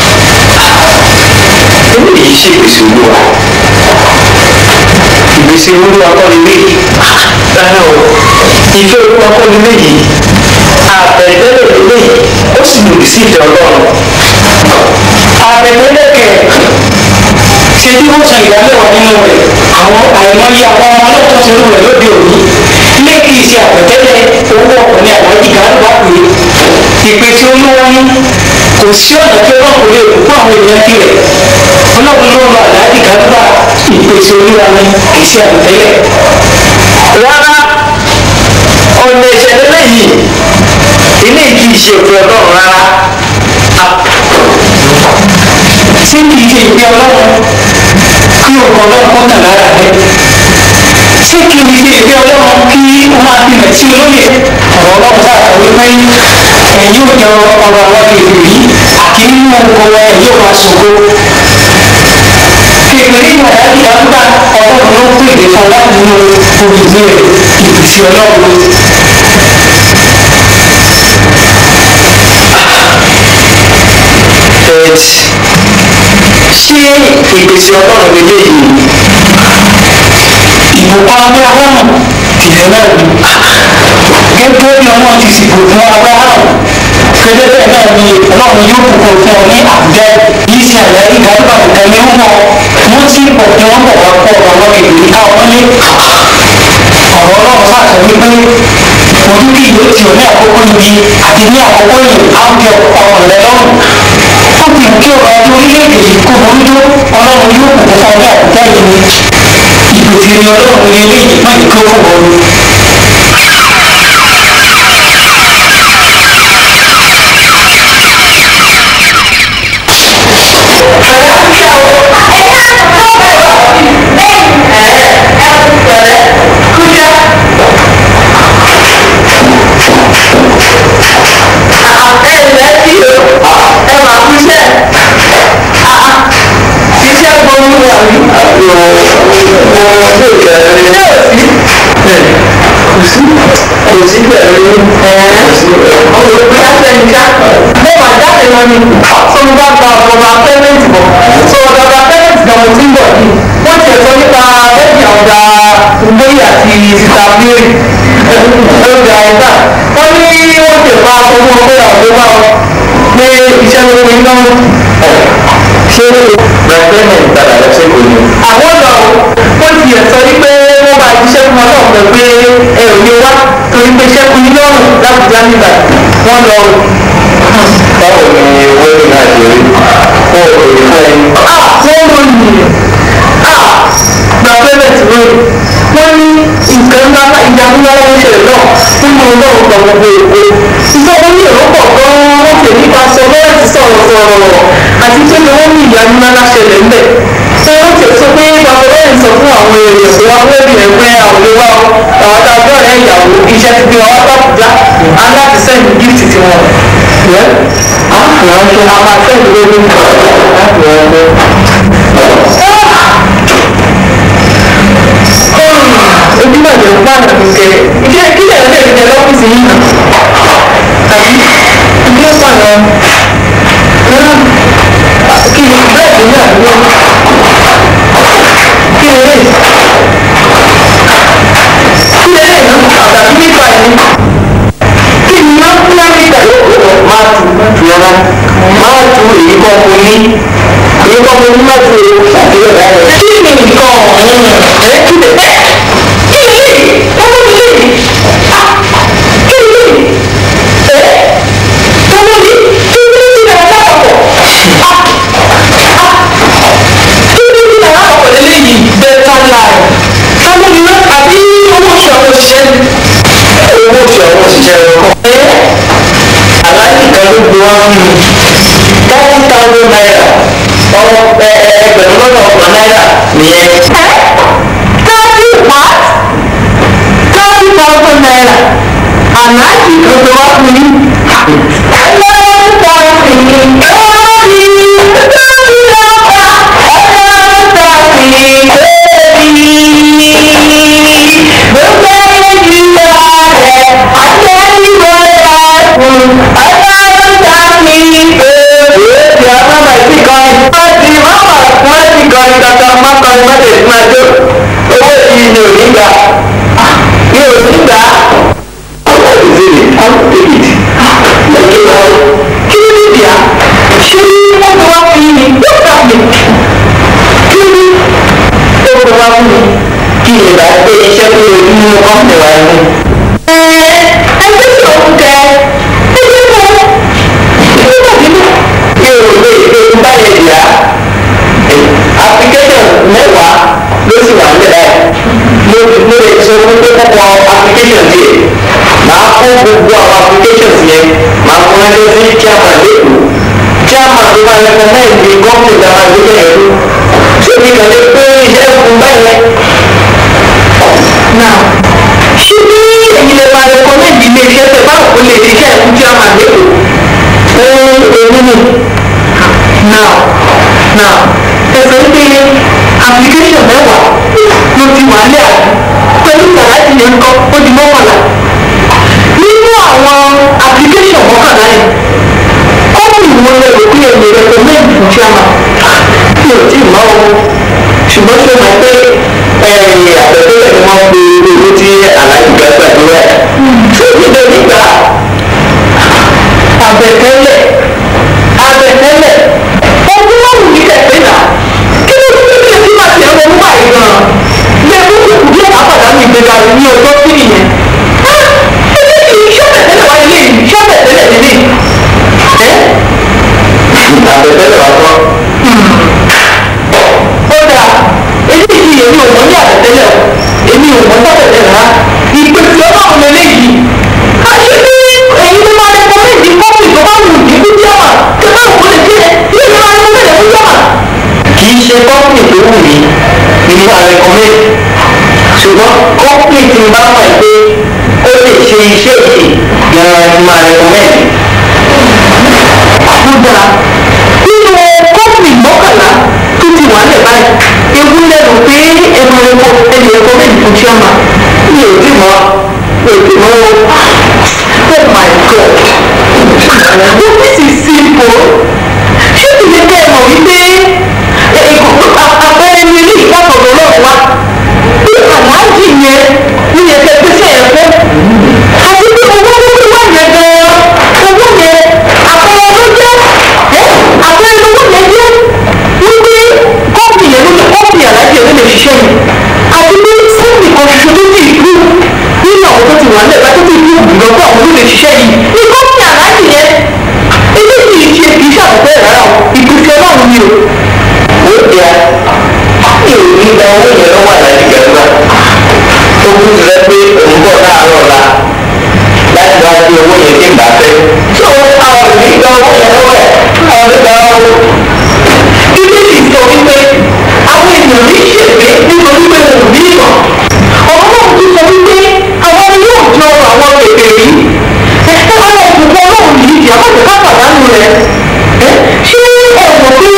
eléyìí ṣe ìgbésí olúwa ìgbésí olúwa kọ́ nílé rárá o ìfẹ́ olúwa kọ́ nílé yìí àbẹ̀tẹ́lẹ̀ nílé ó sì lòdì sí ìfẹ́ ọlọ́run àbẹ̀tẹ́lẹ̀ kẹ̀ ṣe bí wọ́n san ìdámẹ́wàá nínú rẹ̀ àwọn àìmọye àwọn ọmọ ọlọ́tọ̀ ti rú rẹ̀ lóde òní ilé kì í ṣe àpẹtẹ́lẹ̀ owó ọkùnrin àwájí kan bá pè é ìpè tí olúwa ní kò sí ọ̀nà tí ọlọ́run kò lè kú fún àwọn èèyàn tirẹ̀ ọlọ́run ló ń lọ àdájì kan bá ìpè tí olúwa ní kì í ṣe àpẹtẹ́lẹ̀. rárá ọ̀nà ìṣẹ̀lẹ̀ lẹ́yìn ilé kì í ṣe ìpè ọlọ́run rárá ṣé kì í ṣe ìpè ọlọ́run kí òkò ọlọ́run kó tàn lára rẹ ṣé kì í ṣe ìpè ọlọ́run kí wọ́n máa fi mẹ̀tí olóye ọ̀rọ̀ ọlọ́run sáà sọ wípé ẹ̀yin ò jẹ ọ̀rọ̀ àwọn kèfèrí àti nínú oko wọn ẹ̀yin ò máa ṣògo kèfèrí ní ọ̀dà ìdá nígbà ọlọ́run ló pè é fún láti nínú olùgbé rẹ̀ ìbùsí ọlọ́run ṣé ìgbésí ọlọ́run lélẹ́yìí ìbùkún abraham tìlẹ̀ náà ni gẹ́gẹ́ bí ọlọ́run ti sì bùkún abraham gẹ́gẹ́ bẹ́ẹ̀ náà ni ọlọ́run yóò bùkún fún ọ ní àbújá yìí sí àlẹ́ ìgbàlúgbà nǹkan ní ń bọ̀ wọ́n sì pọ̀ kí wọ́n bọ̀ wá pọ̀ ọ̀rọ̀ kèké káwọn ní ọ̀rọ̀ ọlọ́run sàṣọ wípé ojú kí ìwé tì ọ́ ní àkókò yìí àti ní àkókò yìí á ń jẹ ọkàn rẹ lọ́rùn ó ti kí ọ̀rọ̀ ọdún orílẹ̀-èdè yìí kó burú tó ọlọ́run yóò kù fún ọ ní àbújá yìí ni ìpèsè ni ọlọ́run ní eléyìí má yìí kó fún ọ. iṣẹ́ gbọ́n wà ní. sí kò sí pẹ̀lú ọmọ ìpín afẹ́ni ṣá mo mà jáde lọ ni tó ń bá gba ọ̀gá pẹ́rẹ́ǹtì bọ̀ tó ọ̀gá pẹ́rẹ́ǹtì náà mo ti ń bọ̀ yìí wọ́n ti ẹ̀sọ́ nípa bẹ́ẹ̀ni ọ̀gá gbóyè àti sita mary ọ̀gá ẹ̀dá wọ́n ní wọ́n ti fa aṣọ fún ọgbẹ́ ọ̀gbẹ́ wa pé iṣẹ́ ló pe iná ṣé rẹpẹ́mẹ̀ntì padà lọ sí kò ní. àwọn lọ wọ́n ti ẹ̀sọ́ ní pé wọ́n máa jíṣẹ́ fún ọlọ́run pẹ̀ pé ẹ ò lè wá torí pé iṣẹ́ kun iná ọ̀run lábùjá nígbà wọ́n lọ. báwo ni wẹ́ẹ̀rì náà ṣe rí fún òkèèrè fún ẹni. wọ́n lò ní rẹpẹ́mẹ̀ntì rẹ̀ wọ́n ní nǹkan ńlá ìjagunlá ló ń ṣẹlẹ̀ náà nínú ọlọ́run gba gbogbo èkó ìjọba ní èrò pọ̀ gan-an wọ́n pè nípa sọ bẹ́ẹ̀ ti sọ̀rọ̀ sọ̀rọ̀ àti pé ni wọ́n ní ìyanu ńlá ṣẹlẹ̀ ńbẹ̀ ṣé wọ́n ti sọ pé bàbá bẹ́ẹ̀ sọ fún àwọn èèyàn pé wọ́n fẹ́ bìrẹ̀ pé àwọn olè wa àwọn adájọ́ rẹ̀ ìyàwó iṣẹ́ ti gbé wa wá sàbújá aláti sẹ́yìn gift ti wọn. ẹ àfihàn a máa sẹ́yìn lórí ojúmọ̀ ìjẹun fún àná kìkẹ́ iṣẹ́ kílẹ̀ ń tẹ̀lé jẹ lọ́fíìsì yìí nà tàbí ilé pààyàn kí ni bẹ́ẹ̀dì ní àdúgbò kí ni lè kí ni lè nà àtàbí nípa ẹni kí ni wọ́n fún láti gbà máa tù tù ọ́nà máa tù èyí kọ́ fún ní èyí kọ́ fún ní máa tù èyí ṣàkíyọ̀ rẹ̀ kí ni nǹkan ọ̀hún ẹ̀ kí ni bẹ́ẹ̀ kí ni lè wọ́n fún mi lè ah kí ni lè ẹ̀ tọ́wọ́ mi kí ni lè ti nà lápapọ̀ ah ah kí ni lè nà lápapọ̀ lélẹ́yìí better life tọ́wọ́ mi náà àbí owó oṣù àwọn òṣìṣẹ́ ni owó oṣù àwọn òṣìṣẹ́ rẹ̀ kọ́ aláàjì kan ló gbé wá fún mi thirty thousand naira ọmọ ẹgbẹ̀rún lọ́nà ọgbọ̀n náírà nìyẹn. thirty what thirty thousand naira aláàjì kan gbé wá fún mi. ẹlẹ́rìí tàbí ẹ̀rí tàbí ọ̀pá ẹlẹ́rìí tàbí ẹ̀rí gbogbo ẹ̀jú rẹ̀ àtẹ̀yìnbó rẹ̀ fún ẹlẹ́rìí tàbí ẹ̀rí. ìyá mama ti kọrin wọ́n ti mama wọ́n ti kọrin kankan má kọrin má tẹ̀sí máa jó owó yìí ni ò ní gbà mi ò ní gbà ọ̀pọ̀ ìdílé àwọn tèkìtì lẹ́yìn náà kí ló ní ìyá ṣé wọ́n ti wá fún mi yóò gbà mí kí ni ó ti wá fún mi kí ni ìgbà pé iṣẹ́ tó yẹ kí nínú kọ́ńtì wa ni. ẹ ẹgbẹ́ tí òun tẹ ẹgbẹ́ tó ẹgbẹ́ tó nínú mi ò lè ṣe báyìí ìyá application mẹ́wàá ló sì wà nílẹ̀ mo mo lè sọ fún pé kọ́kọ́ application díẹ̀ máa kó gbogbo àwọn applications yẹn máa fún ẹjọ́ sí chairman lẹ́kọ̀ọ́ chairman tó máa recommend the company that máa gbé yẹn lọ ṣé mi kàn lè pé iṣẹ́ fún báyẹn. now ṣé bí èyí lè máa recommend ilé iṣẹ́ tẹ̀ báwo kò lè ṣiṣẹ́ fún chairman lẹ́kọ̀ọ́ fún èmi ni now now ẹsẹ̀ ń pè application mẹ́wàá ló ti wà lẹ́ àbí pẹ̀lú sàláàtì yẹn kọ́ ó di mọ́kànlá nínú àwọn application mọ́kànlá yẹn kọ́ọ̀mù wo lè rò pé èmi recommend fún chairman mi ò tí ì mọ́ o ṣùgbọ́n ṣé mo pé àtẹ̀tẹ̀lẹ̀ ni wọ́n pe owó tí aláìsí gbàgbà tó rẹ̀ ṣé o ti dé nígbà àbẹ̀tẹ́lẹ̀ àbẹ̀tẹ́lẹ̀ ọdún márùn ní kẹ̀kẹ́ náà kí ló dé kí lè máa tẹ̀ ọ́ nípa ìgbọ̀n yẹ kó kò kú bí ọ̀pá pàdánù ìgbéga rẹ̀ ní ọjọ́ sí nìyẹn. ẹgbẹ́ kì í ṣọ́bẹ̀tẹ́lẹ̀ wáyé lẹ́yìn ṣọ́bẹ̀tẹ́lẹ̀ nílé. ẹ́ àbẹ̀tẹ́lẹ̀ wá tán. ó dáa eléyìí èmi ò mọ̀ ní àbẹ̀tẹ́lẹ̀ o èmi ò mọ̀ sábẹ̀tẹ́lẹ̀ rárá ìpèsè ọlọ́run lélẹ́yìí àṣẹ bí èyí ló máa rẹpọmẹ́ǹdì kọ́pì tó bá wù ní fún jọ́mà tó bá wù lè jẹ́ ilé ìlú máa rẹpọmẹ́ǹdì fún jọ́mà. kì í ṣe kọ́pì tó wù mí ni mo máa rẹpọmẹ́ǹdì ṣùgbọ́n kọ́pì tí mo bá mọ̀ pé ó lè ṣe iṣẹ́ òkè gan-an ni máa rẹpọmẹ́ǹdì. àbúdá nínú kọ́pì mọ́kànlá tó ti wà lẹ̀ báyìí ewu lẹ́nu pé ẹnu ẹ̀kọ́ ẹ̀lẹ́ rẹpọmẹ́ǹdì fún jọ́mà mi ò tí mọ́ òkè mọ́ o oh my god but this is simple ṣé kì í ṣe kẹ́ ẹ mọ̀ wípé àpẹẹrẹ ní ilé ìgbàkọ̀dọ̀ náà wá bí aláàjì yẹn ní yẹn kẹ́ pèsè ẹ̀ fún àti bí owó tó fi wá yẹn gan-an owó yẹn àpẹẹrẹ ló jẹ́ àpẹẹrẹ owó yẹn jẹ́ wípé kọ́ọ̀pù yẹn ló lè kọ́ọ̀pù aláàjì yẹn ló lè ṣiṣẹ́ yẹn àti bí sẹ́ẹ̀lì kan ṣoṣo tó ti kú nínú àwọn tó ti wà lẹ́ẹ̀bá tó ti kú lọ́pọ̀ àwọn tó lè ṣiṣẹ́ yìí ní kọ́ọ̀pù aláàjì yẹn eléyìí ṣe kì í ṣàkóso ẹ̀ rárá o ìpèsè ọlọ́run ni o ó jẹ́ mi ò ní gba owó yẹn lọ́wọ́ àlàyé gẹ̀ẹ́gbà tó kú ti rẹ pé òun bọ̀ láàárọ̀ ọ̀la láti wá sí owó yẹn tí ń bá fẹ́ tó àwọn ò ní gba owó yẹn lọ́wọ́ ẹ̀ àwọn ò ní gba owó. bíbélì sọ wípé àwọn ènìyàn ní ṣègbè nítorí pé wọn ò ní ìmọ̀ ọ̀rọ̀ náà tún sọ wípé àwọn ni yóò jọ àwọn bèbè yìí ẹ̀ka ara ìbùkún ọlọ́run yìí ìyá má jẹ́ ká pàdánù rẹ̀ ẹ́ ṣé ẹ mọ̀ pé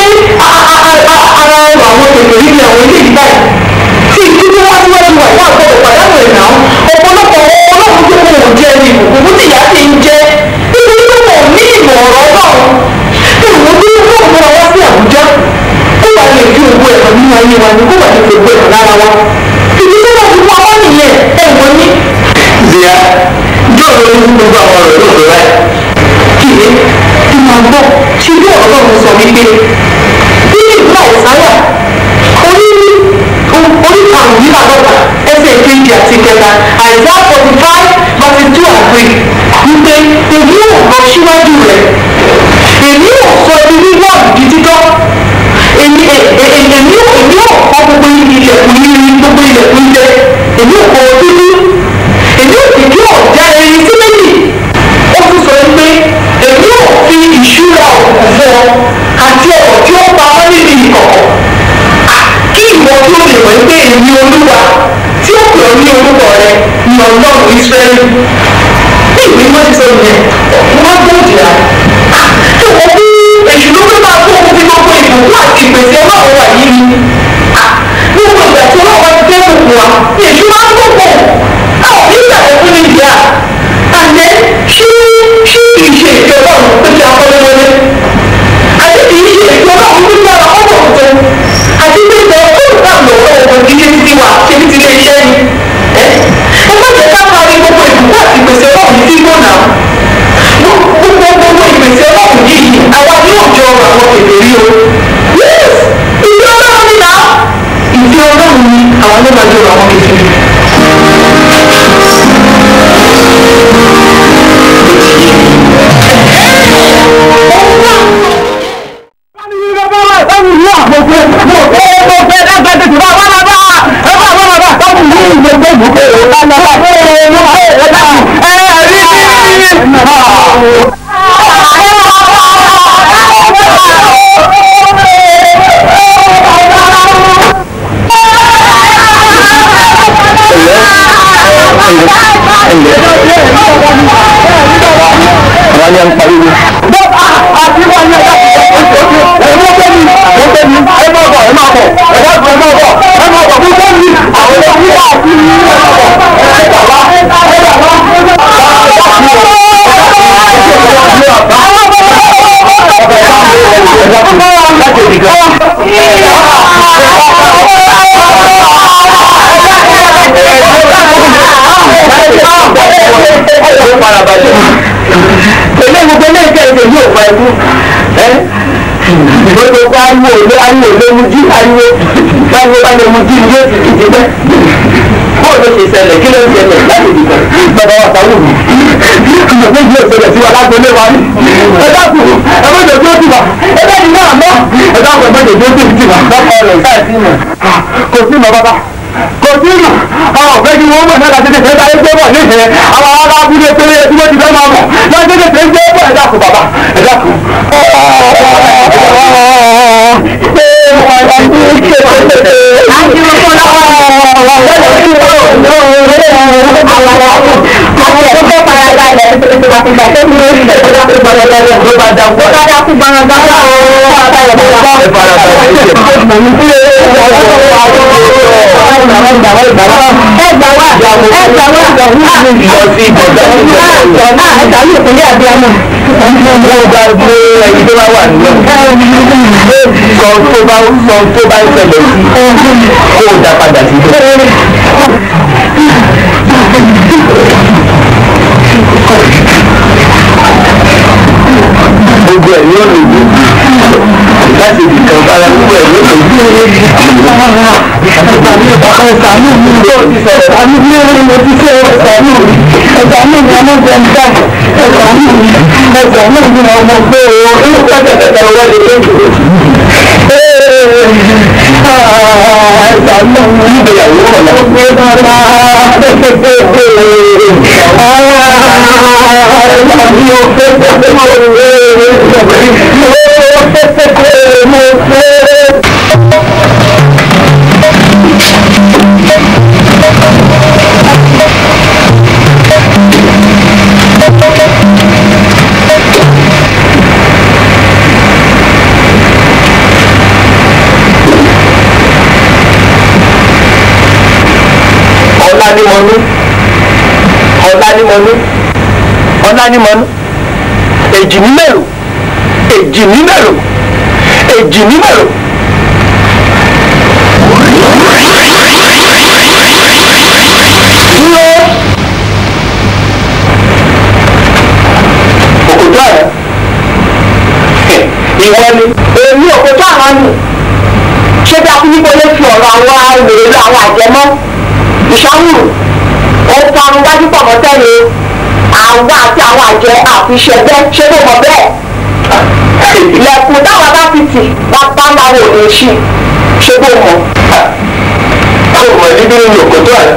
ara ẹrù àwọn bèbè yìí ni àwọn ilé yìí báyìí tí ìdílé wá síwájú wà ní àgbọ̀dọ̀ pàdánù rẹ̀ náà ọ̀pọ̀lọpọ̀ ọlọ́run tó kọ̀ ọ̀ jẹ́ ní ìbùkún tí ìyá ti ń jẹ́ nítorí pé wọn ò ní ìmọ̀ ọ̀rọ̀ náà ìwọ bí wọn múra wá sí àbújá kó wà lè fi owó ẹ̀rọ nínú ayé wa ni kó wà lè fi owó ẹ̀rọ lára wa ìdí tó bá ti fún ọmọ nìyẹn ẹ̀wọ̀n ní. Zia yóò lórí fún gbogbo àwọn ọ̀rọ̀ lóòótọ́ báyìí. kìlẹ̀ tí máa gbọ́ ṣe bí ọ̀rọ̀ náà sọ wípé nínú ìlú àìsáyà orí orí karùn-ún yìí àdọ́ta ẹsẹ̀ kejì àti kẹta àìsá forty five verse two and three wípé èmi ò lọ síwájú rẹ̀ èmi ò sọ ibi wíwọ́ àbùkí títọ́ èmi èmi ò èmi ò kọ́ gbogbo ilẹ̀kùn yìí gbogbo ilẹ̀kùn ilẹ̀ èmi ò kọ́ dúdú èmi ò sì kí ọ̀já erin sí méjì ó tún sọ pé èmi ò fi ìṣúra òkú fún ọ àti ọ̀rọ̀ tí ó pa ọ́ níbi ìkọ̀kọ̀ kí ìwọ tí ó lè mọ̀ pé èmi olúwa tí ó pè ọ́ ní orúkọ rẹ ní ọlọ́run ìsírẹ́lì bí ìwé mọ́ ti sọ yẹn wọ́n gbòdì rà tí wọ́n bí èṣù ló fẹ́ máa kó ohun tí gbogbo ìbùkún àti ìpèsè ọlọ́run wà yìí ni gbogbo ìgbà tí ọlọ́run bá ti dé gbogbo wa èṣù máa ń gbogbo àwọn nígbà tó fún mi dìá àlẹ́ ṣé ṣé kì í ṣe ìjọ ọlọ́run pé kí a kọ́ lọ́wọ́lé àti kì í ṣe ìjọ ọlọ́run pé kí a kọ́ bọ̀ tó àti pé ìjọ ọlọ́run náà lọ́wọ́ ọ̀gbọ̀n kì í ṣe títí wa ṣe ní ti ilé iṣẹ́ ni ẹ ẹ má jẹ́ ká parí gbogbo ìbùkún àti ìpèsè ọlọ́run sí gbọ́nà gbogbo gbogbo ìpèsè ọlọ́run yìí àwa yóò jọ àwọn èdè rí o yes ìfẹ́ ọlọ́run ni náà ìfẹ́ ọlọ́run ni àwọn ló máa jọ àwọn kékeré. wọ́n ní à ń pariwo. àti wọn ní ẹ̀dá ẹ̀rọ bẹ́ẹ̀ni ẹ̀rọ bẹ́ẹ̀ni ẹ máa bọ̀ ẹ máa bọ̀ ẹ̀dá ẹ máa bọ̀ ẹ máa bọ̀ fún bẹ́ẹ̀ni àwọn ẹ̀rọ wíwá àti ẹ máa bọ̀ ẹ gbà wá ẹ gbà wá. Pẹ̀lú gbogbo ilé ìkẹ́ ìṣe yóò pa ẹkú. Gbogbo kó ariwo òde ariwo òde mu jí ariwo báwo bá lè mu jí ni yóò ti ti ti bẹ́. Bóò ló ṣe ṣẹlẹ̀ kí ló ń ṣẹlẹ̀ láti dìbò? Bàbá wa sáwọ́ mi. Ìmọ̀ méjì yóò ṣẹlẹ̀ sí wa lágbolé wa ní. Ẹ dákun ẹ má jẹ́ kí ó ti wà. Ẹ bẹ́ẹ̀ ni náà mọ́. Ẹ dákun ẹ má jẹ́ kí ó ti ti wà. Lọ́kọ̀ rẹ̀ sáà sí mọ̀. Kò sí mọ̀ bàbá kò sí ìmọ̀ àwọn ọ̀fẹ́ kí wọ́n mọ̀ náà láti tètè bá ẹgbẹ́ bọ̀ nífẹ̀ẹ́ àwọn ará abúlé péré tí wọ́n ti fẹ́ máa mọ̀ láti tètè gbé bọ̀ ẹ dákun bàbá ẹ dákun. Ẹ gbà wá ẹ gbà wá ẹ gbà wá. ti ìbọ̀dá ẹ̀ka ní ìpínlẹ̀ abiyamọ. mo bá gbé ẹni tó bá wà nínú sọ tó bá sọ tó bá ń ṣẹlẹ̀ sí kó o dá padà sí ibẹ̀. gbogbo ẹ̀ ní ọ̀nà ìlú láti ibi kan bára gbogbo ẹ̀ ní ọ̀nà ìlú. ọkọ ìsàmù mi ló ti sọ̀rọ̀ ìsàmù mi ló ti mo ti ṣe ìsàmù mi ìsàmù mi ọmọ jẹ ń dá ìsàmù mi ìsàmù mi ọmọ gbé o inú pẹ́tẹ́pẹ́tẹ́ wọ́n lè dé ìdúró. ìsàmù mi ìgbéyàwó ọ̀la. gbé bàbá ọ̀la ni mo ní ọ̀la ni mo ní ọ̀la ni mo ní èjì ní mẹ́rù èjì ní mẹ́rù èjì ní mẹ́rù. dúró òkòtò àná ìwọ ni èmi òkòtò àná ni ṣé bí akúnyípo lè fi ọ̀rọ̀ àwọn èrè lọ àwọn àjẹmọ́ ìṣàwùrù ó parun wájú pọ̀ mọ́ tẹ́lẹ̀ àwọn àti àwọn àjẹ àfiṣẹ́gbẹ́ ṣé kò mọ̀ bẹ́ẹ̀ ilẹ̀kùn táwọn bá fi tì bàbá máa wò lè ṣí ṣé kò mọ̀. báwo mọ̀ níbí nínú òkòtò àná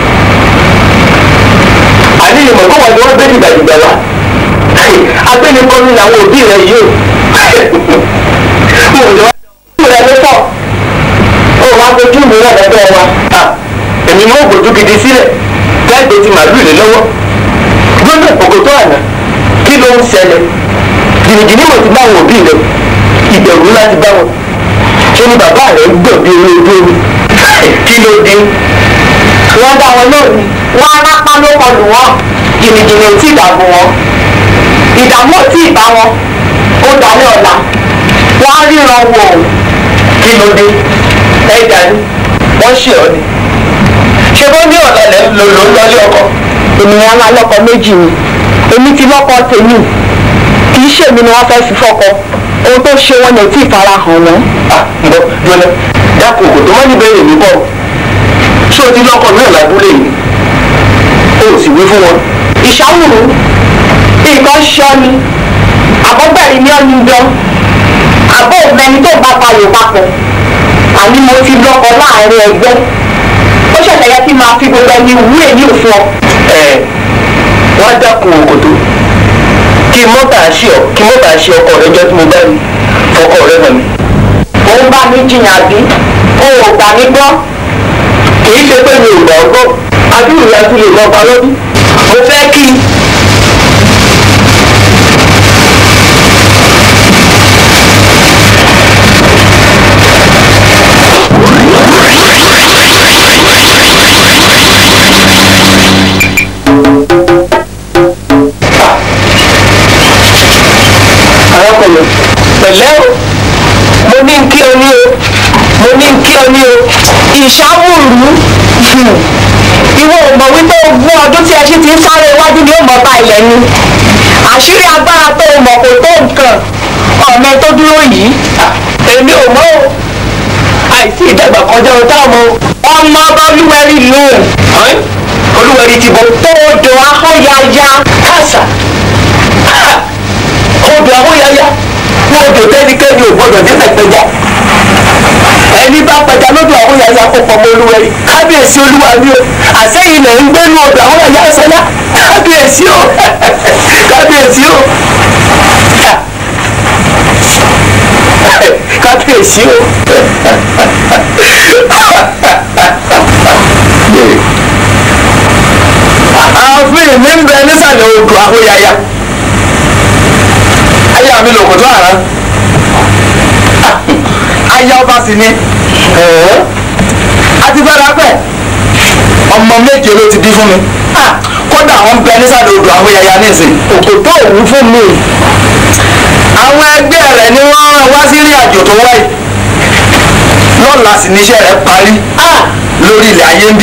àní ìmọ̀ kó wọn ni wọ́n gbé dìgbàdìgbà wá agbẹ́nipọ́ ní àwọn òbí rẹ̀ yìí o mo lè wá sí rẹ̀ ló pọ̀ ó wá fojú mi rẹ̀ lọ́dọ̀ wa èmi mọ́ ògbójú gidi sílẹ̀ láìpẹ́ ti màálù lé lọ́wọ́ gbọ́dọ̀ òkòtò àná kí ló ń ṣẹlẹ̀ jìnnìjìnnì mo ti bá àwọn òbí rẹ̀ ìbẹ̀rù láti bá wọn ṣé ni bàbá rẹ̀ ń gbọ̀n bí orí ojú omi kí ló dé. wọ́n dá wọn lónìí wọ́n arápá ló kọlù wọn jìnnìjìnnì ò tí ì dààmú wọn ìdààmú ò tí ì bá wọn ó dalẹ́ ọ̀la wọ́n á ríran wò ó kí ló dé ẹ̀dá ni wọ́n ṣe ọ́ ni ṣe bó ní ọ̀la lẹ́ ló ló ń lọlé ọkọ. ènìyàn ńlá lọkọ méjì ni èmi ti lọkọ tèmi kì í ṣèmi ni wọ́n fẹ́ fi fọkọ ohun tó ṣe wọn ni ò tí ì fara hàn wọn. ǹbọ jọlẹ dákun kò tó má ní bẹ́ẹ̀ mi bọ̀ ṣé o ti lọkọ náà lábúlé yìí o ò sì wí fún wọn. ìṣàwùrù nǹkan ṣọ ni àbọ̀gbẹ̀rì ni ọ́ ní jọ àbọ̀ òmẹni tó bá payò papọ̀ àní mo ti lọkọ láàrin ẹgbẹ́ ó ṣẹ̀ṣẹ̀ yẹ kí n máa fi gbogbo ẹni wú èyí ò fún ọ. ẹ wọn dákun òkòtò kí mọ́tà ṣe ọ kí mọ́tà ṣe ọkọ rẹ jọ tí mo bá rí fọkọ rẹ hàn mí. ó ń bá mi jiyàn àbí o ò gbà mí gbọ́. kì í ṣe pé mi ò gbà ọ́ gbọ́ àdúrà ìyá tún lè lọ pa lọ́dún. mo fẹ́ kí arákùnrin pẹ̀lẹ́ o mo ní kí o ní o mo ní kí o ní o ìṣàwùrú ìwọ ò mọ̀ wípé ogún ọdún tí ẹṣin ti ń sáré iwájú ni ó mọ̀ bá ilẹ̀ ni àṣírí agbára tó o mọ̀ kò tó nǹkan ọ̀mẹ tó dúró yìí èmi ò mọ̀ o àìsí ìdàgbà kọjá o táwọn ọmọ ọba olúwẹ̀rí lù olúwẹ̀rí ti bọ̀ tó odò ahóyaya kásà odò ahóyaya fún odò tẹ́nikẹ́ni ò gbọ́dọ̀ dé pẹ̀pẹ́já ẹni bá pẹja lódò ahóyaya kó pọ̀ mọ́ olúwẹ̀rí kábíyèsí olúwa mi o àsẹ́yìn lẹ̀ ń gbé ní odò ahóyaya sọ́lá kábíyèsí o kábíyèsí o kábíyèsí o. ààfin mi ń bẹ nísàlẹ̀ odò ahóyaya aya mi lòkò tó àrán aya ọba sì ni àti fẹ́ra pẹ́ ọmọ méje ló ti bí fún mi kò kódà wọn bẹ nísàlẹ̀ odò àwọn yàyà nísìn. òkòtó òwú fún mi. àwọn ẹgbẹ́ rẹ̀ ni wọ́n rán wá sí ìrìn àjò tó wáyé lọ́la sì níṣẹ́ rẹ̀ parí lórí ilẹ̀ ayé ń bí.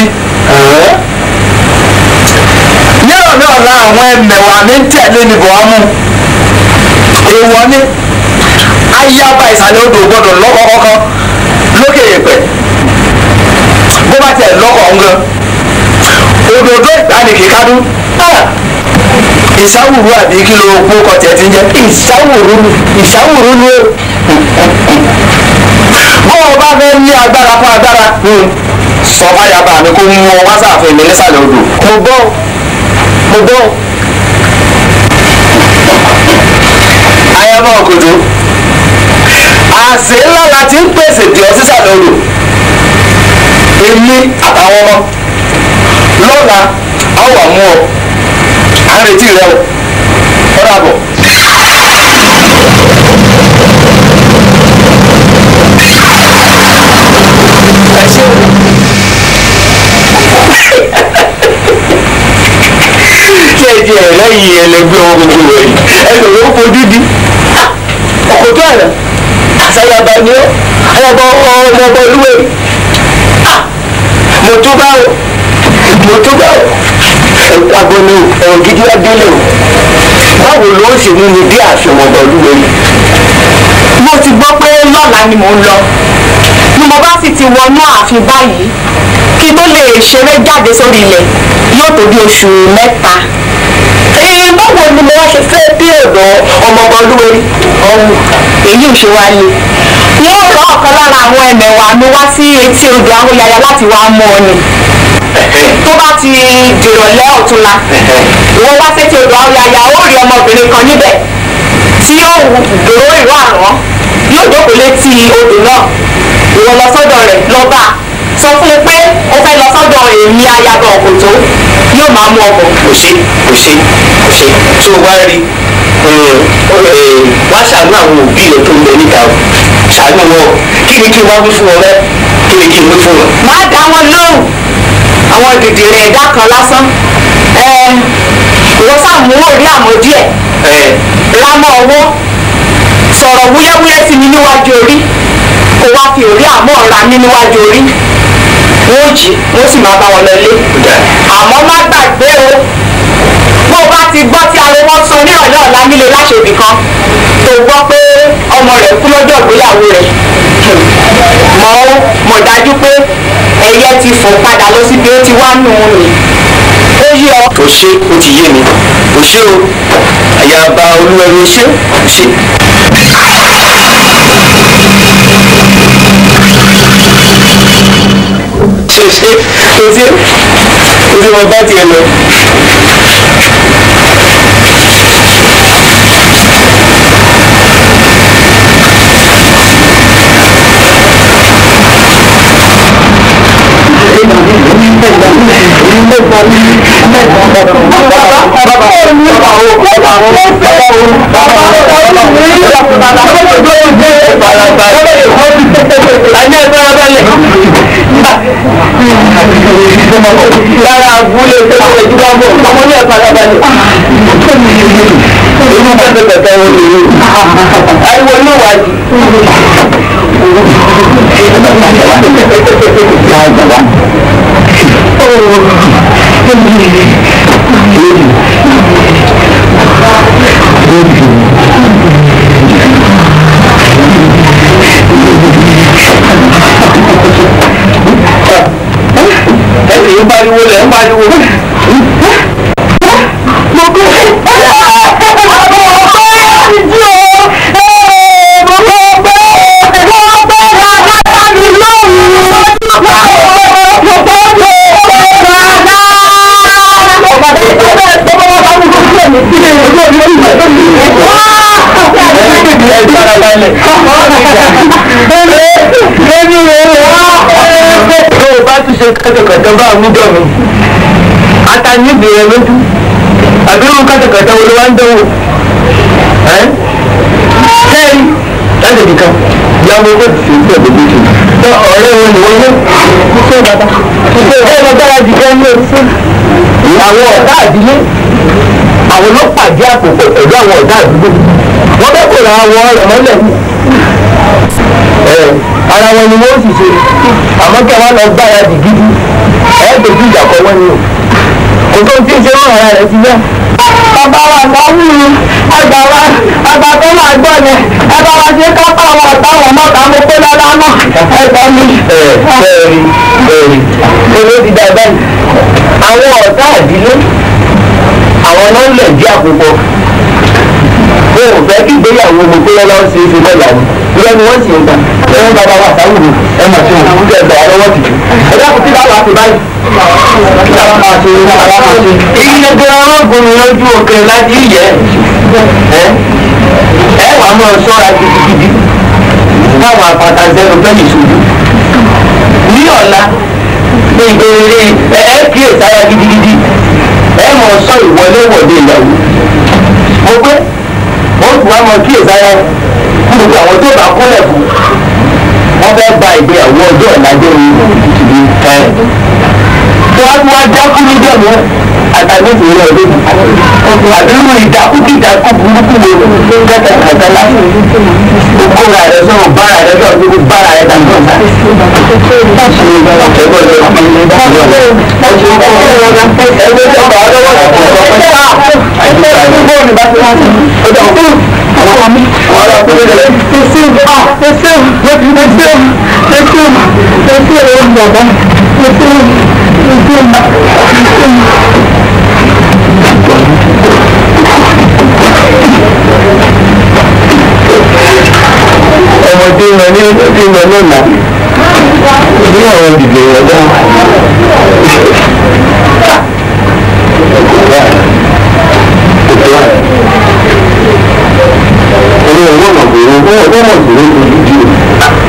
yẹ́rọ̀ náà la àwọn ẹmẹ̀wà mi ń tẹ̀lé ní buhamu èèwọ̀ ni ayaba ìsàlẹ̀ odò gbọ́dọ̀ lọ́kọ̀ kọ́kọ́ lókè yẹ̀pẹ̀ bó bá tiẹ̀ lọ́kọ̀ ọ̀hún gan òdòdó ìgbàanìkì kádùn ìsáwùrú àbí kí ló kó kọtẹ ti ń jẹ. ìsáwùrú ìsáwùrú ni ó. bó o bá fẹ́ ní agbára fún agbára sọ fáyàbá mi kó mú ọ wá sáàfin mi nísàlẹ̀ odò. mo gbọ́ mo gbọ́. ayaba òkòtó àṣẹ ńlá la ti ń pèsè dì ọ sísàlẹ̀ odò èmi àtàwọn ọmọ lọ́la a wà mú ọ à ń retí rẹ o ọ dàbọ̀. ẹ ṣe ṣe ti ẹ lẹ́yìn ẹlẹgbẹ́ wọn gbogbo rẹ ẹgbẹ́ wọn fojú di ọkọtọ àná àṣàyàbá ni ó ayàbọ ọmọ ọmọ olúwe mo tó bá o mo tó bá o agbọnọ ẹ̀rọ gidi adélé o báwo ló ṣe mú mi dé àfihàn ọmọ olúwe yìí. mo ti gbọ́ pé lọ́la ni mò ń lọ ni mo bá sì ti wọnú ààfin báyìí kí tó lè ṣeré jáde sórí ilẹ̀ yóò tó bí oṣù mẹ́ta. Ee, báwo ni mo wá ṣe fẹ́ dé ọ̀dọ̀ ọmọọba olúwerí ọ̀hún èyí ò ṣe wá lé wọ́n rọ ọ̀kan lára àwọn ẹ̀mẹ̀wà mi wá sí etí odò ahóyaya láti wá mú ọ ni tó bá ti dìrọ̀lẹ́ ọ̀túnla wọ́n wá sétí odò ahóyaya ó rí ọmọbìnrin kan níbẹ̀ tí yóò dòró ìró àrán yóò jókòó létí odò náà ìwọ lọ sọ́dọ̀ rẹ̀ lọ́ba sọ fún un pé ó fẹ́ lọ sọ́dọ̀ èmi ayaba ọ̀kọ̀tó yóò máa mú ọkọ̀. kò ṣe kò ṣe kò ṣe tí o wá rí wá ṣàánú àwọn òbí rẹ tó ń bẹ níta o ṣàánú wọn kí ni kí n wá wí fún wọn rẹ kí ni kí n wí fún wọn. má dá wọn lóhùn àwọn dìdìrín ẹ̀dá kan lásán ìwọ sàmú orí àmọ́ díẹ̀ rámọ́ ọwọ́ sọ̀rọ̀ wúyẹ́wúyẹ́ sí mi níwájú orí kó wá fi orí àmọ́ ra mi níwájú orí wọ́n jí wọ́n sì máa bá wọn lọlé àmọ́ má gbàgbé o bó o bá ti gbọ́ tí ariwo sọ nírọ̀lẹ́ ọ̀la nílé láṣẹ̀bì kan tó gbọ́ pé ọmọ rẹ̀ kú lọ́jọ́ ìgbéyàwó rẹ̀ mọ̀ ó mọ̀ dájú pé ẹyẹ ti fò padà lọ síbi ó ti wá nù ún ni ó yí ọ. kò ṣe ó ti yé mi kò ṣe o àyàbá olúwẹ̀rí ṣe kò ṣe. ṣe ṣe kò sí kò sí wọn bá tiẹ̀ lọ. lára abúlé tó ṣe ìdúrà bọ̀ ọmọ ní ẹ̀ka alábàálẹ̀. inú pẹ́pẹ́pẹ́pẹ́ wo lè rí ariwo ní ìwádìí. ẹ̀sìn ń pariwo lẹ̀ ń pariwo. mo kọ́ tó o bá tún ṣe kẹtẹkẹtẹ bá mi dọ̀ mi ata níbi rẹ lójú àbí irú kẹtẹkẹtẹ wo ló wá ń dánwò ẹ sẹ́yìn láti nìkan ìyàwó ó ti fi ìgbẹ́ gbogbo jù ọ̀dọ́ ọ̀rẹ́ wọn ni wọ́n ní. ṣé bàbá ṣé bàbá dára jù kẹ́ ní oṣù. àwọn ọ̀dà àdílé àwọn ló pàdé àpòpọ̀ pẹ̀lú àwọn ọ̀dà àdúgbò wọ́n fẹ́ kó ra àwọn ọ̀rẹ́ mọ́lẹ̀ ní. ara wọn ni wọ́n sì ṣe àmọ́ kí wọ́n lọ gbáradì gidi ẹ̀ẹ́dẹ̀ẹ́dì ìjà kọ́ wọ́n ni o kò tó ti ń ṣe mọ́ ara rẹ̀ ti yá. bàbá wa sáwùú àgbà wa àgbà tó máa gbọ́ yẹn ẹ bá wa ṣe kápá àwọn ọ̀tá àwọn mọ́ta mo pé lọ́la náà ẹ gbọ́ mi. ẹ bẹ́ẹ̀ni bẹ́ẹ̀ni olú ti dá báyìí àwọn ọ̀tá àdílé àwọn náà ń lẹ̀ jí àpòpọ̀ o ò fẹ́ kí ìgbéyàwó mo pé lọ́la ṣe é ṣe lọ́la ni ìrẹ́ ni wọ́n sì ń gbà ẹ̀rọ bàbá wa sáwùú ẹ mà ṣe òkú jẹ́ ẹgbàá lọ́wọ́ tìjú ẹ dákun kí láwọn àti báyìí iye gan ọgùn lójú òkè láti yẹ ẹ ẹ wàá mọ ṣọ́ra gidigidi káwọn àpàtà zẹrù fẹẹ ìṣojú ní ọ̀la ní ìbéèrè ẹ ẹ kíyè sára gidigidi ẹ mọ sọ ìwọléwọ̀de ìyàwó mo pé wọ́n tún wá mọ kíyè sára fún gbogbo àwọn tó bá kúnlẹ̀ fún wọ́n fẹ́ gba ìgbéyàwó ọjọ́ ìlàjọ́ ìlú ẹ̀ wọ́n wá dákú níjọ́ mi àtàlẹ́ ìwé ọdún àdúrú ìdákúkìdákú burúkú wo kẹta kẹta láti kóra rẹ sọ̀rọ̀ bára rẹ sọ̀rọ̀ níbi bára rẹ dàgbà ọ̀sà. ọmọdé wọn ní ọdún wọn lọ́nà ní àwọn dìde wọn dá. Orí ọwọ́ mọ̀ pé wọ́n mọ̀ pé wọ́n fojú di o.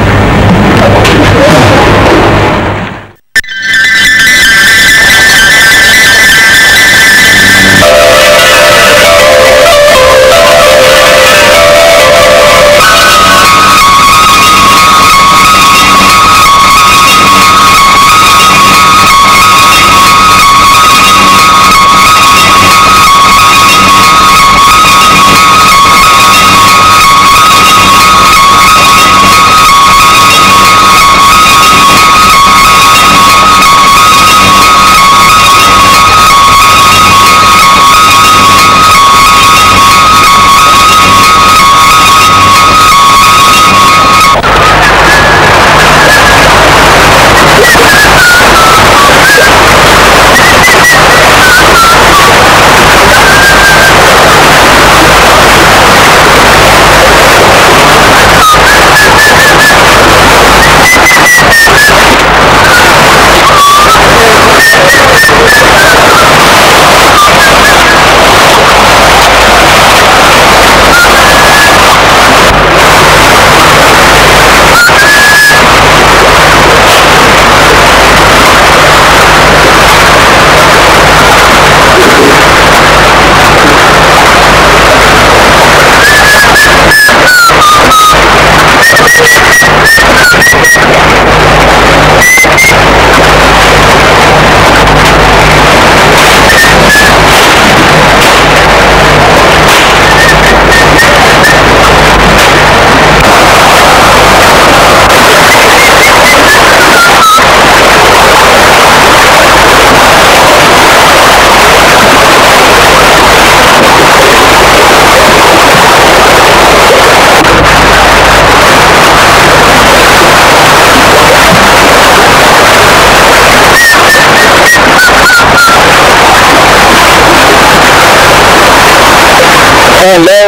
ẹ ǹlẹ́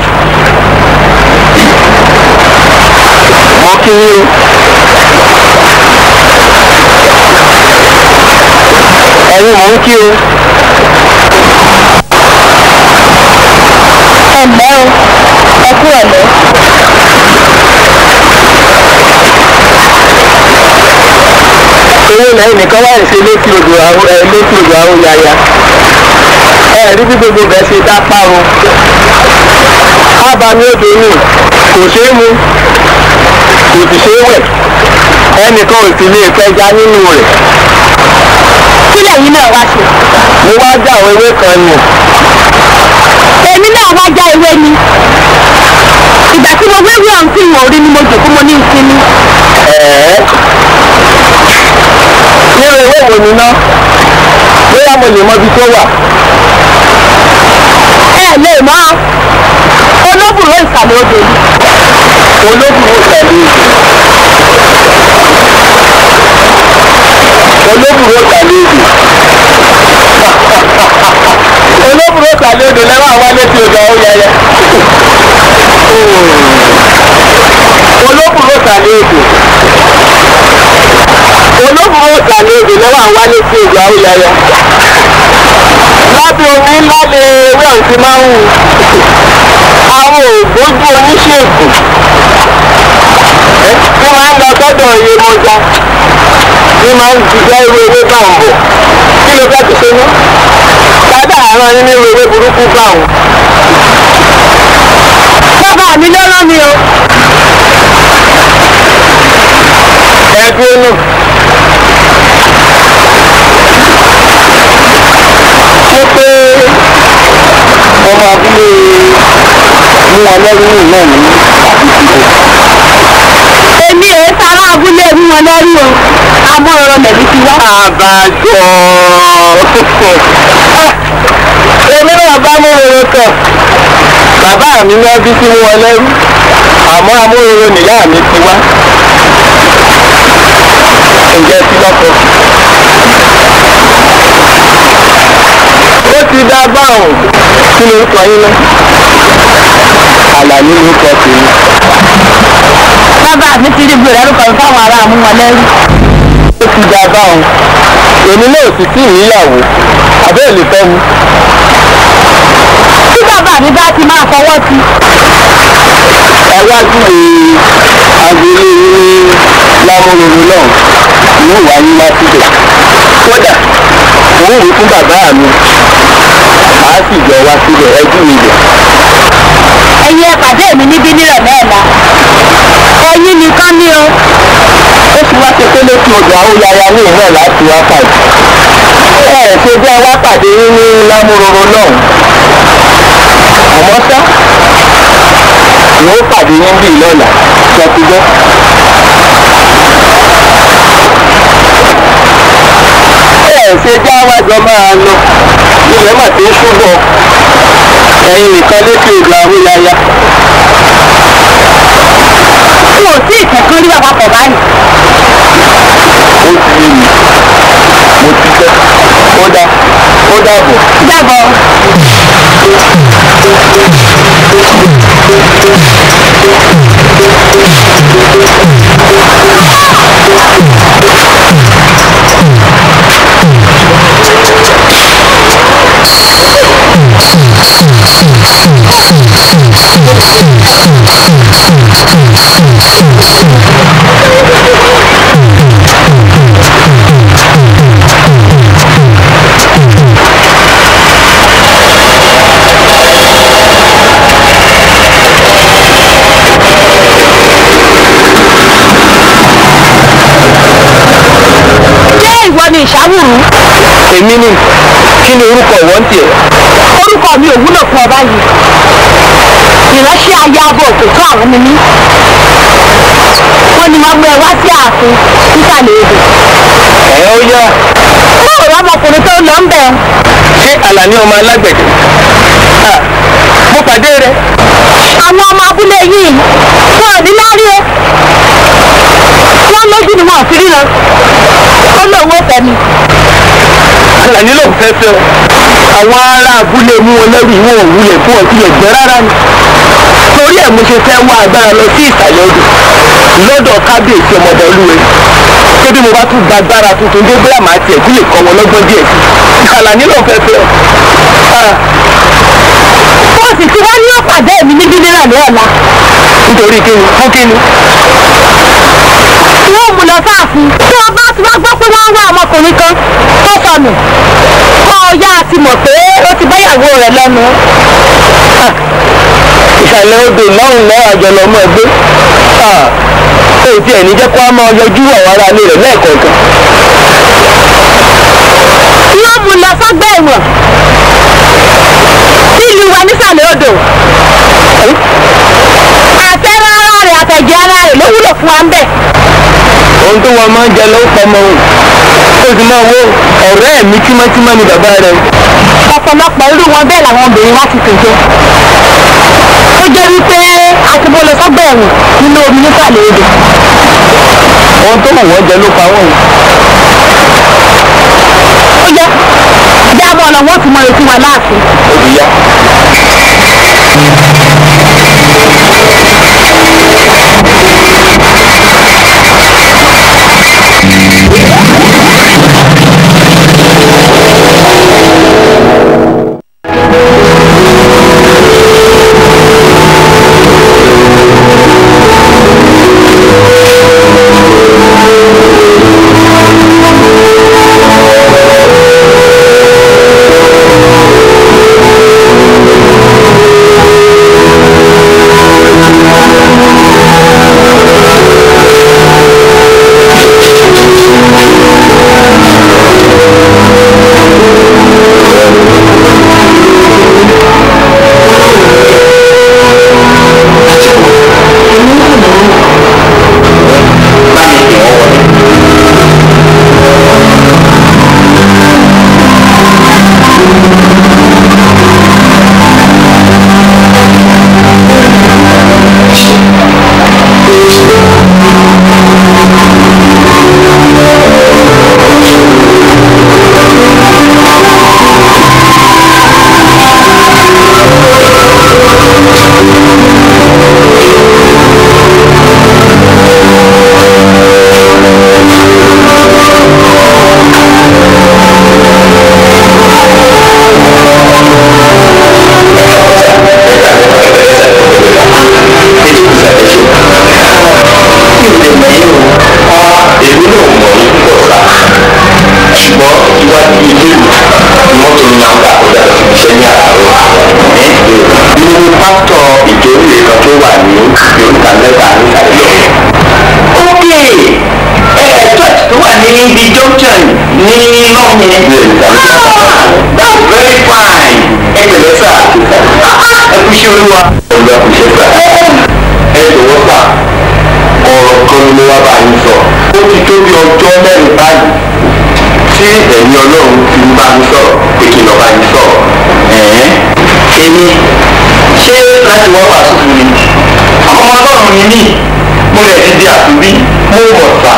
mo kí yín o ẹ̀yin mò ń kí o. ẹ ǹlẹ́ o ẹ kú ọ̀lẹ́. owó lẹ́yìn nìkan wáyé ṣe létí odò àwọn ẹ létí odò àwọn yaya ẹ rí bí gbogbo bẹ́ẹ̀ ṣe dá páro ábàmì odò yìí kò ṣeé mu kò sì ṣeé wẹ̀ ẹnìkan ò sì lè fẹja nínú rẹ̀. kí lẹ́yìn náà wá ṣe. mo wá já àwọn ewé kan nù. èmi náà wá já ewé ni ìgbà tí mo wéwé ọ̀hún tí ìwọ̀n orí ni mo jòkó mo ní ìsinmi. ẹ̀ẹ́ nínú ewé wo ni ná bóyá mo lè mọ ibi tó wà. ẹ lè mọ olóbùrò ìsàlẹ̀ odò ni. olóbùrò tẹ̀lé olóbùrò tẹ̀lé olóbùrò tẹ̀lé odò lẹ́wọ̀n àwọn létí odò ọ̀hún yẹyẹ. olóbùrò tẹ̀lé odò olóbùrò tẹ̀lé odò lẹ́wọ̀n àwọn létí odò ọ̀hún yẹyẹ. lábẹ́ omi ńlá ni ewé ọ̀hún ti máa ń wù àwọn ògbójú oníṣègùn tí máa ń lọ sọ́dọ̀ Yemọja ní máa ń jíjẹ́ irú ewé bá ń bọ̀ kí ló fẹ́ ti ṣe ní sábà àárọ̀ nínú irú ewé burúkú bá wọn. bàbá mi ló rán mi o. ẹbí inú. ṣé pé ọmọ abúlé mú wọn lẹ́rú náà ní èmi èé sára abúlé mú wọn lẹ́rú o amóhoro lẹ̀mí ti wá. àbájọ èmi náà bá múròrò kàn bàbá mi náà bí sí wọn lẹ́rú àmọ́ amúròrò nìyá mi ti wá ǹjẹ́ tí lọ́kọ̀ ó ti dá báwọn kí ló ń kọ yín náà àlàní ló kọ tèmi. bàbá mi ti rí gbèrè ẹrú kan fáwọn ará mú wọn lẹ́rú. ó ti dá báwọn èmi náà sì tí ìyàwó àbẹ́ ò lè fẹ́ mi. tí bàbá mi bá ti máa fọwọ́ sí. ẹ wá júwe agboolé ní lámúròrò náà yóò wá yín láti bẹ̀. kódà òun wí fún bàbá mi àá sì jọ wá síbẹ̀ ẹ júwe ibẹ̀. ẹ̀yin ẹ pàdé mi níbí nírọ̀lẹ́ ọ̀la. ẹ̀yin nìkan ni o. ó ti wá ṣe pé lókè odò àwòyáyá ní ìhàn láti wá pàdé. ẹ ẹ ṣe bí wá pàdé yín ní lámúròrò náà. àmọ́ ṣá ni ó pàdé yín bí lọ́la ṣọtúgbọ́. ẹ ẹ ṣe já wájọ máa lọ ilẹ̀ mà ti ń ṣúbọ̀ ẹ̀yin nìkan lókè odò àwòyáyá. n ò tí ì kẹ́kọ̀ọ́ rí àpapọ̀ báyìí. ó ti yé mi mo ti fẹ́ ó dá ó dàbọ̀. dàbọ̀. ṣé ìwọ ni ìṣàwùrù? èmi ni kí ni orúkọ wọ́n tiẹ̀. orúkọ mi ò wúlò fún ọ báyìí. ìránṣẹ́ aya abo òkè tó àwọn ni mí. wọ́n ní wọ́n gbé ẹ wá sí ààfin nísàlẹ̀ odò. ẹ ó yá báwo ni ọmọkùnrin tó lọ ń bẹ̀? ṣé àlàní ọmọ alágbẹ̀dẹ. Ah, mo pàdé rẹ. àwọn ọmọ abúlé yìí wọn ò ní lárí o. wọ́n lójú ni wọn ò fi ríran. ó lóun ó fẹ́ mi. àlàní ló ń fẹ́ fẹ́ o. àwọn ará abúlé mú wọn lẹ́rù ìwọ̀n òwúlẹ̀ fún ọtí ẹ̀gbẹ́ rárá ni. torí ẹ̀ mo ṣe fẹ́ wá agbára lọ sí ìsàlẹ̀ odò lọ́dọ̀ kábíyèsí ọmọdé olúwe. pé bí mo bá tún gba agbára tuntun dé bóyá màá tiẹ̀ tún lè kọ́ wọn lọ́gbọ́n díẹ̀ sí. àlàní ló ń fẹ́ fẹ́ o. Ah, wọ́n sì ti wá ní ọ̀pàdé mi níbí nírọ̀lẹ́ ọ̀la. nítorí kíni fún kíni. wọ́n mú lọ sáàfin tí wọ́n bá ti wá gbọ́ pé wọ́n wá ọmọkùnrin kan tó sọnù. kọ́ ọ yá ti mọ̀ pé ó ti báyàwó rẹ̀ lẹ́nu. ìsàlẹ̀ odò lọ́hùn náà àjọlọ ọmọ ẹgbẹ́ ò tiẹ̀ ní jẹ́ kó a máa yọjú àwọn ará ilé rẹ̀ lẹ́ẹ̀kọ̀ọ̀kan. wọ́n mú lọ sọ́gbà ẹ̀wọ̀n nílùú wa nísàlẹ̀ odò àtẹ̀rẹ̀ ara rẹ̀ àtẹ̀jẹ̀ ara rẹ̀ ló wúlò fún wa ń bẹ̀. ohun tó wọn máa ń jẹ ló ń pọmọ òun ó sì máa wo ọ̀rẹ́ mi tímọ́tímọ́ ni bàbá rẹ̀ ọ̀pọ̀lọpọ̀ irú wọn bẹ́ẹ̀ làwọn obìnrin wá ti tèjọ. ó jẹ́ wípé àtibọ́ lọ sọ́gbà ẹ̀wọ̀n nínú omi nísàlẹ̀ odò. ohun tó wù wọ́n jẹ ló pa wọ́n yìí. ó yẹ jábọ̀ ọ̀nà wọn ti mọ ètò wa láàfin. òbí yá. olúwa ọ̀gá kò ṣe sà ẹ jọ̀wọ́ sà ọ̀rọ̀ kan ni mo wá bá yín sọ ó ti tó bí ọjọ́ mẹ́rin báyìí tí ẹ̀yin ọlọ́run ti ń bá mi sọ̀rọ̀ pé kí n lọ bá yín sọ̀rọ̀ ẹ̀ẹ́n èmi ṣé láti wá wàásù fún mi ọmọ ọlọ́run ni mí mo lè ti di àtúbí mo mọ̀ sà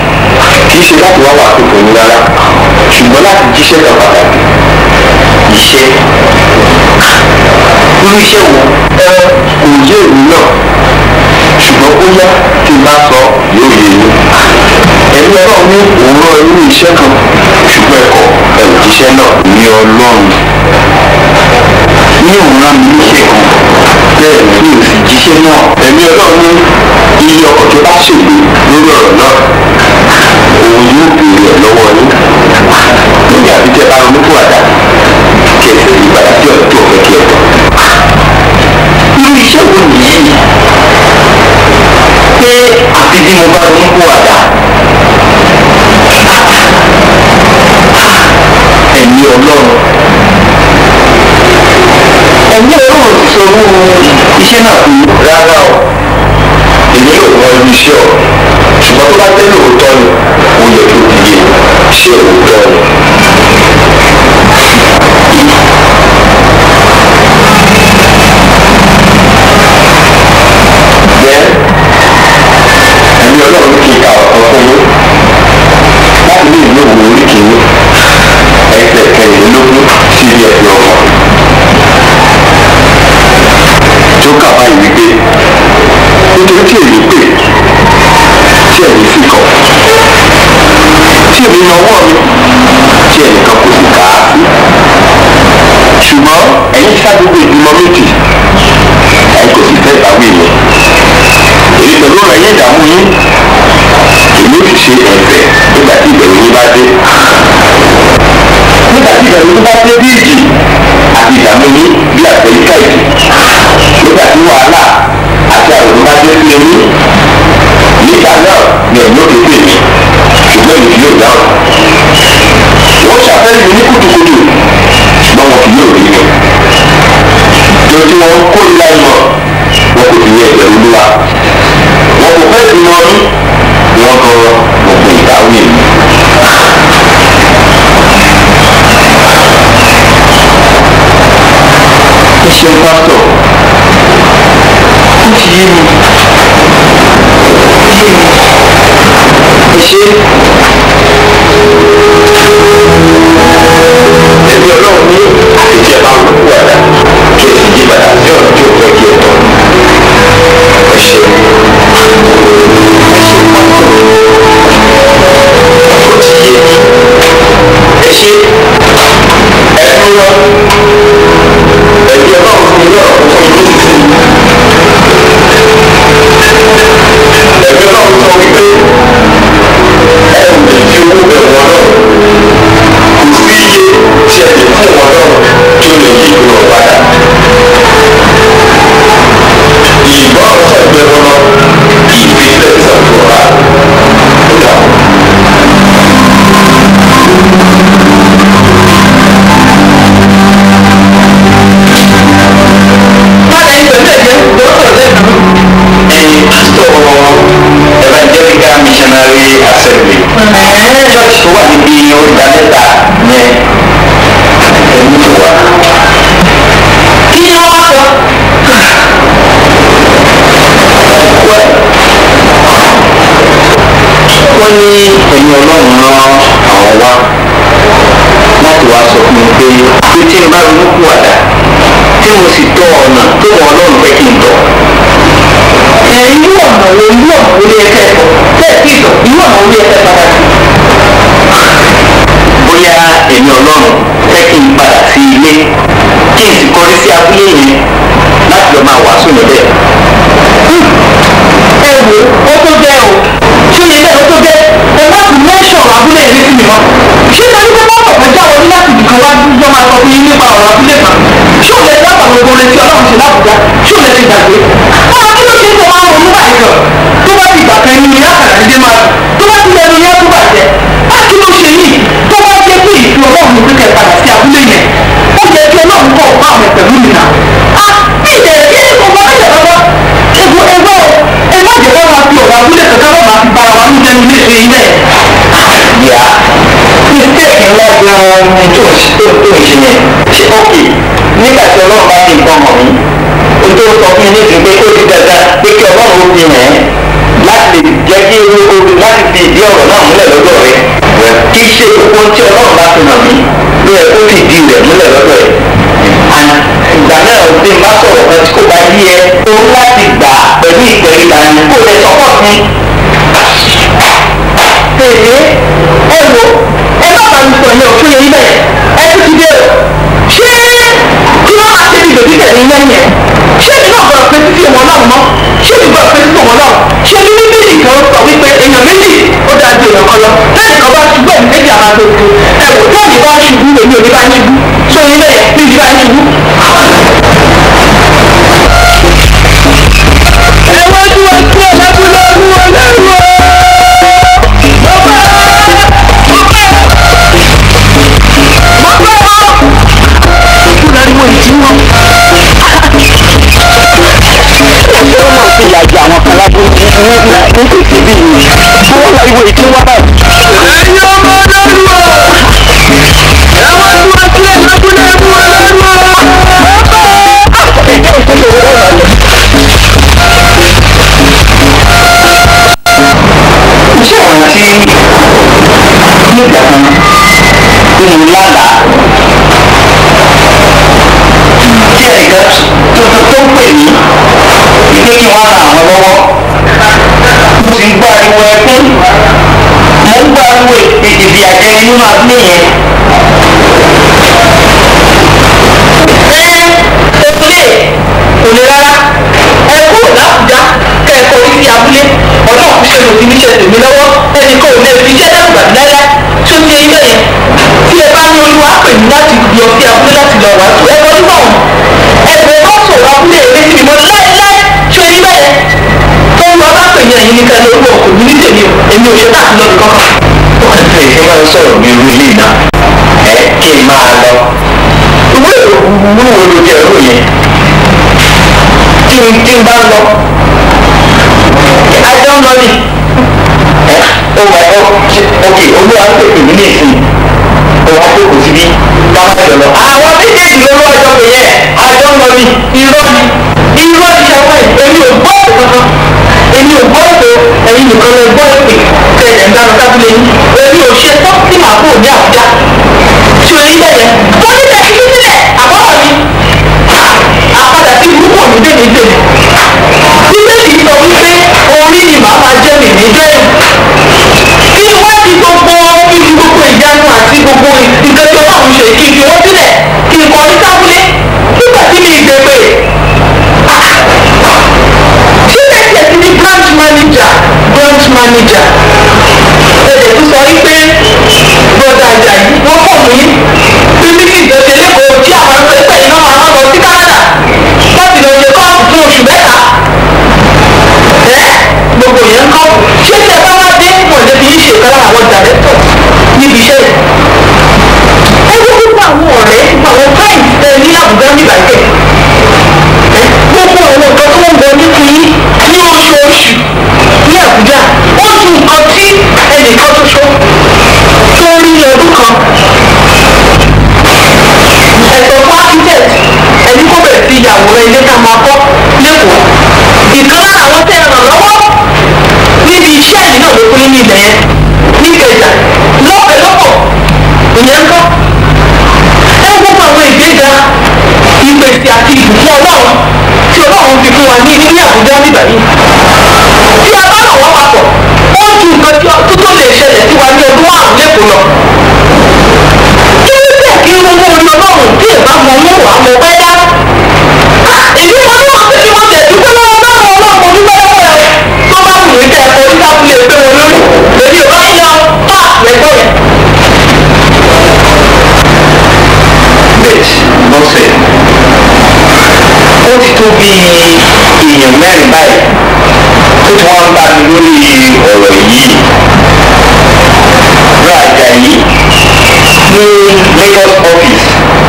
kì í ṣe láti wá wàásù fún mi rárá ṣùgbọ́n láti jíṣẹ́ kan pàtàkì iṣẹ́ irú iṣẹ́ wo ẹ kò yé èmi náà ṣùgbọ́n bóyá tí n bá sọ yóò yé yín ẹ̀mí ọlọ́run ní òun rán irú iṣẹ́ kan ṣùgbọ́n ẹ̀kọ́ ẹ̀ ò jíṣẹ́ náà ní ọlọ́run ní òun rán mi níṣẹ́ kan bẹ́ẹ̀ ni mi ò sì jíṣẹ́ náà ẹ̀mí ọlọ́run ní iye ọkọ̀ tó bá ṣègbè lórí ọ̀rọ̀ náà òun yóò béèrè ẹ̀ lọ́wọ́ yín nígbà tí tẹ́ bá ronú fún àdá kí ẹ sì padà sí ọ̀dọ̀ tó fẹ́ kí ẹ tọ̀. irú iṣẹ́ wo nìyí pé àfi bí mo bá ronú fún àdá ẹ̀mí ọlọ́run ẹ̀mí ọlọ́run ti sọ owó iṣẹ́ náà fún mi rárá o èmi ò mọ irú iṣẹ́ ọ̀ ṣùgbọ́n tó bá jẹ́ lóòótọ́ ni ó yẹ kí o ti yé ṣé òótọ́ ni. Bẹ́ẹ̀ ẹ̀mí ọlọ́run kì í ka ọ̀kan fún yín láti ní ìlú òwò orí kìíní ẹsẹ̀ kẹrìnlélógún sí ilé ẹ̀sìn ọkàn. tó kà báyìí wípé nítorí tí èmi pè tí ẹ̀yin sì kọ̀ tí èmi yan ọwọ́ mi tí ẹnìkan kò sì kà á sí ṣùgbọ́n ẹ̀yin ṣá gbogbo ìgbìmọ̀ méjì ẹ̀yin kò sì fẹ́ ìbáwí mi èyí pẹ̀lú ọ̀rọ̀ ẹ̀yìn ìdààmú yín èmi ò sì ṣe ẹ̀fẹ̀ nígbà tí ìbẹ̀rù yín bá dé nígbà tí ìbẹ̀rù yín bá dé bí ìjì àti ìdààmú yín bí àtẹ̀yíká ìjì nígbà tí wàhálà àti àrùn bá dé sí yín nígbà náà ṣeun pásítọ̀ ó ti yé mi yé mi ẹ ṣe ẹbí ọlọ́run ní àtijọ́ bá ń kú àdá kí ẹ sì yí padà sí ọ̀nà tí ó tọ́ kí ẹ tọ́ ẹ ṣe ẹ ṣe pásítọ̀ ó ti yé mi ẹ ṣe ẹ dúró ẹbí ọlọ́run ní ilé ọ̀rọ̀ fún mi nísinsìnyí ẹbí ọlọ́run sọ wípé ẹ ò lè fi owó bẹ̀ wọ́n náà kò sí iye tí ẹ lè fún wọn náà tí ó lè yí ìlú ọ̀padà ìgbọ́ ọ̀sẹ̀ ìgbẹ́ wọn náà kì í fi ilẹ̀ ìsàkóso ó dà ẹ̀yin pásítọ̀ evangelical missionary assembly church tó wà níbi oríta mẹ́ta yẹn ẹ̀mí tó wà. kí ni wọ́n wá sọ. wọ́n ní ẹ̀yin ọlọ́run rán àwọn wá láti wá sọ fún mi pé pé tí n bá ronú kú àdá tí mo sì tọ ọ̀nà tó wọn ọlọ́run fẹ́ kí n tọ̀ irú ọ̀nà wo irú ọ̀nà wo ni ẹ fẹ́ tọ̀ bẹ́ẹ̀ sì tọ̀ irú ọ̀nà wo ni ẹ fẹ́ padà sí. bóyá èmi ọlọ́run fẹ́ kí n padà sí ilé kí n sì kọrí sí abúlé yẹn láti lọ máa wàásù níbẹ̀. ẹ wo ó tó jẹ́ o ṣé ilé ó tó jẹ́ ẹ má tún mẹ́sàn abúlé yẹn létí mi mọ́ ṣé ìdájọ́ pé bọ́ọ̀tọ̀ kan já wọlé láti ibìkan wá jọ máa sọ fún yín nípa ọ̀rọ̀ abúlé kan ṣé òun lè dábàá gbogbo retí ọlọ́run ṣe lábùjá ṣé òun lè ti gbàgbé. báwa kí ló ṣe é tó máa ronú báyìí kan tó bá ti gbà kan inú yá kàrà dídé máa dùn tó bá ti lẹnu yá tó bàjẹ́ á kí ló ṣe yìí tó bá jẹ́ pé ìfẹ́ ọlọ́run ní pípẹ́ padà sí abúlé yẹn ó yẹ kí ọlọ́run kọ̀ fún àwọn ẹ̀pẹ̀lú mi náà. a bí ìdẹ̀rẹ̀ kí ni gbogbo ọ̀rẹ́ ìjọba egbò egbò ẹ má jẹ́ ká máa fi ọ̀rọ̀ abúlé kankan lọ́ọ́ máa fi bára wa ní jẹun ilé ìṣe ilé. yà mistake ńlá gan-an ni tó ń ṣe tó ń ṣe yẹn ṣe ókè nígbà tí ọlọ́run bá ti nǹkan hàn mí o tó sọ fún mi níbi pé ó ti dandan pé kí ọlọ́run ó fi hàn ẹ́ láti jẹ́ kí o láti fi ìdí ọ̀rọ̀ náà múlẹ̀ lọ́dọ̀ rẹ kì í ṣe gbogbo tí ọlọ́run bá fi hàn mí ló yẹ kó fi ìdí rẹ̀ múlẹ̀ lọ́dọ̀ rẹ ìgbà náà tí n bá sọ̀rọ̀ kan tí kò bá yí ẹ o láti gbà pẹ̀lú ìtẹ̀ríba ni kò lè sọ́kọ̀ sí. Èyí ẹ wo ẹ má bá mi sọ yẹn òfin yẹn bẹ́ẹ̀ ẹ ti ti dé o ṣé kí wọ́n máa ṣe bí bèbí tẹ̀lé lẹ́yìn ẹ̀ ṣé èmi náà gbọ́dọ̀ pé títí wọn náà mọ́ ṣé èmi gbọ́dọ̀ pé títí wọn náà ṣé ní bíbélì kan sọ wípé èèyàn méjì ó dáa ju èèyàn kan lọ lẹ́yìn kan bá ṣubú ẹ̀mí méjì àmà tó tu ẹ wò tí èmi bá ṣubú èmi ò ní bá ṣubú ṣé oyin bẹ́ẹ̀ ní ìdí bá ṣubú. ẹ wá tí wọ́n kí ọ̀làkúnlẹ̀ ọ̀hún ọ̀lẹ́rù ọ̀ fi ìyà jẹ àwọn kan lábúrú ní ní ní tètè bí yìí tí wọ́n lọ ìwé tí wọ́n báyìí. ẹ̀yin ọmọ ọlọ́run o ẹ wá tí wọ́n kí ọ̀làkúnlẹ̀ ọ̀hún ọ̀lẹ́rù ọ̀. iṣẹ́ ọ̀nà tí nígbà kan tí mo lálàá tí ẹnìkan tuntun tó ń pè mí ìpé kí wọ́n ran àwọn lọ́wọ́ mo sì ń gbọ́ ariwo ẹkún mo ń gbọ́ ariwo ìdìbì àjẹni nínú abúlé yẹn. ẹ òkúlé kò lè rárá ẹ kúrò lábùjá kẹ ẹ kọrí sí abúlé ọ̀nà òkúṣe ló ti níṣẹ́ tèmi lọ́wọ́ ẹnì kan ò lè fi iṣẹ́ dàgbà láyá tó ti ẹyin bẹ́ẹ̀ tí ẹ bá ní olúwa pè mí láti lọ sí abúlé láti lọ wàásù ẹ kọjú bọ̀ ẹgbẹ́ bá sọ̀rọ̀ abúlé èmi sì mọ láéláé tó ẹyin bẹ́ẹ̀ tó ń lọ bá pè mí ẹ̀yin nìkan lórí ọkọ̀ mi ní tèmi o èmi ò ṣe láti lọ nìkan kan. wọ́n ti ṣe máa ń sọ̀rọ̀ bí irú ilé náà ẹ kí n máa lọ ìwé ìwúwo ló jẹ́ irú yẹn tí n tí n bá lọ ajọ́ ń lọ ní ẹ ó wà ó ok olúwa ń pèpè mí ní ìsìn ó wá jókòó síbí káwọn jọ lọ àwọn méjèèjì ló lọ́wọ́ jọ pé yẹ ajọ́ ń lọ ní ni irọ́ ni irọ́ ni ṣàwọn ẹ̀ èmi ò gbọ́ ètò kankan èmi ò gbọ́ ètò ẹ̀yin nìkan lè gbọ́ èpè tẹ̀lẹ̀ ń dáná tábìlì yín èmi ò ṣe tán tí màá kúrò ní àbújá tí o ní bẹ̀rẹ̀ wọ́n ní bẹ̀rẹ̀ kí sílẹ̀ àbọ̀rọ̀ mi àpadà sí burúkú òní dé ní tèmi bíbélì sọ wípé orí ni màá máa jẹ́ mi ní bẹ́ẹ̀ kí wọ́n ti gbogbo ibi gbogbo ìyanu àti gbogbo nǹkan tí ọlọ́run ṣe kí n fi wọ́n sílẹ̀ kí n kọ́ ní sábúlé nígbà tí mi ìgbé pé síbẹ̀ tiẹ̀ ti ní branch manager branch manager ẹ̀jẹ̀ tó sọ wípé bọ́dà Àjàyí wọ́n pọ̀ mí bí mílíkì ìjọsẹ̀ lẹ́kọ̀ọ́ tí àwọn ẹgbẹ́ iná máa ń lọ sí Canada láti lọ ṣe kọ́ọ̀tù fún oṣù mẹ́ta ẹ gbogbo yẹn kọ́ ṣé tí ẹ bá wá dé mọ̀lẹ́ fi ṣe ìkan lára àwọn dàrẹ́tọ̀ níbi iṣẹ́ ẹ wọ́n gbogbo àwọn ọ̀rẹ́ àwọn fáìlì tẹ ní Àbújá nígbà tẹ̀ ẹ gbogbo àwọn nǹkan tó ń wọlé fún yín ní oṣooṣù ní Àbújá ó ju nǹkan tí ẹnìkan ṣoṣo tó rí ní ọdún kan ẹ̀sọ́ fún architect ẹni kó bẹ̀rẹ̀ sí ìyàwòrán ilé ká máa kọ́ lẹ́kọ̀ọ́ ìkan lára àwọn tẹ́ ẹ ràn lọ́wọ́ níbi iṣẹ́ yìí náà ló pín ní ilẹ̀ yẹn nígbèjà lọ́pẹ̀ lọ́pọ̀ ìyẹn ń kọ́ ẹ gbogbo àwọn ìgbéga ìpèsè àti ìbùkún ọlọ́run tí ọlọ́run fi fún wa ní ní àbújá nígbà yìí tí a bá ràn wọ́n papọ̀ ó ju nǹkan tí tó tó lè ṣẹlẹ̀ sí wa ní ọdún márùn-ún lẹ́kọ̀ọ́ lọ kí ló dé kí owó orí ọlọ́run tí ìbá mọ mú wàá mọ pẹ́ dá èyí wọn ní wọn pé kí wọn tẹ̀ dúpẹ́ lọ́wọ́ lọ́wọ́ ọlọ́run mo dúpẹ́ lọ́wọ́ rẹ tó bá wù mí kẹ́ ẹ̀kọ́ nígbà fún lè gbé wọn lórí èmi ò bá yín lọ pa lẹ́gbọ́ yẹn. bẹ́ẹ̀ lọ́sẹ̀ ó ti tó bí èèyàn mẹ́rin báyìí tó ti wọ́n ń bá mi lórí ọ̀rọ̀ yìí ra Àjàyí ní Lagos office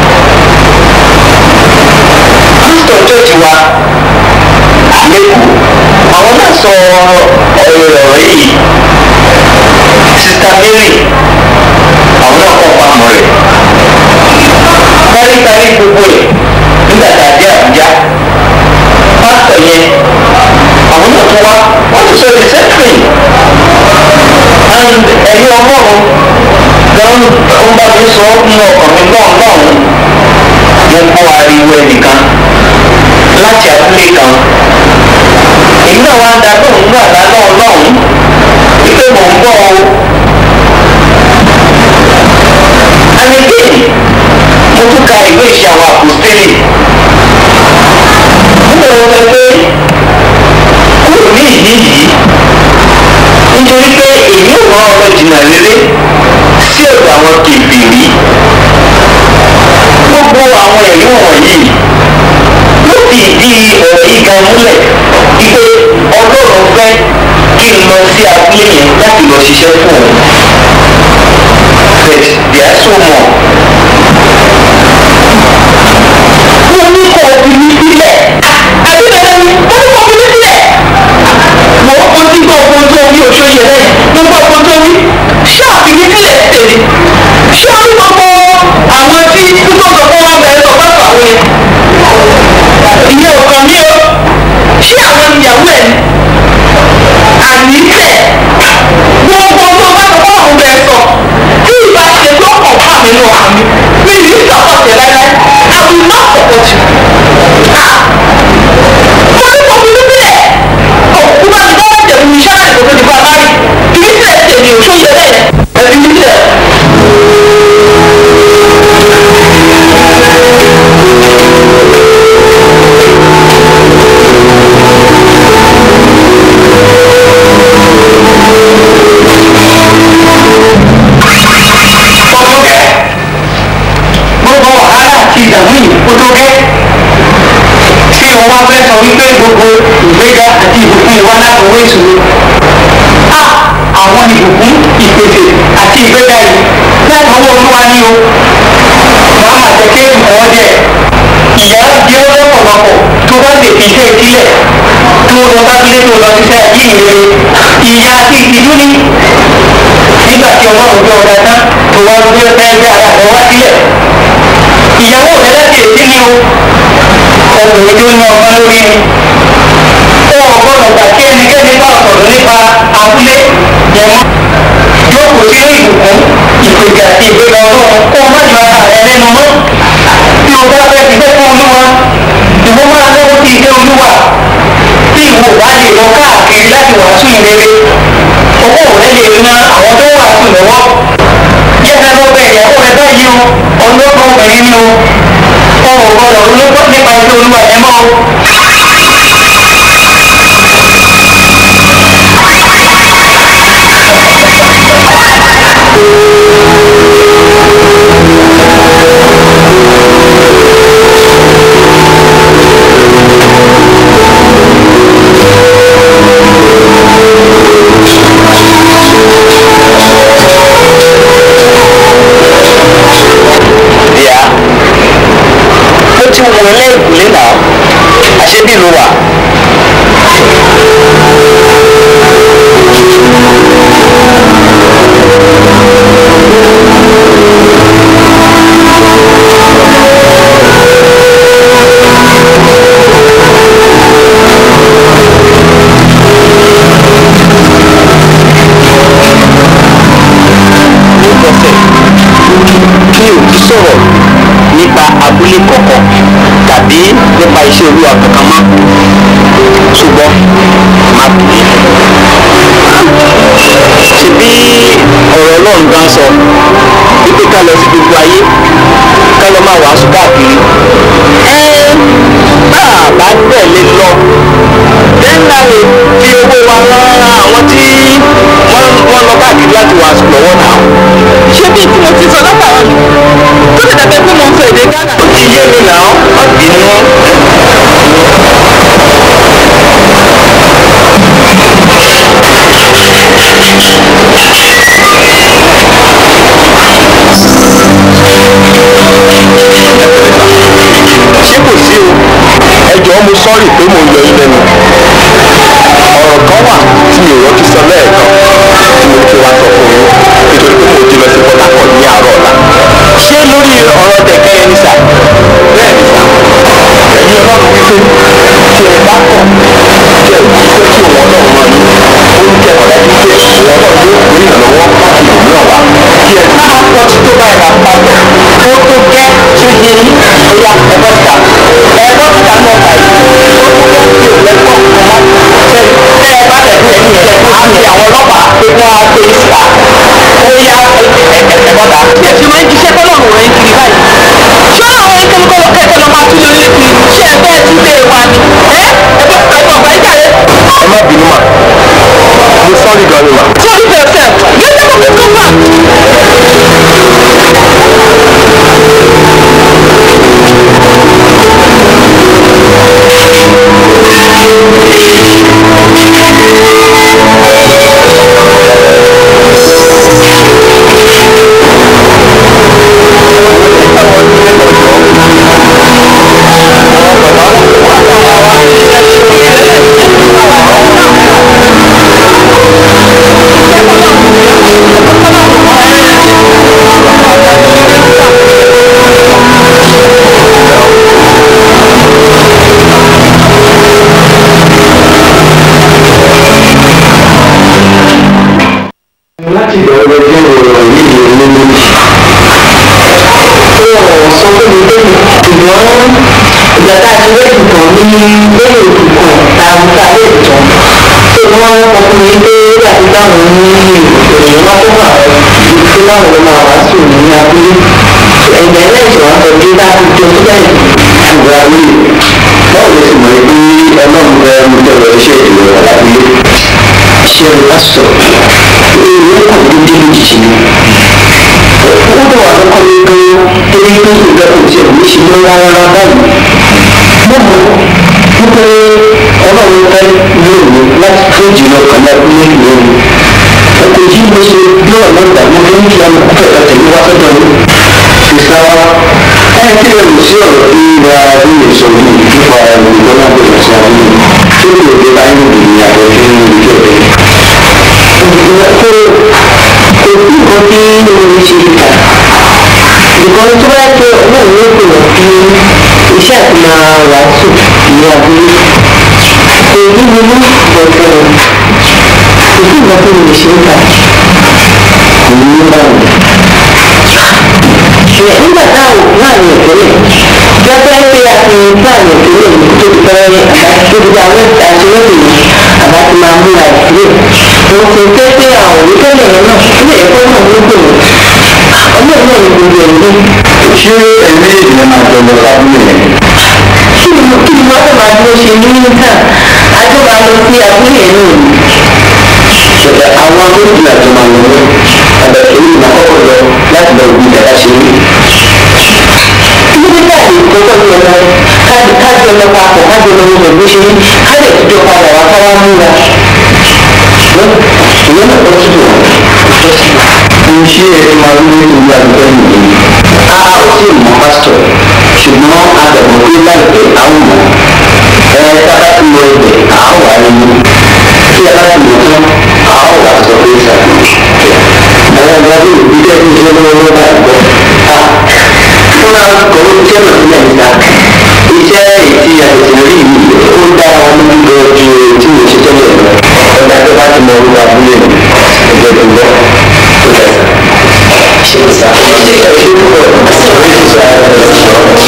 pásítọ̀ church wa lẹ́kọ̀ọ́ àwọn náà sọ ọ̀rọ̀ yìí sista Mary àwọn náà kọ́ pamọ́ rẹ̀ káríkárí gbogbo ẹ̀ nígbà tá a dé Àbújá pásítọ̀ yẹn àwọn náà tún wá wọ́n tún sọ the same thing and ẹ̀yin ọlọ́run gan ń bá mi sọ nínú ọkàn mi náà lọ́hùn mo gbọ́ ariwo ẹnìkan láti abúlé kan èyí náà wá ń da lóhùn ní àlá náà lọ́hùn wípé mò ń bọ̀ o and again mo tún ka ìwé ìṣe àwọn àpòstélì mo lọ sọ pé kúrò ní ìdí yìí nítorí pé èmi ò rán ọmọ jìnnà rere sí ọ̀dọ̀ àwọn kèfèrí gbogbo àwọn ẹ̀rí wọ̀nyí ló fi ìdí ọ̀rọ̀ yìí gan múlẹ̀ wípé ọlọ́run fẹ́ kí n lọ sí abúlé yẹn láti lọ ṣiṣẹ́ fún òun but there are so more. mo ní kò fi mí sílẹ̀ àbí bẹ́ẹ̀ ni mo ní kò fi mí sílẹ̀ mo mo ti gbọ́ ohun tó wí oṣù yẹn lẹ́yìn mo gbọ́ ohun tó wí ṣáà fi mí sílẹ̀ tèmi ṣé o ní gbogbo àwọn tí púpọ̀ sọ fún wọn bẹ̀rẹ̀ sọ fún àwọn yẹn ìyẹn ò kàn mí o ṣé àwọn ìyàwó ẹ̀ àní tẹ̀ gbogbo tó bá sọ fún àwọn bẹ̀rẹ̀ sọ tí ìbá ṣe tó kàn fún àmì nù àmì mi ní sọ̀kọ̀ tẹ̀ láíláí I will not support you. Ah! mo ní kò fi mí sílẹ̀ òkú bá ti dáwọ́ jẹ̀mú mi ṣáà ìkòkò ti bá a bá rí fi mí sílẹ̀ tèmi ò tó yẹ bẹ́ẹ̀ ẹ fi mí sílẹ̀. gbogbo wàhálà àti ìdààmú yìí kó tó gẹ́ tí o wá fẹ́ sọ wípé gbogbo ìgbéga àti ìbùkún ìwá láti owó ìṣòro a àwọn ìbùkún ìpèsè àti ìgbéga yìí láti owó olúwa ní o wàá máa jẹ kí nǹkan jẹ ìyá jẹ ó lọ́pọ̀lọpọ̀ tó bá lè fi iṣẹ́ ìdílẹ̀ tó lọ bá gbé tó lọ síṣẹ́ ìyìnrere ìyá àti ìtìjú ni nígbà tí ọlọ́run gbé ọ̀dà tán tó wá gbé fẹ́ gbé ara rẹ̀ wá sílẹ̀ ìyàwó rẹ̀ láti èsì ni o ọkùnrin tó ní ọgbọ́n lórí ni ó gbọ́dọ̀ gbà kí ẹnikẹ́ni bá sọ̀rọ̀ nípa abúlé yẹn mọ́ yóò kó sínú ìbùkún ìpèjà àti ìgbéga ọlọ́run kó o má jọ ara rẹ lẹ́nu mọ́ bí o bá fẹ́ fi fẹ́ fún olúwa ìwọ máa lọ́wọ́ sí ilé olúwa tí ìwọ bá lè lọ káàkiri láti wàásù ìrere owó rẹ lè ran àwọn tó wàásù lọ́wọ́ yẹ́nà ló bẹ ìyàwó rẹ báyìí o ọlọ́gbọ́n obìnrin ni o ọ̀rọ̀ gbọ́dọ̀ olóògbé nípa ilé olúwa ẹ̀ mọ́ o. díà ó ti wọ ilé ìkùlé náà àṣebí ló wà. mi ò ní sọ̀rọ̀ nípa abúlé kọ̀ọ̀kan tàbí nípa iṣẹ́ olúwa kankan mọ́ ṣùgbọ́n má bì í. ṣebí ọ̀rọ̀ ọlọ́run gan sọ wípé ká lọ sí gbogbo ayé ká lọ máa wàásù káàkiri. ẹ bá a bá tẹ̀lé lọ dẹ́nà lè fi owó wa rán àwọn tí wọ́n wọ́n lọ káàkiri láti wàásù lọ́wọ́ náà. ṣé bí tí mo ti sọ látàwọn tó lè dàbẹ́ pé mo ń sọ èdè Ghana. ó ti yé mi náà má bínú. ṣé kò sí o ẹ jọ̀ọ́ mo sọ́ọ̀rì pé mo yọ yín lẹ́nu ọ̀rọ̀ kan wà tí mi ò rántí sọ lẹ́ẹ̀kan tí mo fi wá sọ fún yín nítorí pé mo ti lọ sí Port Harcourt ní àárọ̀ ọ̀la ṣé lórí ọ̀rọ̀ tẹ̀kẹ́ yẹn ni sà bẹ́ẹ̀ ni sà ẹ̀yin ọlọ́run wípé tí ẹ bá kọ̀ tí ẹ bá fẹ́ kí òun ọlọ́run máa yín ó ń kẹ́ ọ̀dà wípé òun ọlọ́run yóò gbé ìrànlọ́wọ́ láti òmíràn wá kí ẹ bá kọ́ ti tó báyìí máa pa bẹ̀ ó tó gẹ́ tó yé yín bóyá ẹ bọ́ síta ẹ bọ́ síta náà báyìí ó tó gẹ́ tí ò lẹ́gbọ̀n kan má tẹ́ tẹ́ ẹ bá tẹ̀ fún ẹ̀yìn ẹ̀ á fi àwọn ọlọ́pàá pé wọ́n á gbé síta bóyá ẹ bọ́ta. bí ẹ ṣe máa ń jíṣẹ́ tọ́lọ́run rẹ̀ ń kiri báyìí ṣé àwọn ẹ̀kẹ́ ló kẹ́kẹ́ lọ máa tún lé lé kiri ṣé ẹ bẹ́ẹ̀ tún lé wa ni ẹ ẹ bọ́ síta ìgbà ọ̀gbà ìjà rẹ. ẹ má bínú mà mo sọ́ọ́rì gan ni mà. sorry for yourself get them up and come back. láti bẹ̀rẹ̀ jẹ́ ọ̀rọ̀ yìí ní ilé méjì. ó ọ̀rọ̀ sọ pé mi pé ṣùgbọ́n ìgbà tá a ti rẹ́ ìtàn ní lẹ́yìn òkú kan tá a mú ká lé ìtàn. tó wọ́n ọkùnrin pé láti dáhùn ní ènìyàn wá fún àwọn ìlú tó láwọn ló máa wá sí òní ní abúlé. ẹ̀gbẹ́ náà ìṣòro àtọ̀ bí bá ti jọ sílẹ̀ ṣùgbọ́n àwí báwo ló sì mọ̀ pé ọlọ́run fẹ́ mú tẹ̀lé iṣẹ́ ìdìbò alábílé ṣe pásítọ̀ èèyàn kò ní dé lójijì ni ó bọ̀ wá lọ́kọ́ ní pé torí pé ìgbà kò tiẹ̀ ní ṣe ló rárá rárá báyìí mo mọ̀ wípé ọlọ́run fẹ́ lóòrùn láti tó jìnnà kan náà ní lóòrùn ọkọ̀ yìí mo ṣe bí ọ̀nà ìgbà mo fi ń fi àwọn ọkọ̀ ẹ̀ka tẹ̀lé wá sọ́dọ̀ yìí sísá wa ẹ̀ kí lè lò sí ọ̀rọ̀ bí ìwà bí lè sọ yìí nípa ìgbọ́n náà bẹ̀rẹ̀ sí abúlé tó lè dé báyìí nìyí ní àjọ tí ń lò jọ bẹ́ẹ̀. kò kò sí nǹkan tí mo ṣe kà ìkan tó bá jẹ́ náà ló pè wọ́n sí iṣẹ́ àti máa wàásù ní abúlé èyí ni mú bọ̀tẹ̀ èyí ìgbà tó lè ṣe é kà kò ní í báwo. ṣùgbọ́n nígbà táwọn láàrin ìpínlẹ̀ gẹ́gẹ́ bí a ti láàrin ìpínlẹ̀ yìí tó ti fẹ́ àbájá tó ti dá àwọn àṣeyọrí yìí àbá ti máa múra ìpínlẹ̀ mo ti ké pé àwọn òwúkẹ́lẹ̀ yẹn náà ilé ẹ̀kọ́ náà ló gbòòrò ọmọ náà ní gbogbo ẹ̀ ní. ṣé ẹ̀mí ènìyàn máa jọ lọ sábúlé yẹn? kí ni mo kí ni wọ́n tó máa dúró ṣe ní níta àjọ máa lọ sí abúlé yẹn náà ni. ṣẹ̀dá àwọn méjì àjọ máa lọ ní ọ̀dọ̀ èyí ni màá kọ́kọ́ lọ láti lọ bí ìjàdá ṣe rí. kí ló dé káàdì ìkọ́kọ́ ní ọmọ káàdì káàdì ọmọ papọ̀ káàdì ọmọ ọmọ ìlú ṣe ní káàdì ìtújọ padà wá ká wá múra. ìyẹn náà kọ́ síbò mo ṣe é máa ń ní ìlú àdúgbò nìyí. a ó sì mọ pásítọ̀ ṣùgbọ́n a bẹ̀rù pé láìpẹ́ àwọn mọ̀ ẹ tábà ti lọ ibẹ̀ à á wà nínú tí a bá ti lọ tán à á wà sọ pé sàbí. àwọn ọ̀gá bí òbí tẹ́ ti ṣe lọ́wọ́ bá gbọ́. fúnra kọ̀wé iṣẹ́ náà sílẹ̀ níta iṣẹ́ ètí àtẹ̀tẹ̀ rí yìí ó dá wọn lójú lọ ju tí mo ṣe tẹ́lẹ̀ lọ ọ̀gá tó bá ti mọ orúkọ abúlé mi ẹgbẹ́ tó ń bọ̀ tó fẹ́ ṣe sá ṣe ṣe púpọ̀ ṣe sá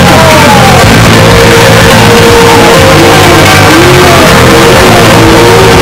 Thank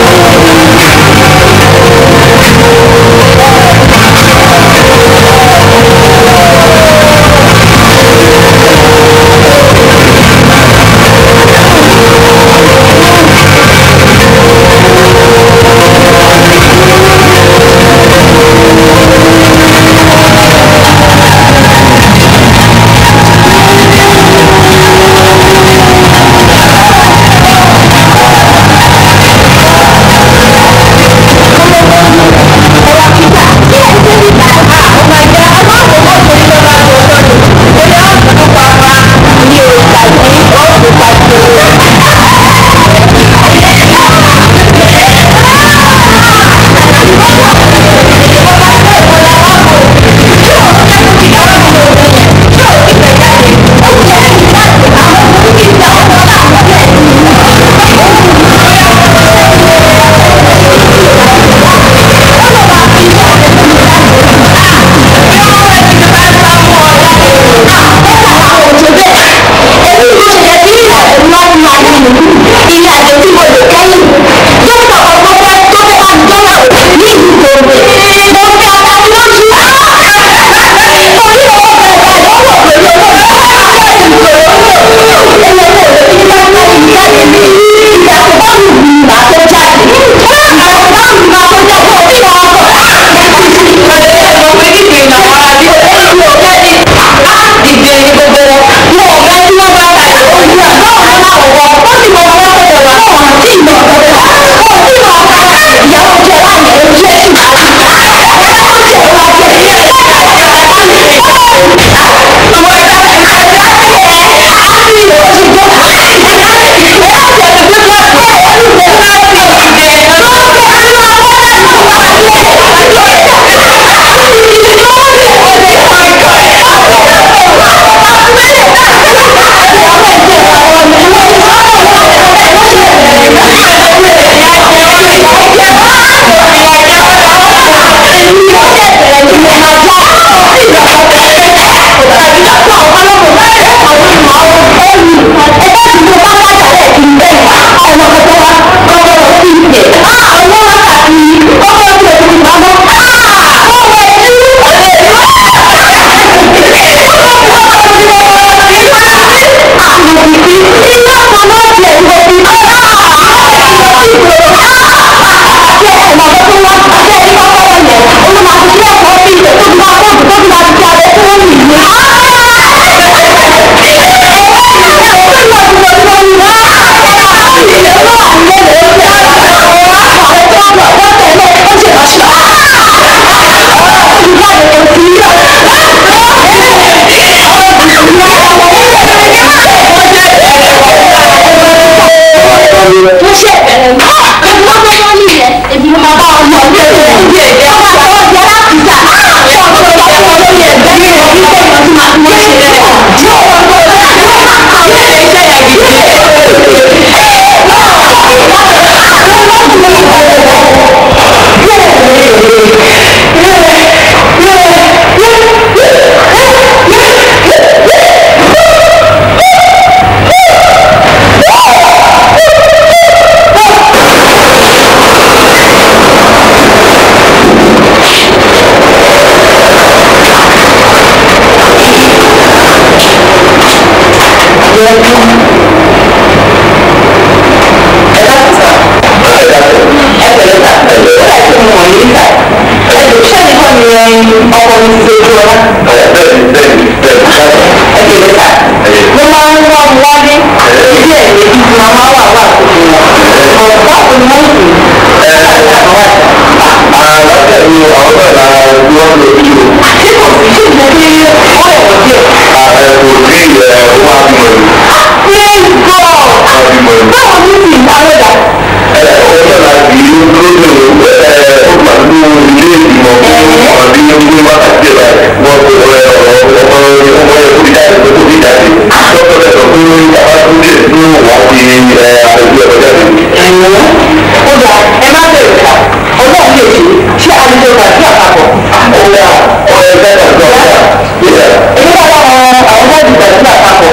ọkọ mi ti dojú ọlá. bẹ́ẹ̀ni bẹ́ẹ̀ni bẹ́ẹ̀ni. ẹ kéré ká mo máa ń wá mu wálé ojú ẹ̀ méjì tí màá máa wà wà tuntun wọn. ọ̀pọ̀ àwọn ni wọ́n sùn. ẹ ẹ àlọ́tẹ̀ mi àwọn náà la ni wọ́n lò yìí o. ṣé kò sí ṣé ìṣe kí ó rẹ̀ wọ́n díẹ̀. ẹ kò sí ẹ ó máa bímọ ni. praise God. báwo ni ti ìdáwọ́ dà. ẹ ọjọ́ la di lóde ẹ ó máa lo ilé ìgbìmọ̀ fún ọdún ní wákàtí ẹ̀ wọ́n kò rẹ ọ̀rọ̀ ọmọ ọmọ ẹ̀ kó fi jáde kó fi jáde. dókítà rẹ̀ sọ pé bàbá tó dé ní wọ́n fi ẹ àlejò ẹ̀rọ jáde. ó dà ẹ má bẹ̀rẹ̀ ká ọlọ́run lè ṣe ṣé àlejò tàbí àpapọ̀. ọ̀ya ọ̀ya ẹgbẹ́ tàbí ọ̀ya. èmi náà wà àwọn àwọn jáde tàbí àpapọ̀.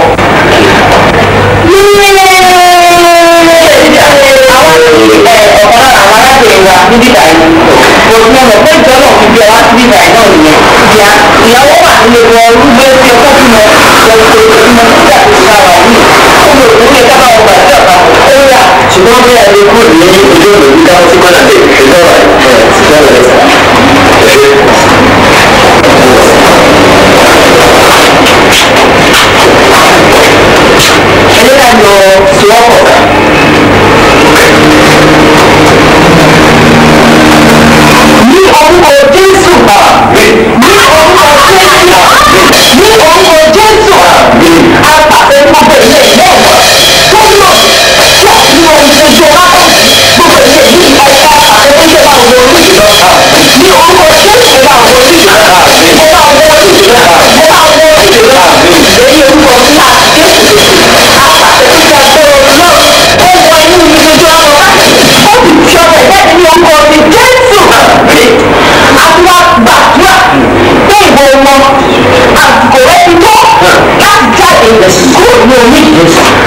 ọ̀kan lára àwọn arábìnrin wa níbí báyìí kò sí ọmọ pé ìjọ náà fi bí ọwá síbí báyìí náà nìyẹn ìyá ìyàwó wà nílé wọn rúgbó tí ọkọ bí mọ lọ́sọ̀ ìmọ̀ nígbà tó ṣe ara yìí ó lè kó lè kábà wọn gbàdúrà papọ̀ ó yà. ṣùgbọ́n bí a lè kúrò ní ojú ọ̀nà bí káwọn sí mọ́nà lè ṣe lọ́wọ́ ẹ̀ ṣe lọ́wọ́ ẹ̀ ẹ̀ka lọ sọ́ọ̀kọ̀ ní orúkọ jésù ní orúkọ jésù ní orúkọ jésù apàṣẹ gbogbo ilé ilé ẹ̀kọ́ tó lò tí a ti wọ ìgbésẹ̀ lápá gbogbo ilé yìí ẹ̀ka apàṣẹ tó yẹ bá wọ orí ìlọ ní orúkọ jésù ẹ bá wọ orí ìlọ ẹ bá wọ orí ìlọ ẹ bá wọ orí ìlọ èyí orúkọ ńlá jésù apàṣẹ tó yẹ agbóró náà ó wọ inú ìgbésẹ̀ ọmọ ó sì fi ọmọ ìjáde ní orúkọ ti jésù àtiwá gbàdúrà pé ìwọ wọn àsìkò rẹ ti tó láti jáde kúrò ní omi ìgbésà